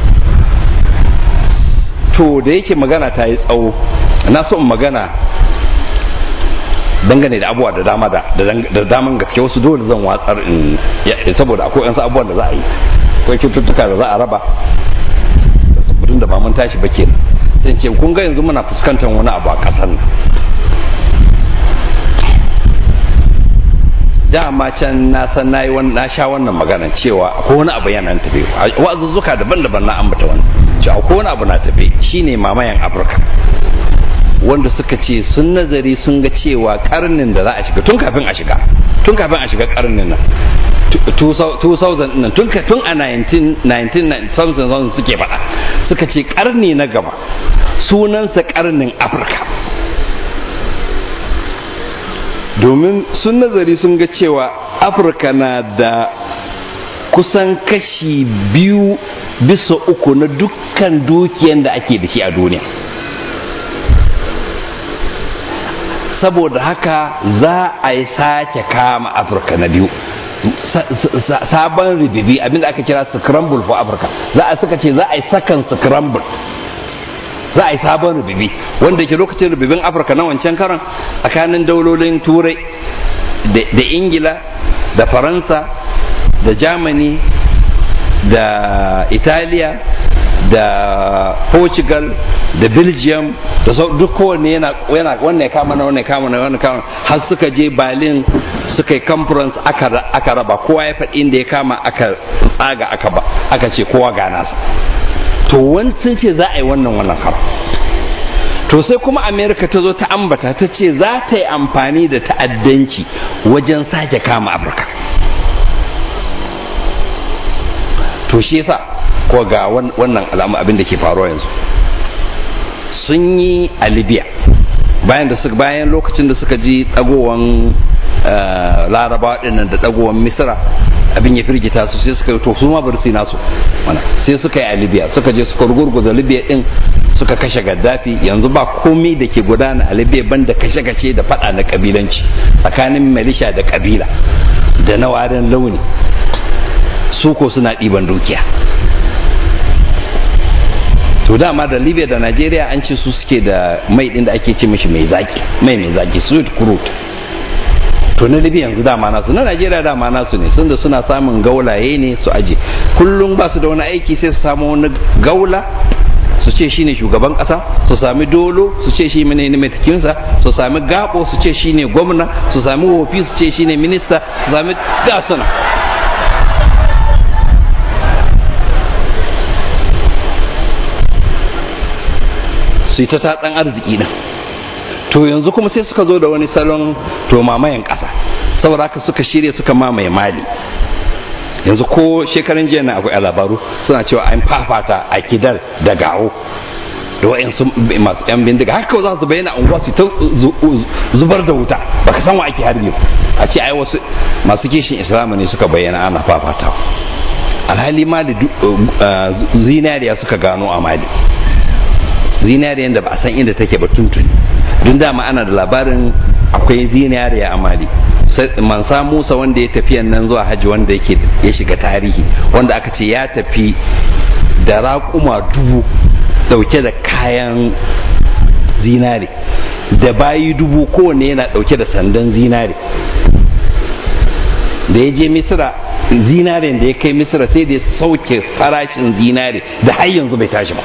to da yake magana ta yi tsawo na so in magana dangane da abubuwa da dama da da daman gaske wasu dole zan watsar in saboda akwai yansu abubuwan da za a yi akwai cututtuka da za a raba da sabbin da ba mun tashi ba kenan sai ce kun ga yanzu muna fuskantar wani abu a ƙasar nan dama can na san nayi na sha wannan magana cewa akwai wani abu yana tafe wa'azuzzuka daban-daban na ambata wannan cewa akwai wani abu na tafe shine mamayan afirka wanda suka ce sun nazari sun ga cewa karnin da za a shiga tun kafin a shiga tun kafin a shiga karnin nan 2000 nan tun tun a 1990 suke faɗa suka ce karni na gaba sunansa karnin afirka domin sun nazari sun ga cewa afirka na da kusan kashi biyu bisa uku na dukkan dukiyan da ake da shi a duniya saboda haka za a yi sake kama afirka na biyu sabon ribibi abinda aka kira scramble for africa za a suka ce za a yi sakan scramble za a yi sabon rububi wanda ke lokacin rububin afirka na wancan karan tsakanin daulolin turai da ingila da faransa da germany da italiya da portugal da belgium da duk kowanne yana wannan ya kama na wannan ya kama na wannan kama har suka je berlin suka yi conference aka raba kowa ya faɗi inda ya kama aka tsaga aka ba aka ce kowa ga nasa to wani sun ce za a yi wannan wannan karo to sai kuma america ta zo ta ambata ta ce za ta yi amfani da ta'addanci wajen sake kama afirka to shi yasa ko ga wannan alamu abin da ke faruwa yanzu sun yi a libya bayan da suka bayan lokacin da suka ji dagowan laraba dinnan da dagowan misira abin ya firgita su sai suka to su ma bar su nasu mana sai suka yi a libya suka je suka rugurguza libya din suka kashe gaddafi yanzu ba komai da ke gudana a libya banda kashe-kashe da fada na kabilanci tsakanin malisha da kabila da na warin launi su ko suna ɗiban dukiya to dama da libya da nigeria an ce su suke da mai din da ake ce mishi mai zaki mai mai zaki sweet crude to na libya yanzu dama nasu na nigeria dama nasu ne sun da suna samun gaulaye ne su aje kullum ba su da wani aiki sai su samu wani gaula su ce shine shugaban kasa su sami dolo su ce shi ne matakinsa su sami gabo su ce shine gwamna su sami wofi su ce shine minista su sami gasuna su yi ta tatsan arziki din to yanzu kuma sai suka zo da wani salon to mamayen ƙasa saboda haka suka shirya suka mamaye mali yanzu ko shekarun jiya na akwai labaru suna cewa an fafata a kidar da gawo da wa'yansu masu yan bindiga haka za su bayyana unguwa su ta zubar da wuta baka san wa ake harbi a ce ai wasu masu kishin islamu ne suka bayyana ana fafatawa alhali mali zinariya suka gano a mali zinariyan da ba a san inda take ba tuntuni don dama ana da labarin akwai zinariya a mali mansa musa wanda ya tafi nan zuwa hajji wanda yake ya shiga tarihi wanda aka ce ya tafi da raƙuma dubu dauke da kayan zinare da bayi dubu kowane yana dauke da sandan zinare da ya je misira zinaren da ya kai misira sai da ya sauke farashin zinare da har yanzu bai tashi ba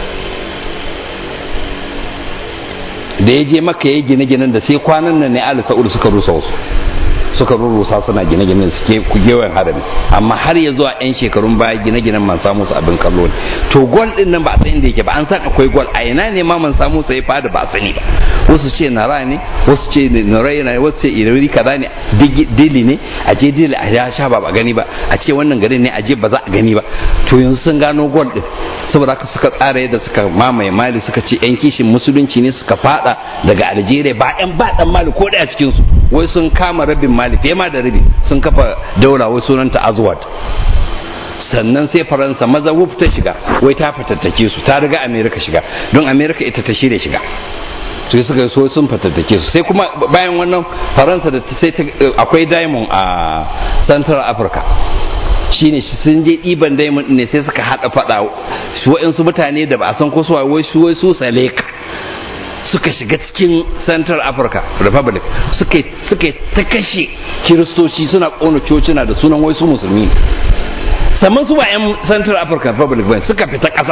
da ya je maka ya gine-ginen da sai kwanan nan ne ali sa'udu suka rusa wasu suka rurrusa suna gine-ginen suke kugewan harami amma har ya zuwa 'yan shekarun baya gine-ginen man samu su abin kallo ne to gol din nan ba a san inda yake ba an san akwai gol a ina ne ma man samu su ya fada ba a sani ba wasu ce nara ne wasu ce narai ne wasu ce irori kaza ne dili ne a je dili a ya sha ba ba gani ba a ce wannan garin ne a je ba za a gani ba to yanzu sun gano gol din saboda haka suka tsara yadda suka mamaye mali suka ce 'yan kishin musulunci ne suka fada daga algeria ba 'yan ba dan mali ko daya cikin su wai sun kama rabin mali fiye ma da rabi sun kafa daula wai sunanta azwad sannan sai faransa maza wuf ta shiga wai ta fatattake su ta riga amerika shiga don amerika ita ta shirya shiga sai suka so sun fatattake su sai kuma bayan wannan faransa da sai akwai diamond a central africa shine sun je ɗiban diamond ne sai suka haɗa faɗa wa'insu mutane da ba a san ko su wai su wai su saleka suka shiga cikin central africa republic suka ta kashe kiristoci suna kona cocina da sunan wai su musulmi sannan su ba 'yan central african republic ba suka fita ƙasar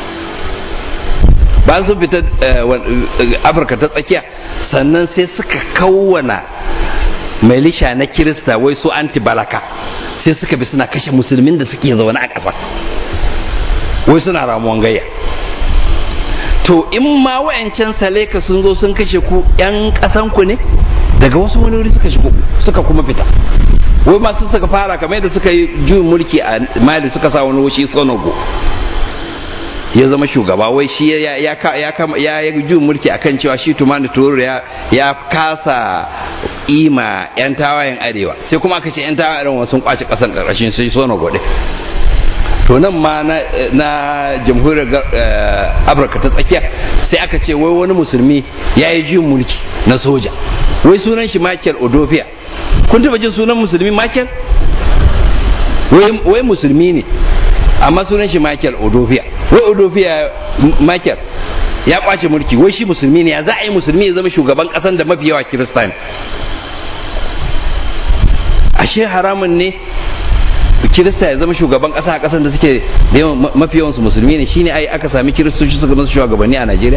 ba su fita afirka ta tsakiya sannan sai suka kawwana milisha na kirista wai su anti-balaka sai suka bi suna kashe musulmin da suke zaune a ƙasa wai suna ramuwan gayya to in ma wa'ancan saleka sun zo sun kashe ku yan kasan ku ne daga wasu wani wuri suka shigo suka kuma fita wai masu suka fara kamar yadda suka yi juyin mulki a mali suka sa wani wushi sonogo ya zama shugaba wai shi ya ya ya ya yi juyin mulki akan cewa shi tumani toro ya ya kasa ima yan tawayen arewa sai kuma aka ce yan tawayen arewa sun kwace kasan karkashin sai sonogo din to nan ma na, na jamhuriyar afirka ta tsakiya sai aka ce wai wani musulmi ya yi juyin mulki na soja wai sunan shi michael odofia kun taba jin sunan musulmi michael wai musulmi ne amma sunan shi michael odofia wai odofia michael ya kwace mulki wai shi musulmi ne ya za a yi musulmi ya zama shugaban kasan da mafi yawa kiristan ashe haramun ne kirista ya zama shugaban kasa a kasan da suke da yawan mafi yawan su musulmi ne shine ai aka sami kiristoci suka zama shugabanni a Najeriya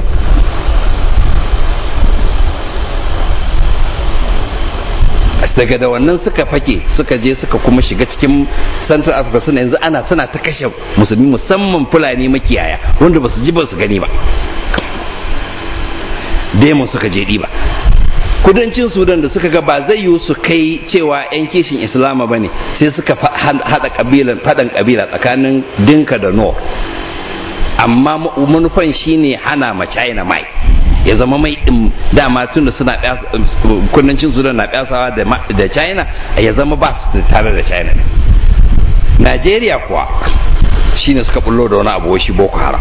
daga da wannan suka fake suka je suka kuma shiga cikin central africa suna yanzu ana suna ta kashe musulmi musamman fulani makiyaya wanda ba su ji ba su gani ba demon suka je ɗiba kudancin sudan da suka ga ba zai yiwu su kai cewa 'yan kishin islama ba ne sai suka hada kabilan fadan kabila tsakanin dinka da no amma manufan shine hana ma china mai ya zama mai din dama tun da suna kudancin sudan na pyasawa da china ya zama ba su tare da china najeriya kuwa shine suka bullo da wani abu shi boko haram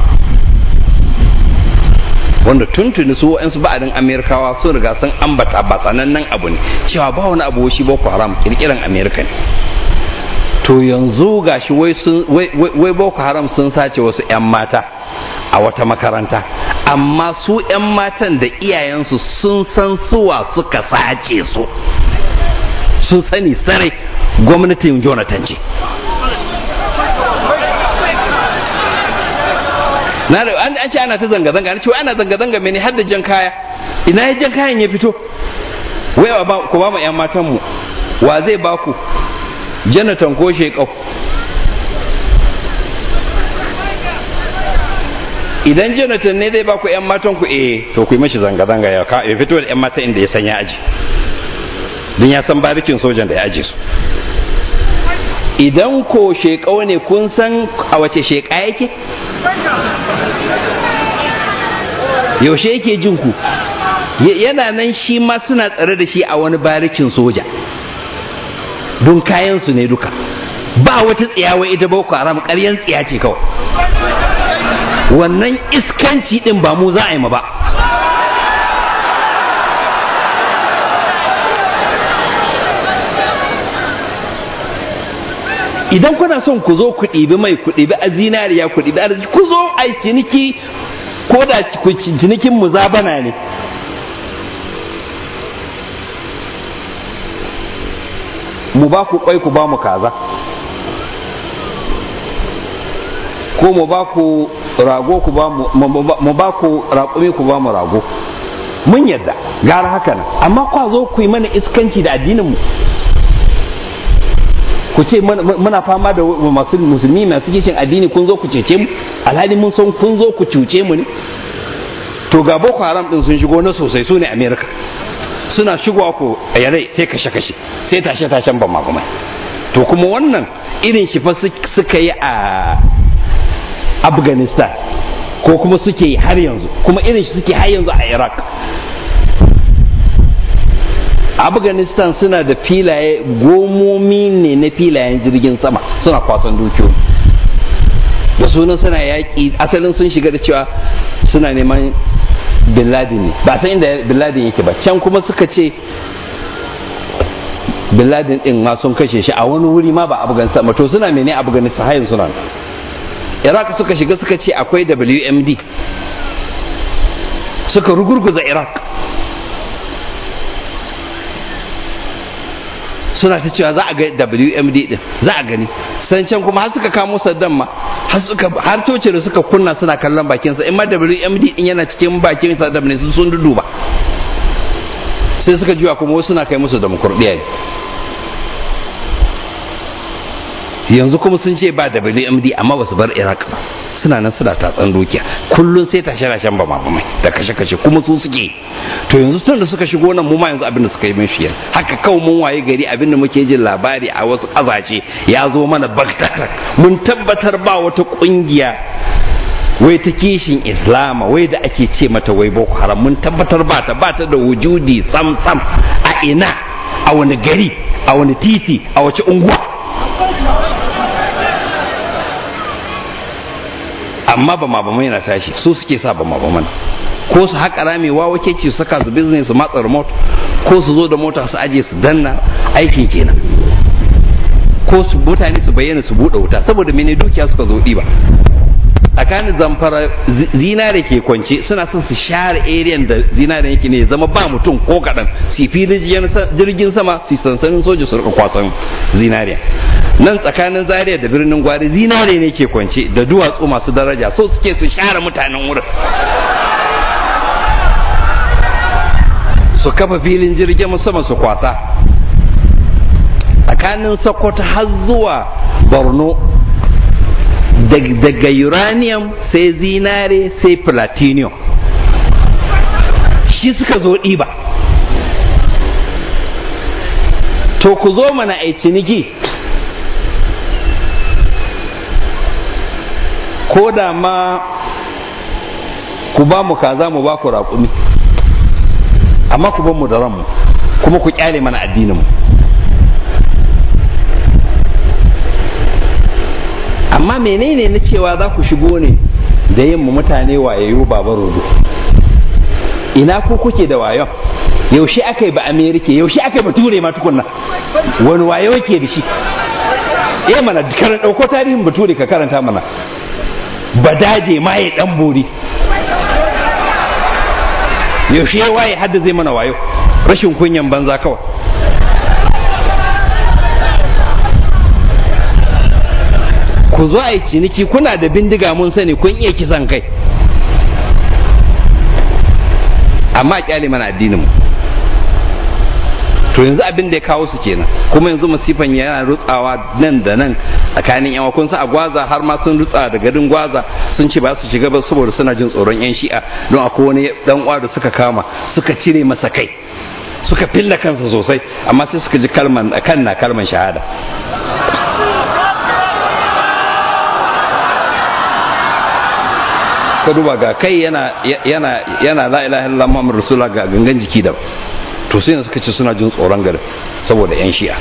wanda tuntuni su wa'ansu ba'adin amerikawa sun riga sun ambata ba sanannen abu ne cewa ba wani abu shi boko haram kirkiran amerika ne to yanzu gashi wai sun wai boko haram sun sace wasu 'yan mata a wata makaranta amma su 'yan matan da iyayensu sun san suwa suka sace su sun sani sarai gwamnatin jonathan ce na da an ce ana ta zanga-zanga an ce wai ana zanga-zanga mene har da jan kaya ina ya jan kayan ya fito wai ba ku ba mu yan matan mu wa zai ba ku janatan ko shekau idan jonathan ne zai ba ku yan matan ku eh to ku yi mashi zanga-zanga ya ka ya fito da yan matan inda ya san ya aji don ya san barikin sojan da ya aje su idan ko shekau ne kun san a wace sheka yake yaushe yake jin ku yana nan shi ma suna tsare da shi a wani barikin soja don kayansu ne duka ba wata tsiyawa ita boko haram ƙaryan tsiya ce kawai wannan iskanci din ba mu za a yi ma ba idan kuna son ku zo ku ɗibi mai ku ɗibi a zinariya ku ɗibi arziki ku zo a ciniki ko da cinikin muzabana ne mu ba ku kwai ku ba mu kaza ko mu ba ku rago ku ba mu ba ku raƙumi ku ba mu rago mun yadda gara haka nan amma kwa zo ku yi mana iskanci da addinin mu ku ce muna fama da masu musulmi masu kishin addini kun zo ku cece mu alhali mun san kun zo ku cuce mu ne to ga boko haram din sun shigo na sosai su ne america suna shigowa ku a yare sai kashe kashe sai tashe tashen ban makamai to kuma wannan irin shi fa suka yi a afghanistan ko kuma suke yi har yanzu kuma irin shi suke har yanzu a iraq afghanistan suna da filaye gomomi ne na filayen jirgin sama suna kwasan dukiyoyi da sunan suna yaƙi asalin sun shiga da cewa suna neman bin laden ne ba san inda bin laden yake ba can kuma suka ce bin laden din ma sun kashe shi a wani wuri ma ba afghanistan ba to suna mene afghanistan hayan suna iraq suka shiga suka ce akwai wmd suka rugurguza iraq suna ta cewa za a ga WMD din za a gani san can kuma har suka kamo Saddam ma har suka har toce da suka kunna suna kallon bakin sa in ma WMD din yana cikin bakin Saddam ne sun duduba sai suka juya kuma wasu suna kai musu demokradiya ne yanzu kuma sun ce ba WMD amma ba su bar Iraq ba suna nan suna tatsan dukiya kullun sai tashe rashen ba mamamai da kashe kashe kuma su suke to yanzu tun da suka shigo nan mu ma yanzu abin da suka yi min shi haka kawai mun waye gari abin da muke jin labari a wasu ƙasashe ya zo mana baktatar mun tabbatar ba wata ƙungiya wai ta kishin islama wai da ake ce mata wai boko haram mun tabbatar ba ta ba ta da wujudi sam sam a ina a wani gari a wani titi a wace unguwa amma ba mabama yana tashi su suke sa ba mabaman ko su haƙa ramewa wake ce su saka su business su matsa remote ko su zo da mota su aje su danna aikin kenan ko su mutane su bayyana su buɗe wuta saboda mene dukiya suka zo ɗiba tsakanin zamfara zinare ke kwance suna son su share area da zinare yake ne zama ba mutum ko kaɗan su filin jirgin sama su sansanin soja su rika kwasan zinariya nan tsakanin zaria da birnin gwari zinare ne ke kwance da duwatsu masu daraja so suke su share mutanen wurin su kafa filin jirgin sama su kwasa tsakanin sokoto har zuwa borno daga uranium sai zinare sai platinum shi suka zo ɗiba to ku zo mana a ciniki ko da ma ku ba mu kaza mu ba ku raƙumi amma ku ban mu da ranmu kuma ku kyale mana addininmu amma menene na cewa za ku shigo ne da yin mutane wayayyu baba rodo ina ku kuke da wayon yaushe aka yi ba amerika yaushe aka yi ba ture ma tukunna wani wayo ke da shi eh mana karan dauko tarihin bature ka karanta mana badaje ma ya dan bori yaushe ya waye hadda zai mana wayo rashin kunyan banza kawai ku zo a yi ciniki kuna da bindiga mun sani kun iya kisan kai amma kyale mana addinin mu to yanzu abin da ya kawo su kenan kuma yanzu masifan yana rutsawa nan da nan tsakanin yan kun sa a gwaza har ma sun rutsa da garin gwaza sun ce ba su shiga ba saboda suna jin tsoron yan shi'a don akwai wani dan uwa da suka kama suka cire masa kai suka filla kansa sosai amma sai suka ji kalman kan na kalman shahada ka duba ga kai yana yana yana la ilaha illallah muhammadu rasulullah ga gangan jiki da to sai suka ce suna jin tsoron garin saboda yan shi'a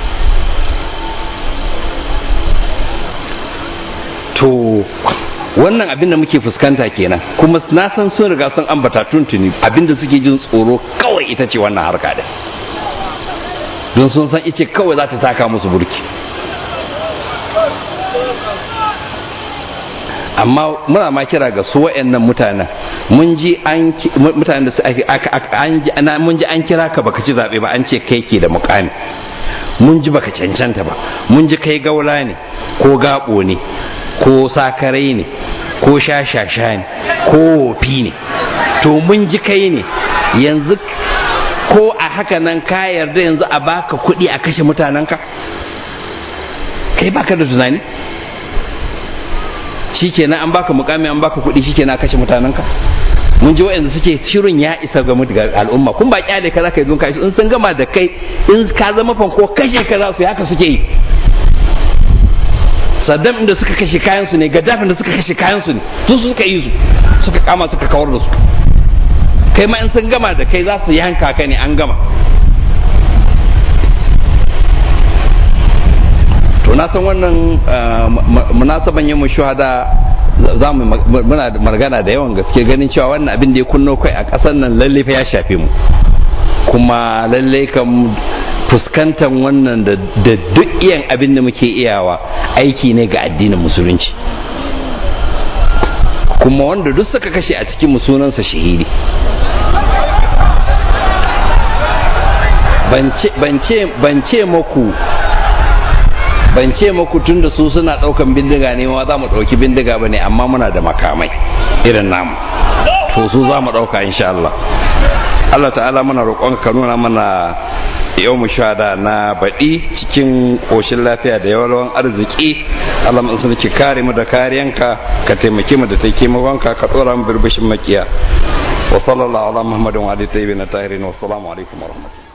to wannan abin da muke fuskanta kenan kuma na san sun riga sun ambata tuntuni abin da suke jin tsoro kawai ita ce wannan harka da don sun san ice kawai za ta taka musu burki amma muna ma kira ga su wa'annan mutanen mun ji an mutanen da su an ji mun ji an kira ka baka ci zabe ba an ce kai ke da mukami mun ji baka cancanta ba mun ji kai gaula ne ko gabo ne ko sakarai ne ko shashasha ne ko wofi ne to mun ji kai ne yanzu ko a haka nan ka yarda yanzu a baka kuɗi a kashe mutanenka kai baka da tunani shikenan an baka mukami an baka kuɗi shikenan a kashe mutanenka mun ji wa'anda suke shirin ya isa ga al'umma kun ba kyale ka zaka yi ka in sun gama da kai in ka zama fanko kashe ka za su haka suke yi saddam inda suka kashe kayan su ne gaddafin da suka kashe kayan su ne su suka yi su suka kama suka kawar da su kai ma in sun gama da kai za su yanka ka ne an gama to na san wannan munasaban yin shuhada za mu muna magana da yawan gaske ganin cewa wannan abin da ya kunno kai a ƙasar nan lalle fa ya shafe mu kuma lalle kan fuskantar wannan da duk iyan abin da muke iyawa aiki ne ga addinin musulunci kuma wanda duk suka kashe a cikin sunansa shahidi ban ce maku ban ce maku tun da su suna daukan bindiga ne ma za mu dauki bindiga ba ne amma muna da makamai irin namu to su za mu dauka insha Allah Allah ta'ala muna roƙon ka nuna mana yau mu shada na baɗi cikin ƙoshin lafiya da yawan arziki Allah mun sun ki kare mu da kariyanka ka taimake mu da taimakonka ka ɗora mu birbishin makiya wa sallallahu ala muhammadin wa alihi tayyibin tahirin wa assalamu alaikum wa rahmatullahi